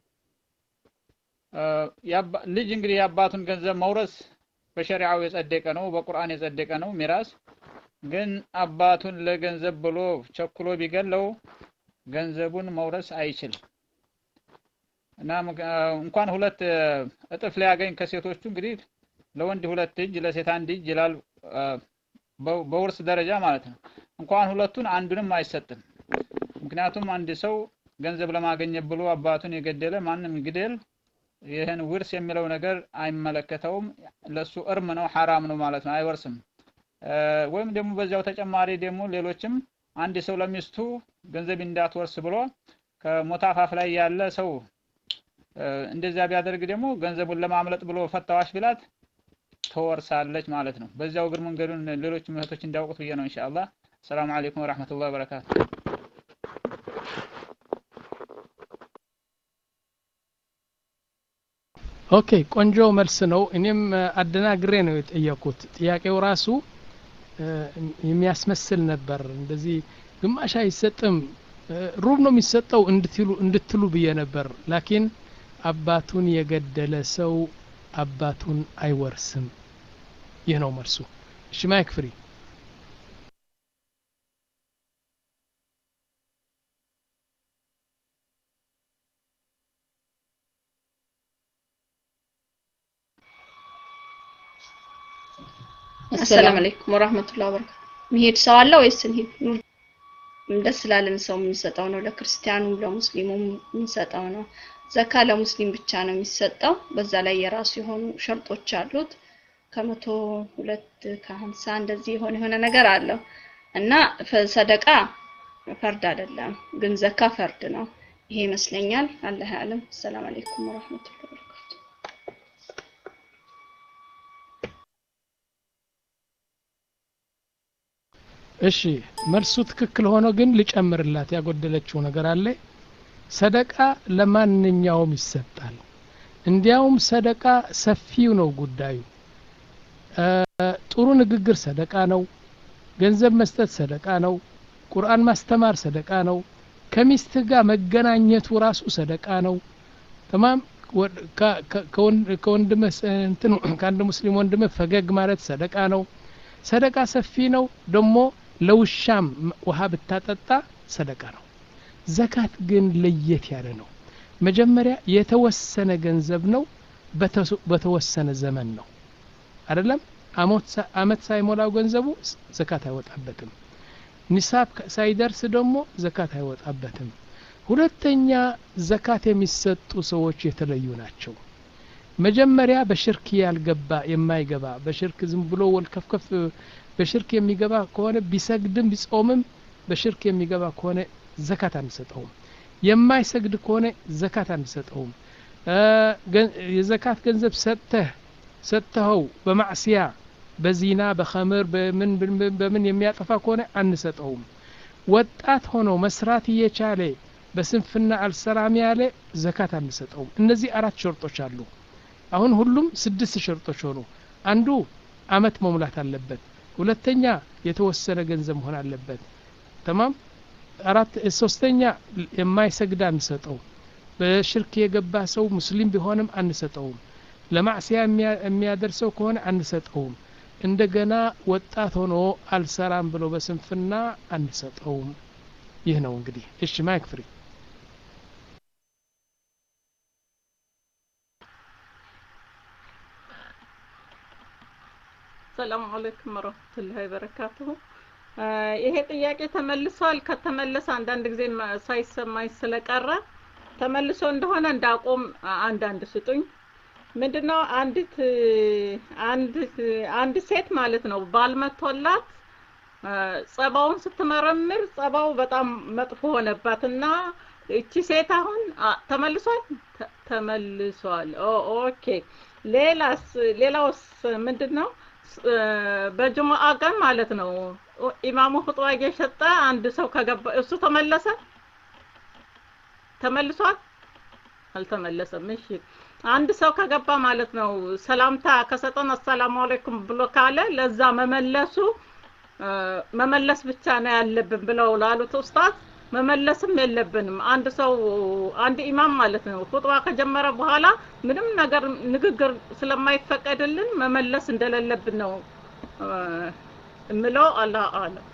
ልጅ እንግዲህ የአባቱን ገንዘብ መውረስ በሸሪዓው የጸደቀ ነው በቁርአን የጸደቀ ነው ሚራስ ግን አባቱን ለገንዘብ ብሎ ቸኩሎ ቢገለው ገንዘቡን መውረስ አይችልም እና እንኳን ሁለት እጥፍ ሊያገኝ ከሴቶቹ እንግዲህ ለወንድ ሁለት እጅ ለሴት አንድ እጅ ይላል በውርስ ደረጃ ማለት ነው እንኳን ሁለቱን አንዱንም አይሰጥም ምክንያቱም አንድ ሰው ገንዘብ ለማገኘት ብሎ አባቱን የገደለ ማንም ግደል ይህን ውርስ የሚለው ነገር አይመለከተውም ለሱ እርም ነው ሐራም ነው ማለት ነው አይወርስም ወይም ደግሞ በዚያው ተጨማሪ ደግሞ ሌሎችም አንድ ሰው ለሚስቱ ገንዘብ እንዳትወርስ ብሎ ከሞታፋፍ ላይ ያለ ሰው እንደዚያ ቢያደርግ ደግሞ ገንዘቡን ለማምለጥ ብሎ ፈታዋሽ ቢላት ትወርሳለች ማለት ነው በዚያው እግር መንገዱን ሌሎች እህቶች እንዲያውቁት ብዬ ነው ኢንሻአላህ ሰላም አለይኩም ወራህመቱላሂ ወበረካቱ ኦኬ ቆንጆ መልስ ነው እኔም አደናግሬ ነው የጠየኩት ጥያቄው ራሱ የሚያስመስል ነበር እንደዚህ ግማሽ አይሰጥም ሩብ ነው የሚሰጠው እንድትሉ እንድትሉ ብዬ ነበር ላኪን አባቱን የገደለ ሰው አባቱን አይወርስም ይህ ነው መልሱ እሺ ማይክ ፍሪ አሰላም አለይኩም ወራህመቱላሂ ወበረካቱ። መሄድ ሰው አለ ወይስ እንሂድ? ደስ ላለን ሰው የምንሰጠው ነው። ለክርስቲያኑም ለሙስሊሙም የምንሰጠው ነው። ዘካ ለሙስሊም ብቻ ነው የሚሰጠው። በዛ ላይ የራሱ የሆኑ ሸርጦች አሉት። ከመቶ ሁለት ከሀምሳ እንደዚህ የሆነ የሆነ ነገር አለው እና ሰደቃ ፈርድ አይደለም፣ ግን ዘካ ፈርድ ነው። ይሄ ይመስለኛል። አላህ ያለም። ሰላም አለይኩም ወራህመቱላሂ ወበረካቱ። እሺ መልሱ ትክክል ሆኖ ግን ልጨምርላት ያጎደለችው ነገር አለ ሰደቃ ለማንኛውም ይሰጣል እንዲያውም ሰደቃ ሰፊው ነው ጉዳዩ ጥሩ ንግግር ሰደቃ ነው ገንዘብ መስጠት ሰደቃ ነው ቁርአን ማስተማር ሰደቃ ነው ከሚስት ጋር መገናኘቱ ራሱ ሰደቃ ነው ተማም ከወንድምህ ከአንድ ሙስሊም ወንድምህ ፈገግ ማለት ሰደቃ ነው ሰደቃ ሰፊ ነው ደግሞ ለውሻም ውሃ ብታጠጣ ሰደቃ ነው ዘካት ግን ለየት ያለ ነው መጀመሪያ የተወሰነ ገንዘብ ነው በተወሰነ ዘመን ነው አይደለም አመት ሳይሞላው ገንዘቡ ዘካት አይወጣበትም ኒሳብ ሳይደርስ ደግሞ ዘካት አይወጣበትም ሁለተኛ ዘካት የሚሰጡ ሰዎች የተለዩ ናቸው መጀመሪያ በሽርክ ያልገባ የማይገባ በሽርክ ዝም ብሎ ወልከፍከፍ በሽርክ የሚገባ ከሆነ ቢሰግድም ቢጾምም በሽርክ የሚገባ ከሆነ ዘካት አንሰጠውም የማይሰግድ ከሆነ ዘካት አንሰጠውም የዘካት ገንዘብ ሰጥተህ ሰጥተኸው በማዕስያ በዚና በኸምር በምን በምን የሚያጠፋ ከሆነ አንሰጠውም ወጣት ሆኖ መስራት እየቻለ በስንፍና አልሰራም ያለ ዘካት አንሰጠውም እነዚህ አራት ሸርጦች አሉ አሁን ሁሉም ስድስት ሸርጦች ሆኑ አንዱ አመት መሙላት አለበት ሁለተኛ የተወሰነ ገንዘብ መሆን አለበት ተማም አራት ሶስተኛ የማይሰግድ አንሰጠው በሽርክ የገባ ሰው ሙስሊም ቢሆንም አንሰጠውም ለማዕስያ የሚያደርሰው ከሆነ አንሰጠውም እንደገና ወጣት ሆኖ አልሰራም ብሎ በስንፍና አንሰጠውም ይህ ነው እንግዲህ እሺ ማይክ ፍሪ ሰላም አለይኩም ወረህመቱላሂ ወበረካቱሁ። ይሄ ጥያቄ ተመልሷል። ከተመለሰ አንዳንድ ጊዜ ሳይሰማኝ ስለቀረ ተመልሶ እንደሆነ እንዳቆም አንዳንድ ስጡኝ። ምንድነው አንዲት አንዲት አንድ ሴት ማለት ነው ባል መጥቶላት ጸባውን ስትመረምር ጸባው በጣም መጥፎ ሆነባት እና እቺ ሴት አሁን ተመልሷል ተመልሷል። ኦኬ ሌላስ ሌላውስ ምንድን ነው? በጅሙአ ቀን ማለት ነው ኢማሙ ፍጥዋ እየሸጠ አንድ ሰው ከገባ እሱ ተመለሰ ተመልሷል አልተመለሰም እሺ አንድ ሰው ከገባ ማለት ነው ሰላምታ ከሰጠን አሰላሙ አለይኩም ብሎ ካለ ለዛ መመለሱ መመለስ ብቻ ነው ያለብን ብለው ላሉት ኡስታዝ መመለስም የለብንም አንድ ሰው አንድ ኢማም ማለት ነው ኹጥባ ከጀመረ በኋላ ምንም ነገር ንግግር ስለማይፈቀድልን መመለስ እንደሌለብን ነው እምለው አላህ አለም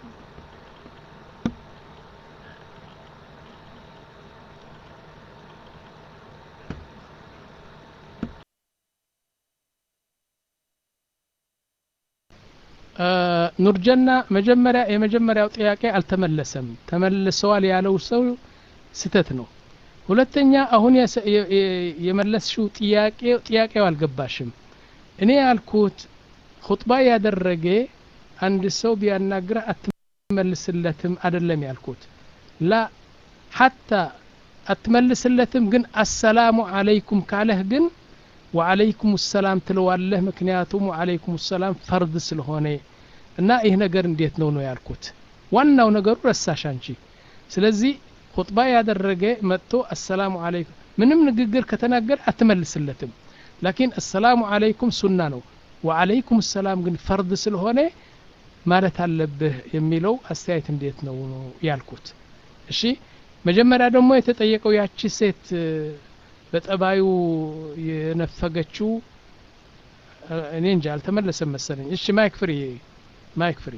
ኑርጀና መጀመሪያ የመጀመሪያው ጥያቄ አልተመለሰም ተመልሰዋል ያለው ሰው ስተት ነው ሁለተኛ አሁን የመለስሽው ጥያቄ ጥያቄው አልገባሽም እኔ ያልኩት ሁጥባ ያደረገ አንድ ሰው ቢያናግረ አትመልስለትም አይደለም ያልኩት ላ ሐታ አትመልስለትም ግን አሰላሙ አለይኩም ካለህ ግን ወአለይኩም ሰላም ትለዋለህ ምክንያቱም ወአለይኩም ሰላም ፈርድ ስለሆነ እና ይህ ነገር እንዴት ነው ነው ያልኩት ዋናው ነገሩ ረሳሽ አንቺ ስለዚህ ሁጥባ ያደረገ መጥቶ አሰላሙ አለይኩም ምንም ንግግር ከተናገር አትመልስለትም ላኪን አሰላሙ አለይኩም ሱና ነው ወአለይኩም ሰላም ግን ፈርድ ስለሆነ ማለት አለብህ የሚለው አስተያየት እንዴት ነው ያልኩት እሺ መጀመሪያ ደግሞ የተጠየቀው ያቺ ሴት በጠባዩ የነፈገችው እኔ እንጂ አልተመለሰም መሰለኝ እሺ ማይክ ፍሪ ማይክ ፍሪ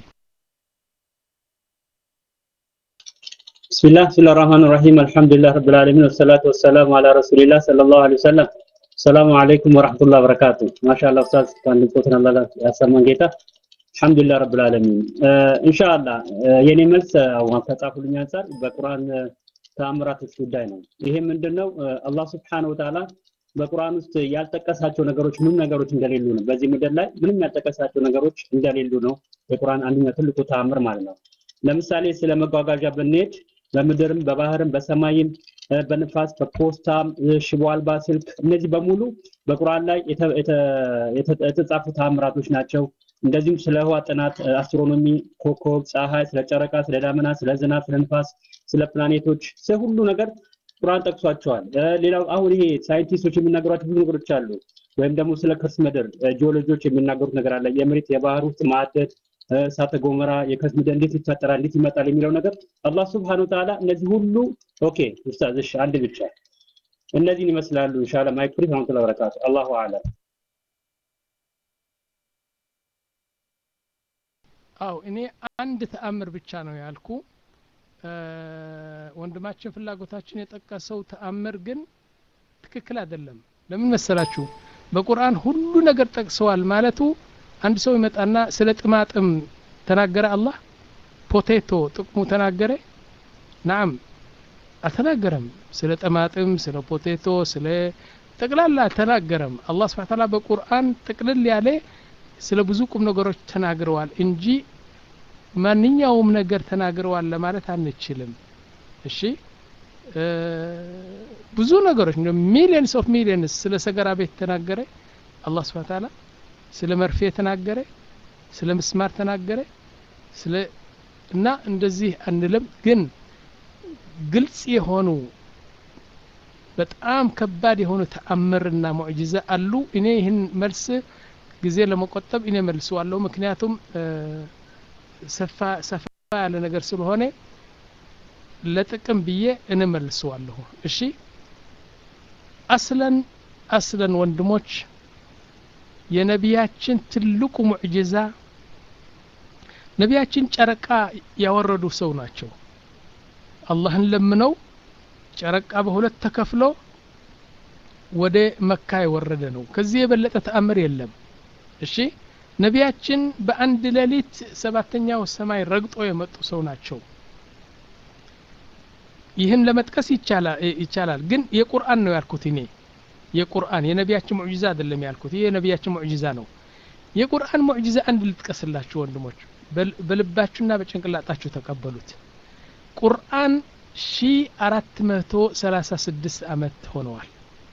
بسم الله بسم الله الرحمن الرحيم الحمد لله رب العالمين والصلاة والسلام على رسول الله صلى الله عليه وسلم السلام عليكم ورحمة الله وبركاته ما شاء الله أستاذ كان لقوتنا الله يسمى جيتا الحمد لله رب العالمين آه إن شاء الله آه የኔ መልስ አሁን ከጻፉልኝ አንጻር በቁርአን ተአምራቶች ጉዳይ ነው ይሄ ምንድነው አላህ Subhanahu Wa Ta'ala በቁርአን ውስጥ ያልጠቀሳቸው ነገሮች ምን ነገሮች እንደሌሉ ነው በዚህ ምድር ላይ ምንም ያልጠቀሳቸው ነገሮች እንደሌሉ ነው የቁርአን አንደኛ ትልቁ ተአምር ማለት ነው ለምሳሌ ስለ መጓጓዣ ብንሄድ በምድርም በባህርም በሰማይም በንፋስ በፖስታም ሽቦ አልባ ስልክ እነዚህ በሙሉ በቁርአን ላይ የተጻፉ ተአምራቶች ናቸው እንደዚሁም ስለ ህዋ ጥናት አስትሮኖሚ ኮከብ ፀሐይ ስለ ጨረቃ ስለ ዳመና ስለ ዝናብ ስለ ንፋስ ስለ ፕላኔቶች ስለ ሁሉ ነገር ቁርአን ጠቅሷቸዋል ሌላው አሁን ይሄ ሳይንቲስቶች የሚናገሯቸው ብዙ ነገሮች አሉ ወይም ደግሞ ስለ ከርስ ምድር ጂኦሎጂዎች የሚናገሩት ነገር አለ የመሬት የባህር ውስጥ ማዕደት እሳተ ገሞራ የከርስ ምድር እንዴት ይፈጠራል እንዴት ይመጣል የሚለው ነገር አላህ Subhanahu Ta'ala እነዚህ ሁሉ ኦኬ ኡስታዝ እሺ አንድ ብቻ እነዚህን ይመስላሉ ኢንሻአላህ ማይክ ፍሪ ወራህመቱላሂ ወበረካቱ አላሁ አለም አው እኔ አንድ ተአምር ብቻ ነው ያልኩ ወንድማችን ፍላጎታችን የጠቀሰው ተአምር ግን ትክክል አይደለም ለምን መሰላችሁ በቁርአን ሁሉ ነገር ጠቅሰዋል ማለቱ አንድ ሰው ይመጣና ስለ ጥማጥም ተናገረ አላህ ፖቴቶ ጥቅሙ ተናገረ ናም አልተናገረም ስለ ጥማጥም ስለ ፖቴቶ ስለ ጠቅላላ አልተናገረም አላህ ስብሐ ተዓላ በቁርአን ጥቅልል ያለ ስለ ብዙ ቁም ነገሮች ተናግረዋል እንጂ ማንኛውም ነገር ተናግረዋል ለማለት አንችልም እሺ ብዙ ነገሮች ሚሊየንስ ኦፍ ሚሊየንስ ስለ ሰገራ ቤት ተናገረ አላህ ስብሐ ተዓላ ስለ መርፌ ተናገረ ስለ ምስማር ተናገረ ስለ እና እንደዚህ አንልም ግን ግልጽ የሆኑ በጣም ከባድ የሆኑ ተአምርና ሙዕጂዛ አሉ እኔ ይህን መልስ ጊዜ ለመቆጠብ እኔ መልሰዋለሁ ምክንያቱም ሰፋ ሰፋ ያለ ነገር ስለሆነ ለጥቅም ብዬ እንመልሰዋለሁ እሺ አስለን አስለን ወንድሞች የነቢያችን ትልቁ ሙዕጅዛ ነቢያችን ጨረቃ ያወረዱ ሰው ናቸው አላህን ለምነው ጨረቃ በሁለት ተከፍሎ ወደ መካ የወረደ ነው ከዚህ የበለጠ ተአምር የለም እሺ ነቢያችን በአንድ ሌሊት ሰባተኛው ሰማይ ረግጦ የመጡ ሰው ናቸው ይህን ለመጥቀስ ይቻላል ግን የቁርአን ነው ያልኩት እኔ የቁርአን የነቢያችን ሙዕጂዛ አይደለም ያልኩት ይህ የነቢያችን ሙዕጂዛ ነው የቁርአን ሙዕጂዛ አንድ ልጥቀስላችሁ ወንድሞች በልባችሁና በጭንቅላጣችሁ ተቀበሉት ቁርአን ሺ አራት መቶ ሰላሳ ስድስት አመት ሆነዋል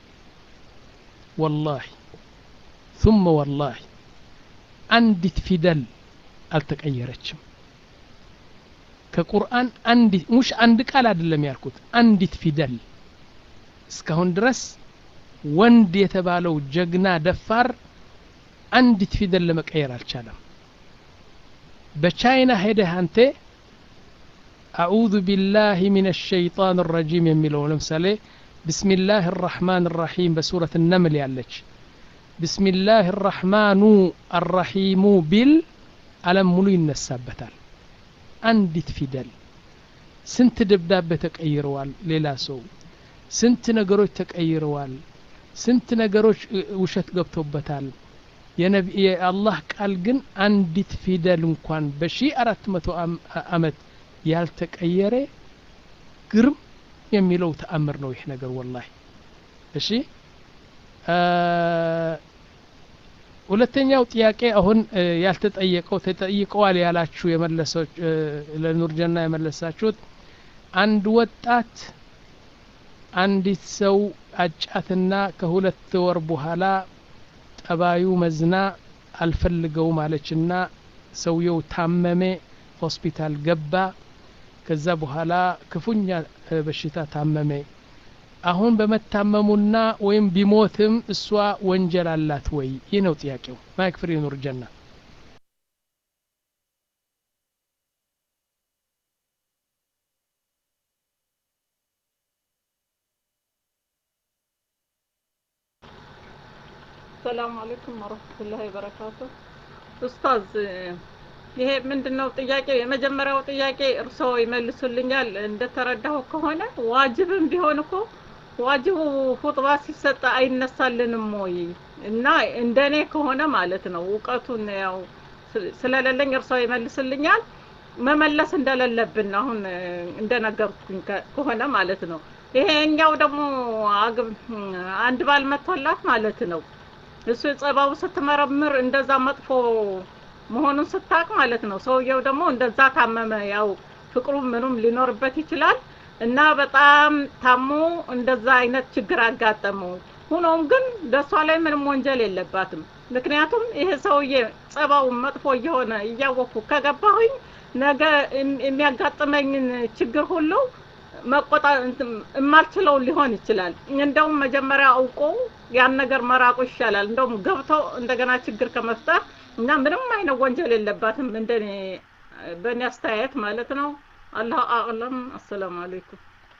ወላሂ ثم والله አንዲት ፊደል አልተቀየረችም ከቁርአን አንዲት ሙሽ አንድ ቃል አይደለም ያልኩት አንዲት ፊደል እስካሁን ድረስ ወንድ የተባለው ጀግና ደፋር አንዲት ፊደል ለመቀየር አልቻለም በቻይና ሄደህ አንተ አዑዙ ቢላሂ ሚን ሸይጣን ረጂም የሚለው ለምሳሌ ብስሚላህ ራሕማን ራሒም በሱረት ነምል ያለች ብስሚላህ ራሕማኑ አራሒሙ ቢል አለም ሙሉ ይነሳበታል አንዲት ፊደል ስንት ደብዳቤ ተቀይረዋል ሌላ ሰው ስንት ነገሮች ተቀይረዋል ስንት ነገሮች ውሸት ገብቶበታል የአላህ ቃል ግን አንዲት ፊደል እንኳን በሺ አራት መቶ አመት ያልተቀየረ ግርም የሚለው ተአምር ነው ይህ ነገር ወላሂ እሺ ሁለተኛው ጥያቄ አሁን ያልተጠየቀው ተጠይቀዋል ያላችሁ የመለሰች ለኑርጀና የመለሳችሁት አንድ ወጣት አንዲት ሰው አጫትና ከሁለት ወር በኋላ ጠባዩ መዝና አልፈልገውም አለችና ሰውየው ታመመ ሆስፒታል ገባ ከዛ በኋላ ክፉኛ በሽታ ታመመ አሁን በመታመሙና ወይም ቢሞትም እሷ ወንጀል አላት ወይ ይህ ነው ጥያቄው ማይክ ፍሪ ኑር ጀና ሰላም አለይኩም ወረህመቱላሂ ወበረካቱ። ኡስታዝ ይሄ ምንድነው ጥያቄ? የመጀመሪያው ጥያቄ እርስዎ ይመልሱልኛል። እንደተረዳሁ ከሆነ ዋጅብም ቢሆን እኮ ዋጅቡ ሁጥባ ሲሰጥ አይነሳልንም ወይ? እና እንደኔ ከሆነ ማለት ነው እውቀቱን ያው ስለሌለኝ እርስዎ ይመልስልኛል። መመለስ እንደሌለብን አሁን እንደነገርኩኝ ከሆነ ማለት ነው። ይሄኛው ደግሞ አንድ ባል መጥቶላት ማለት ነው እሱ ጸባው ስትመረምር እንደዛ መጥፎ መሆኑን ስታቅ ማለት ነው። ሰውየው ደግሞ እንደዛ ታመመ። ያው ፍቅሩ ምኑም ሊኖርበት ይችላል እና በጣም ታሞ እንደዛ አይነት ችግር አጋጠመው። ሆኖም ግን በሷ ላይ ምንም ወንጀል የለባትም። ምክንያቱም ይሄ ሰውዬ ጸባው መጥፎ እየሆነ እያወቅኩ ከገባሁኝ ነገ የሚያጋጥመኝን ችግር ሁሉ መቆጣ የማልችለው ሊሆን ይችላል። እንደውም መጀመሪያ አውቆ ያን ነገር መራቁ ይሻላል። እንደውም ገብቶ እንደገና ችግር ከመፍጠር እና ምንም አይነት ወንጀል የለባትም እንደኔ በእኔ አስተያየት ማለት ነው። አላህ አዕለም። አሰላሙ አለይኩም።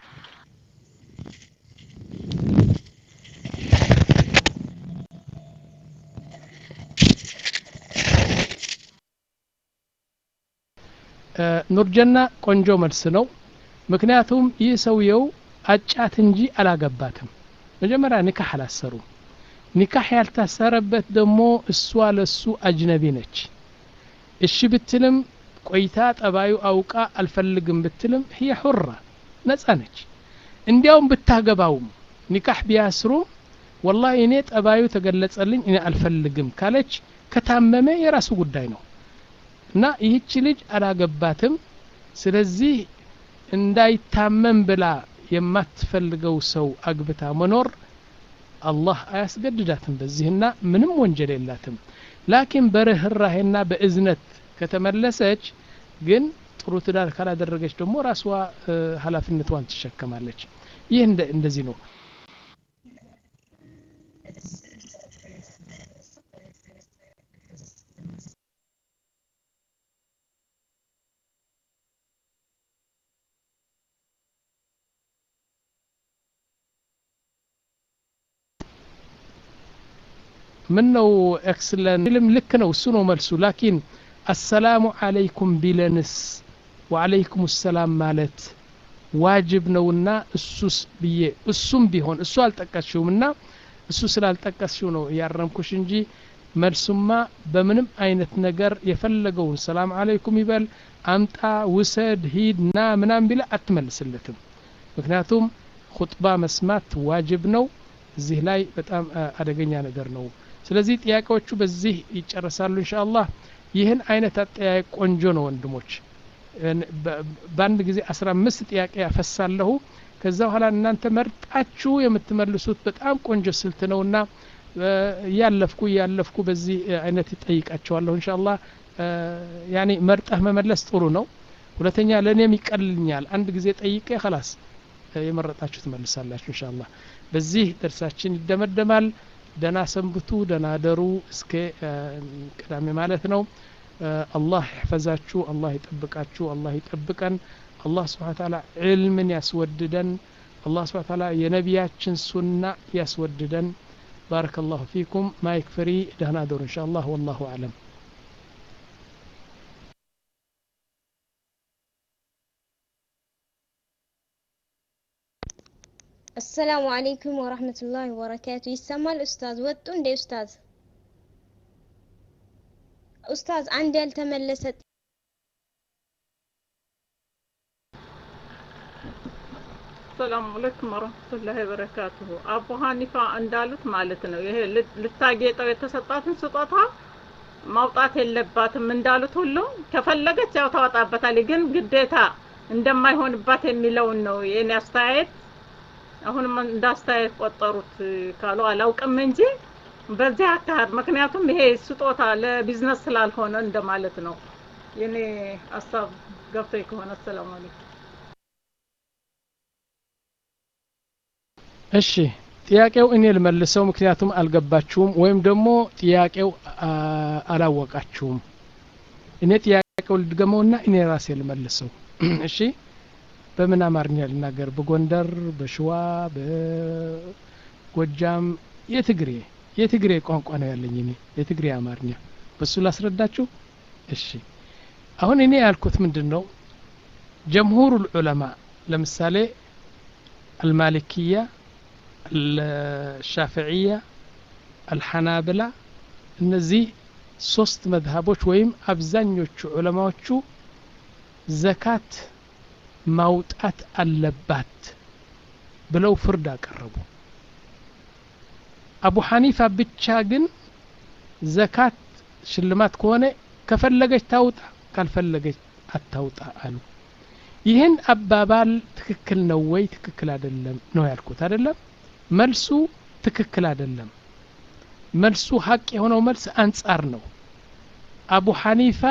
ኑርጀና ቆንጆ መልስ ነው። ምክንያቱም ይህ ሰውየው አጫት እንጂ አላገባትም። መጀመሪያ ኒካህ አላሰሩም። ኒካህ ያልታሰረበት ደግሞ እሷ ለሱ አጅነቢ ነች። እሺ ብትልም ቆይታ ጠባዩ አውቃ አልፈልግም ብትልም ህየ ሑራ ነጻ ነች። እንዲያውም ብታገባውም ኒካህ ቢያስሩም ወላሂ እኔ ጠባዩ ተገለጸልኝ እኔ አልፈልግም ካለች ከታመመ የራሱ ጉዳይ ነው እና ይህች ልጅ አላገባትም። ስለዚህ እንዳይታመም ብላ የማትፈልገው ሰው አግብታ መኖር አላህ አያስገድዳትም በዚህና ምንም ወንጀል የላትም። ላኪን በርህራሄና በእዝነት ከተመለሰች ግን ጥሩ ትዳር ካላደረገች ደግሞ ራስዋ ኃላፊነቷን ትሸከማለች። ይህ እንደዚህ ነው። ምን ነው ኤክስለን ልም ልክ ነው እሱ ነው መልሱ ላኪን አሰላሙ አለይኩም ቢለንስ ወአለይኩም ሰላም ማለት ዋጅብ ነውና እሱስ ብዬ እሱም ቢሆን እሱ አልጠቀስሽውምና እሱ ስላልጠቀስሽው ነው ያረምኩሽ እንጂ መልሱማ በምንም አይነት ነገር የፈለገውን ሰላም አለይኩም ይበል አምጣ ውሰድ ሂድ ና ምናም ቢለ አትመልስለትም ምክንያቱም ሁጥባ መስማት ዋጅብ ነው እዚህ ላይ በጣም አደገኛ ነገር ነው ስለዚህ ጥያቄዎቹ በዚህ ይጨረሳሉ ኢንሻአላህ ይህን አይነት አጠያየቅ ቆንጆ ነው ወንድሞች በአንድ ጊዜ አስራ አምስት ጥያቄ ያፈሳለሁ ከዛ በኋላ እናንተ መርጣችሁ የምትመልሱት በጣም ቆንጆ ስልት ነውና እያለፍኩ እያለፍኩ በዚህ አይነት ይጠይቃቸዋለሁ እንሻላ ያኔ መርጠህ መመለስ ጥሩ ነው ሁለተኛ ለእኔም ይቀልልኛል አንድ ጊዜ ጠይቄ ከላስ የመረጣችሁ ትመልሳላችሁ እንሻላ በዚህ ደርሳችን ይደመደማል ደና ሰንብቱ ደና ደሩ እስከ ቅዳሜ ማለት ነው አላህ ይሕፈዛችሁ አላህ ይጠብቃችሁ አላህ ይጠብቀን አላህ ስብሓን ታላ ዕልምን ያስወድደን አላህ ስብሓን ታላ የነቢያችን ሱና ያስወድደን بارك الله فيكم ما يكفري دهنا دور إن شاء الله والله أعلم አሰላሙ አለይኩም ወራህመቱላሂ ወበረካቱ። ይሰማል ኡስታዝ? ወጡ እንዴ ኡስታዝ? ኡስታዝ አንድ ያልተመለሰ ሰላም አለይኩም ወራህመቱላሂ ወበረካቱሁ። አቡ ሀኒፋ እንዳሉት ማለት ነው ይሄ ልታጌጠው የተሰጣትን ስጦታ ማውጣት የለባትም እንዳሉት ሁሉ ከፈለገች ያው ታወጣበታለች፣ ግን ግዴታ እንደማይሆንባት የሚለውን ነው የኔ አስተያየት። አሁንም እንደ አስተያየት ቆጠሩት ካሉ አላውቅም እንጂ በዚህ አካሄድ ምክንያቱም ይሄ ስጦታ ለቢዝነስ ስላልሆነ እንደማለት ነው። የኔ ሀሳብ ገብቶኝ ከሆነ አሰላሙ አለይኩም። እሺ ጥያቄው እኔ ልመልሰው ምክንያቱም አልገባችሁም ወይም ደግሞ ጥያቄው አላወቃችሁም እኔ ጥያቄው ልድገመውና እኔ ራሴ ልመልሰው እሺ በምን አማርኛ ልናገር በጎንደር በሽዋ በጎጃም የትግሬ የትግሬ ቋንቋ ነው ያለኝ እኔ የትግሬ አማርኛ በሱ ላስረዳችሁ እሺ አሁን እኔ ያልኩት ምንድን ነው ጀምሁሩ ልዑለማ ለምሳሌ አልማሊክያ አልሻፍዕያ አልሐናብላ እነዚህ ሶስት መዝሀቦች ወይም አብዛኞቹ ዑለማዎቹ ዘካት ማውጣት አለባት ብለው ፍርድ አቀረቡ አቡ ሐኒፋ ብቻ ግን ዘካት ሽልማት ከሆነ ከፈለገች ታውጣ ካልፈለገች አታውጣ አሉ ይህን አባባል ትክክል ነው ወይ ትክክል አይደለም ነው ያልኩት አይደለም መልሱ ትክክል አይደለም መልሱ ሀቅ የሆነው መልስ አንጻር ነው አቡ ሐኒፋ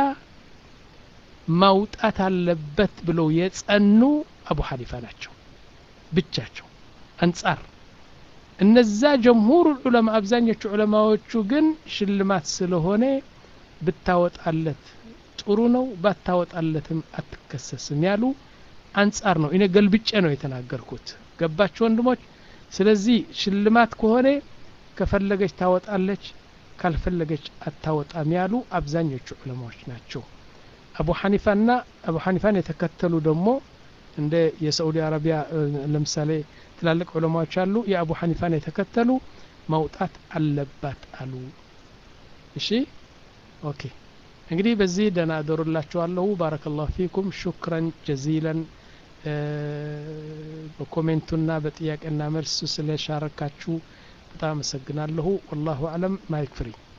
ማውጣት አለበት ብለው የጸኑ አቡ ሐኒፋ ናቸው ብቻቸው አንጻር እነዛ ጀምሁር ዑለማ አብዛኞቹ ዑለማዎቹ ግን ሽልማት ስለሆነ ብታወጣለት ጥሩ ነው ባታወጣለትም አትከሰስም ያሉ አንጻር ነው እኔ ገልብጬ ነው የተናገርኩት ገባችሁ ወንድሞች ስለዚህ ሽልማት ከሆነ ከፈለገች ታወጣለች ካልፈለገች አታወጣም ያሉ አብዛኞቹ ዑለማዎች ናቸው አቡ ሐኒፋና አቡ ሐኒፋን የተከተሉ ደግሞ እንደ የሳዑዲ አረቢያ ለምሳሌ ትላልቅ ዑለማዎች አሉ የአቡ ሐኒፋን የተከተሉ መውጣት አለባት አሉ እሺ ኦኬ እንግዲህ በዚህ ደህና አደሩላችኋለሁ ባረከላሁ ፊኩም ሹክረን ጀዚለን በኮሜንቱና በጥያቄና መልስ ስለሻረካችሁ በጣም አመሰግናለሁ ወላሁ አለም ማይክ ፍሪ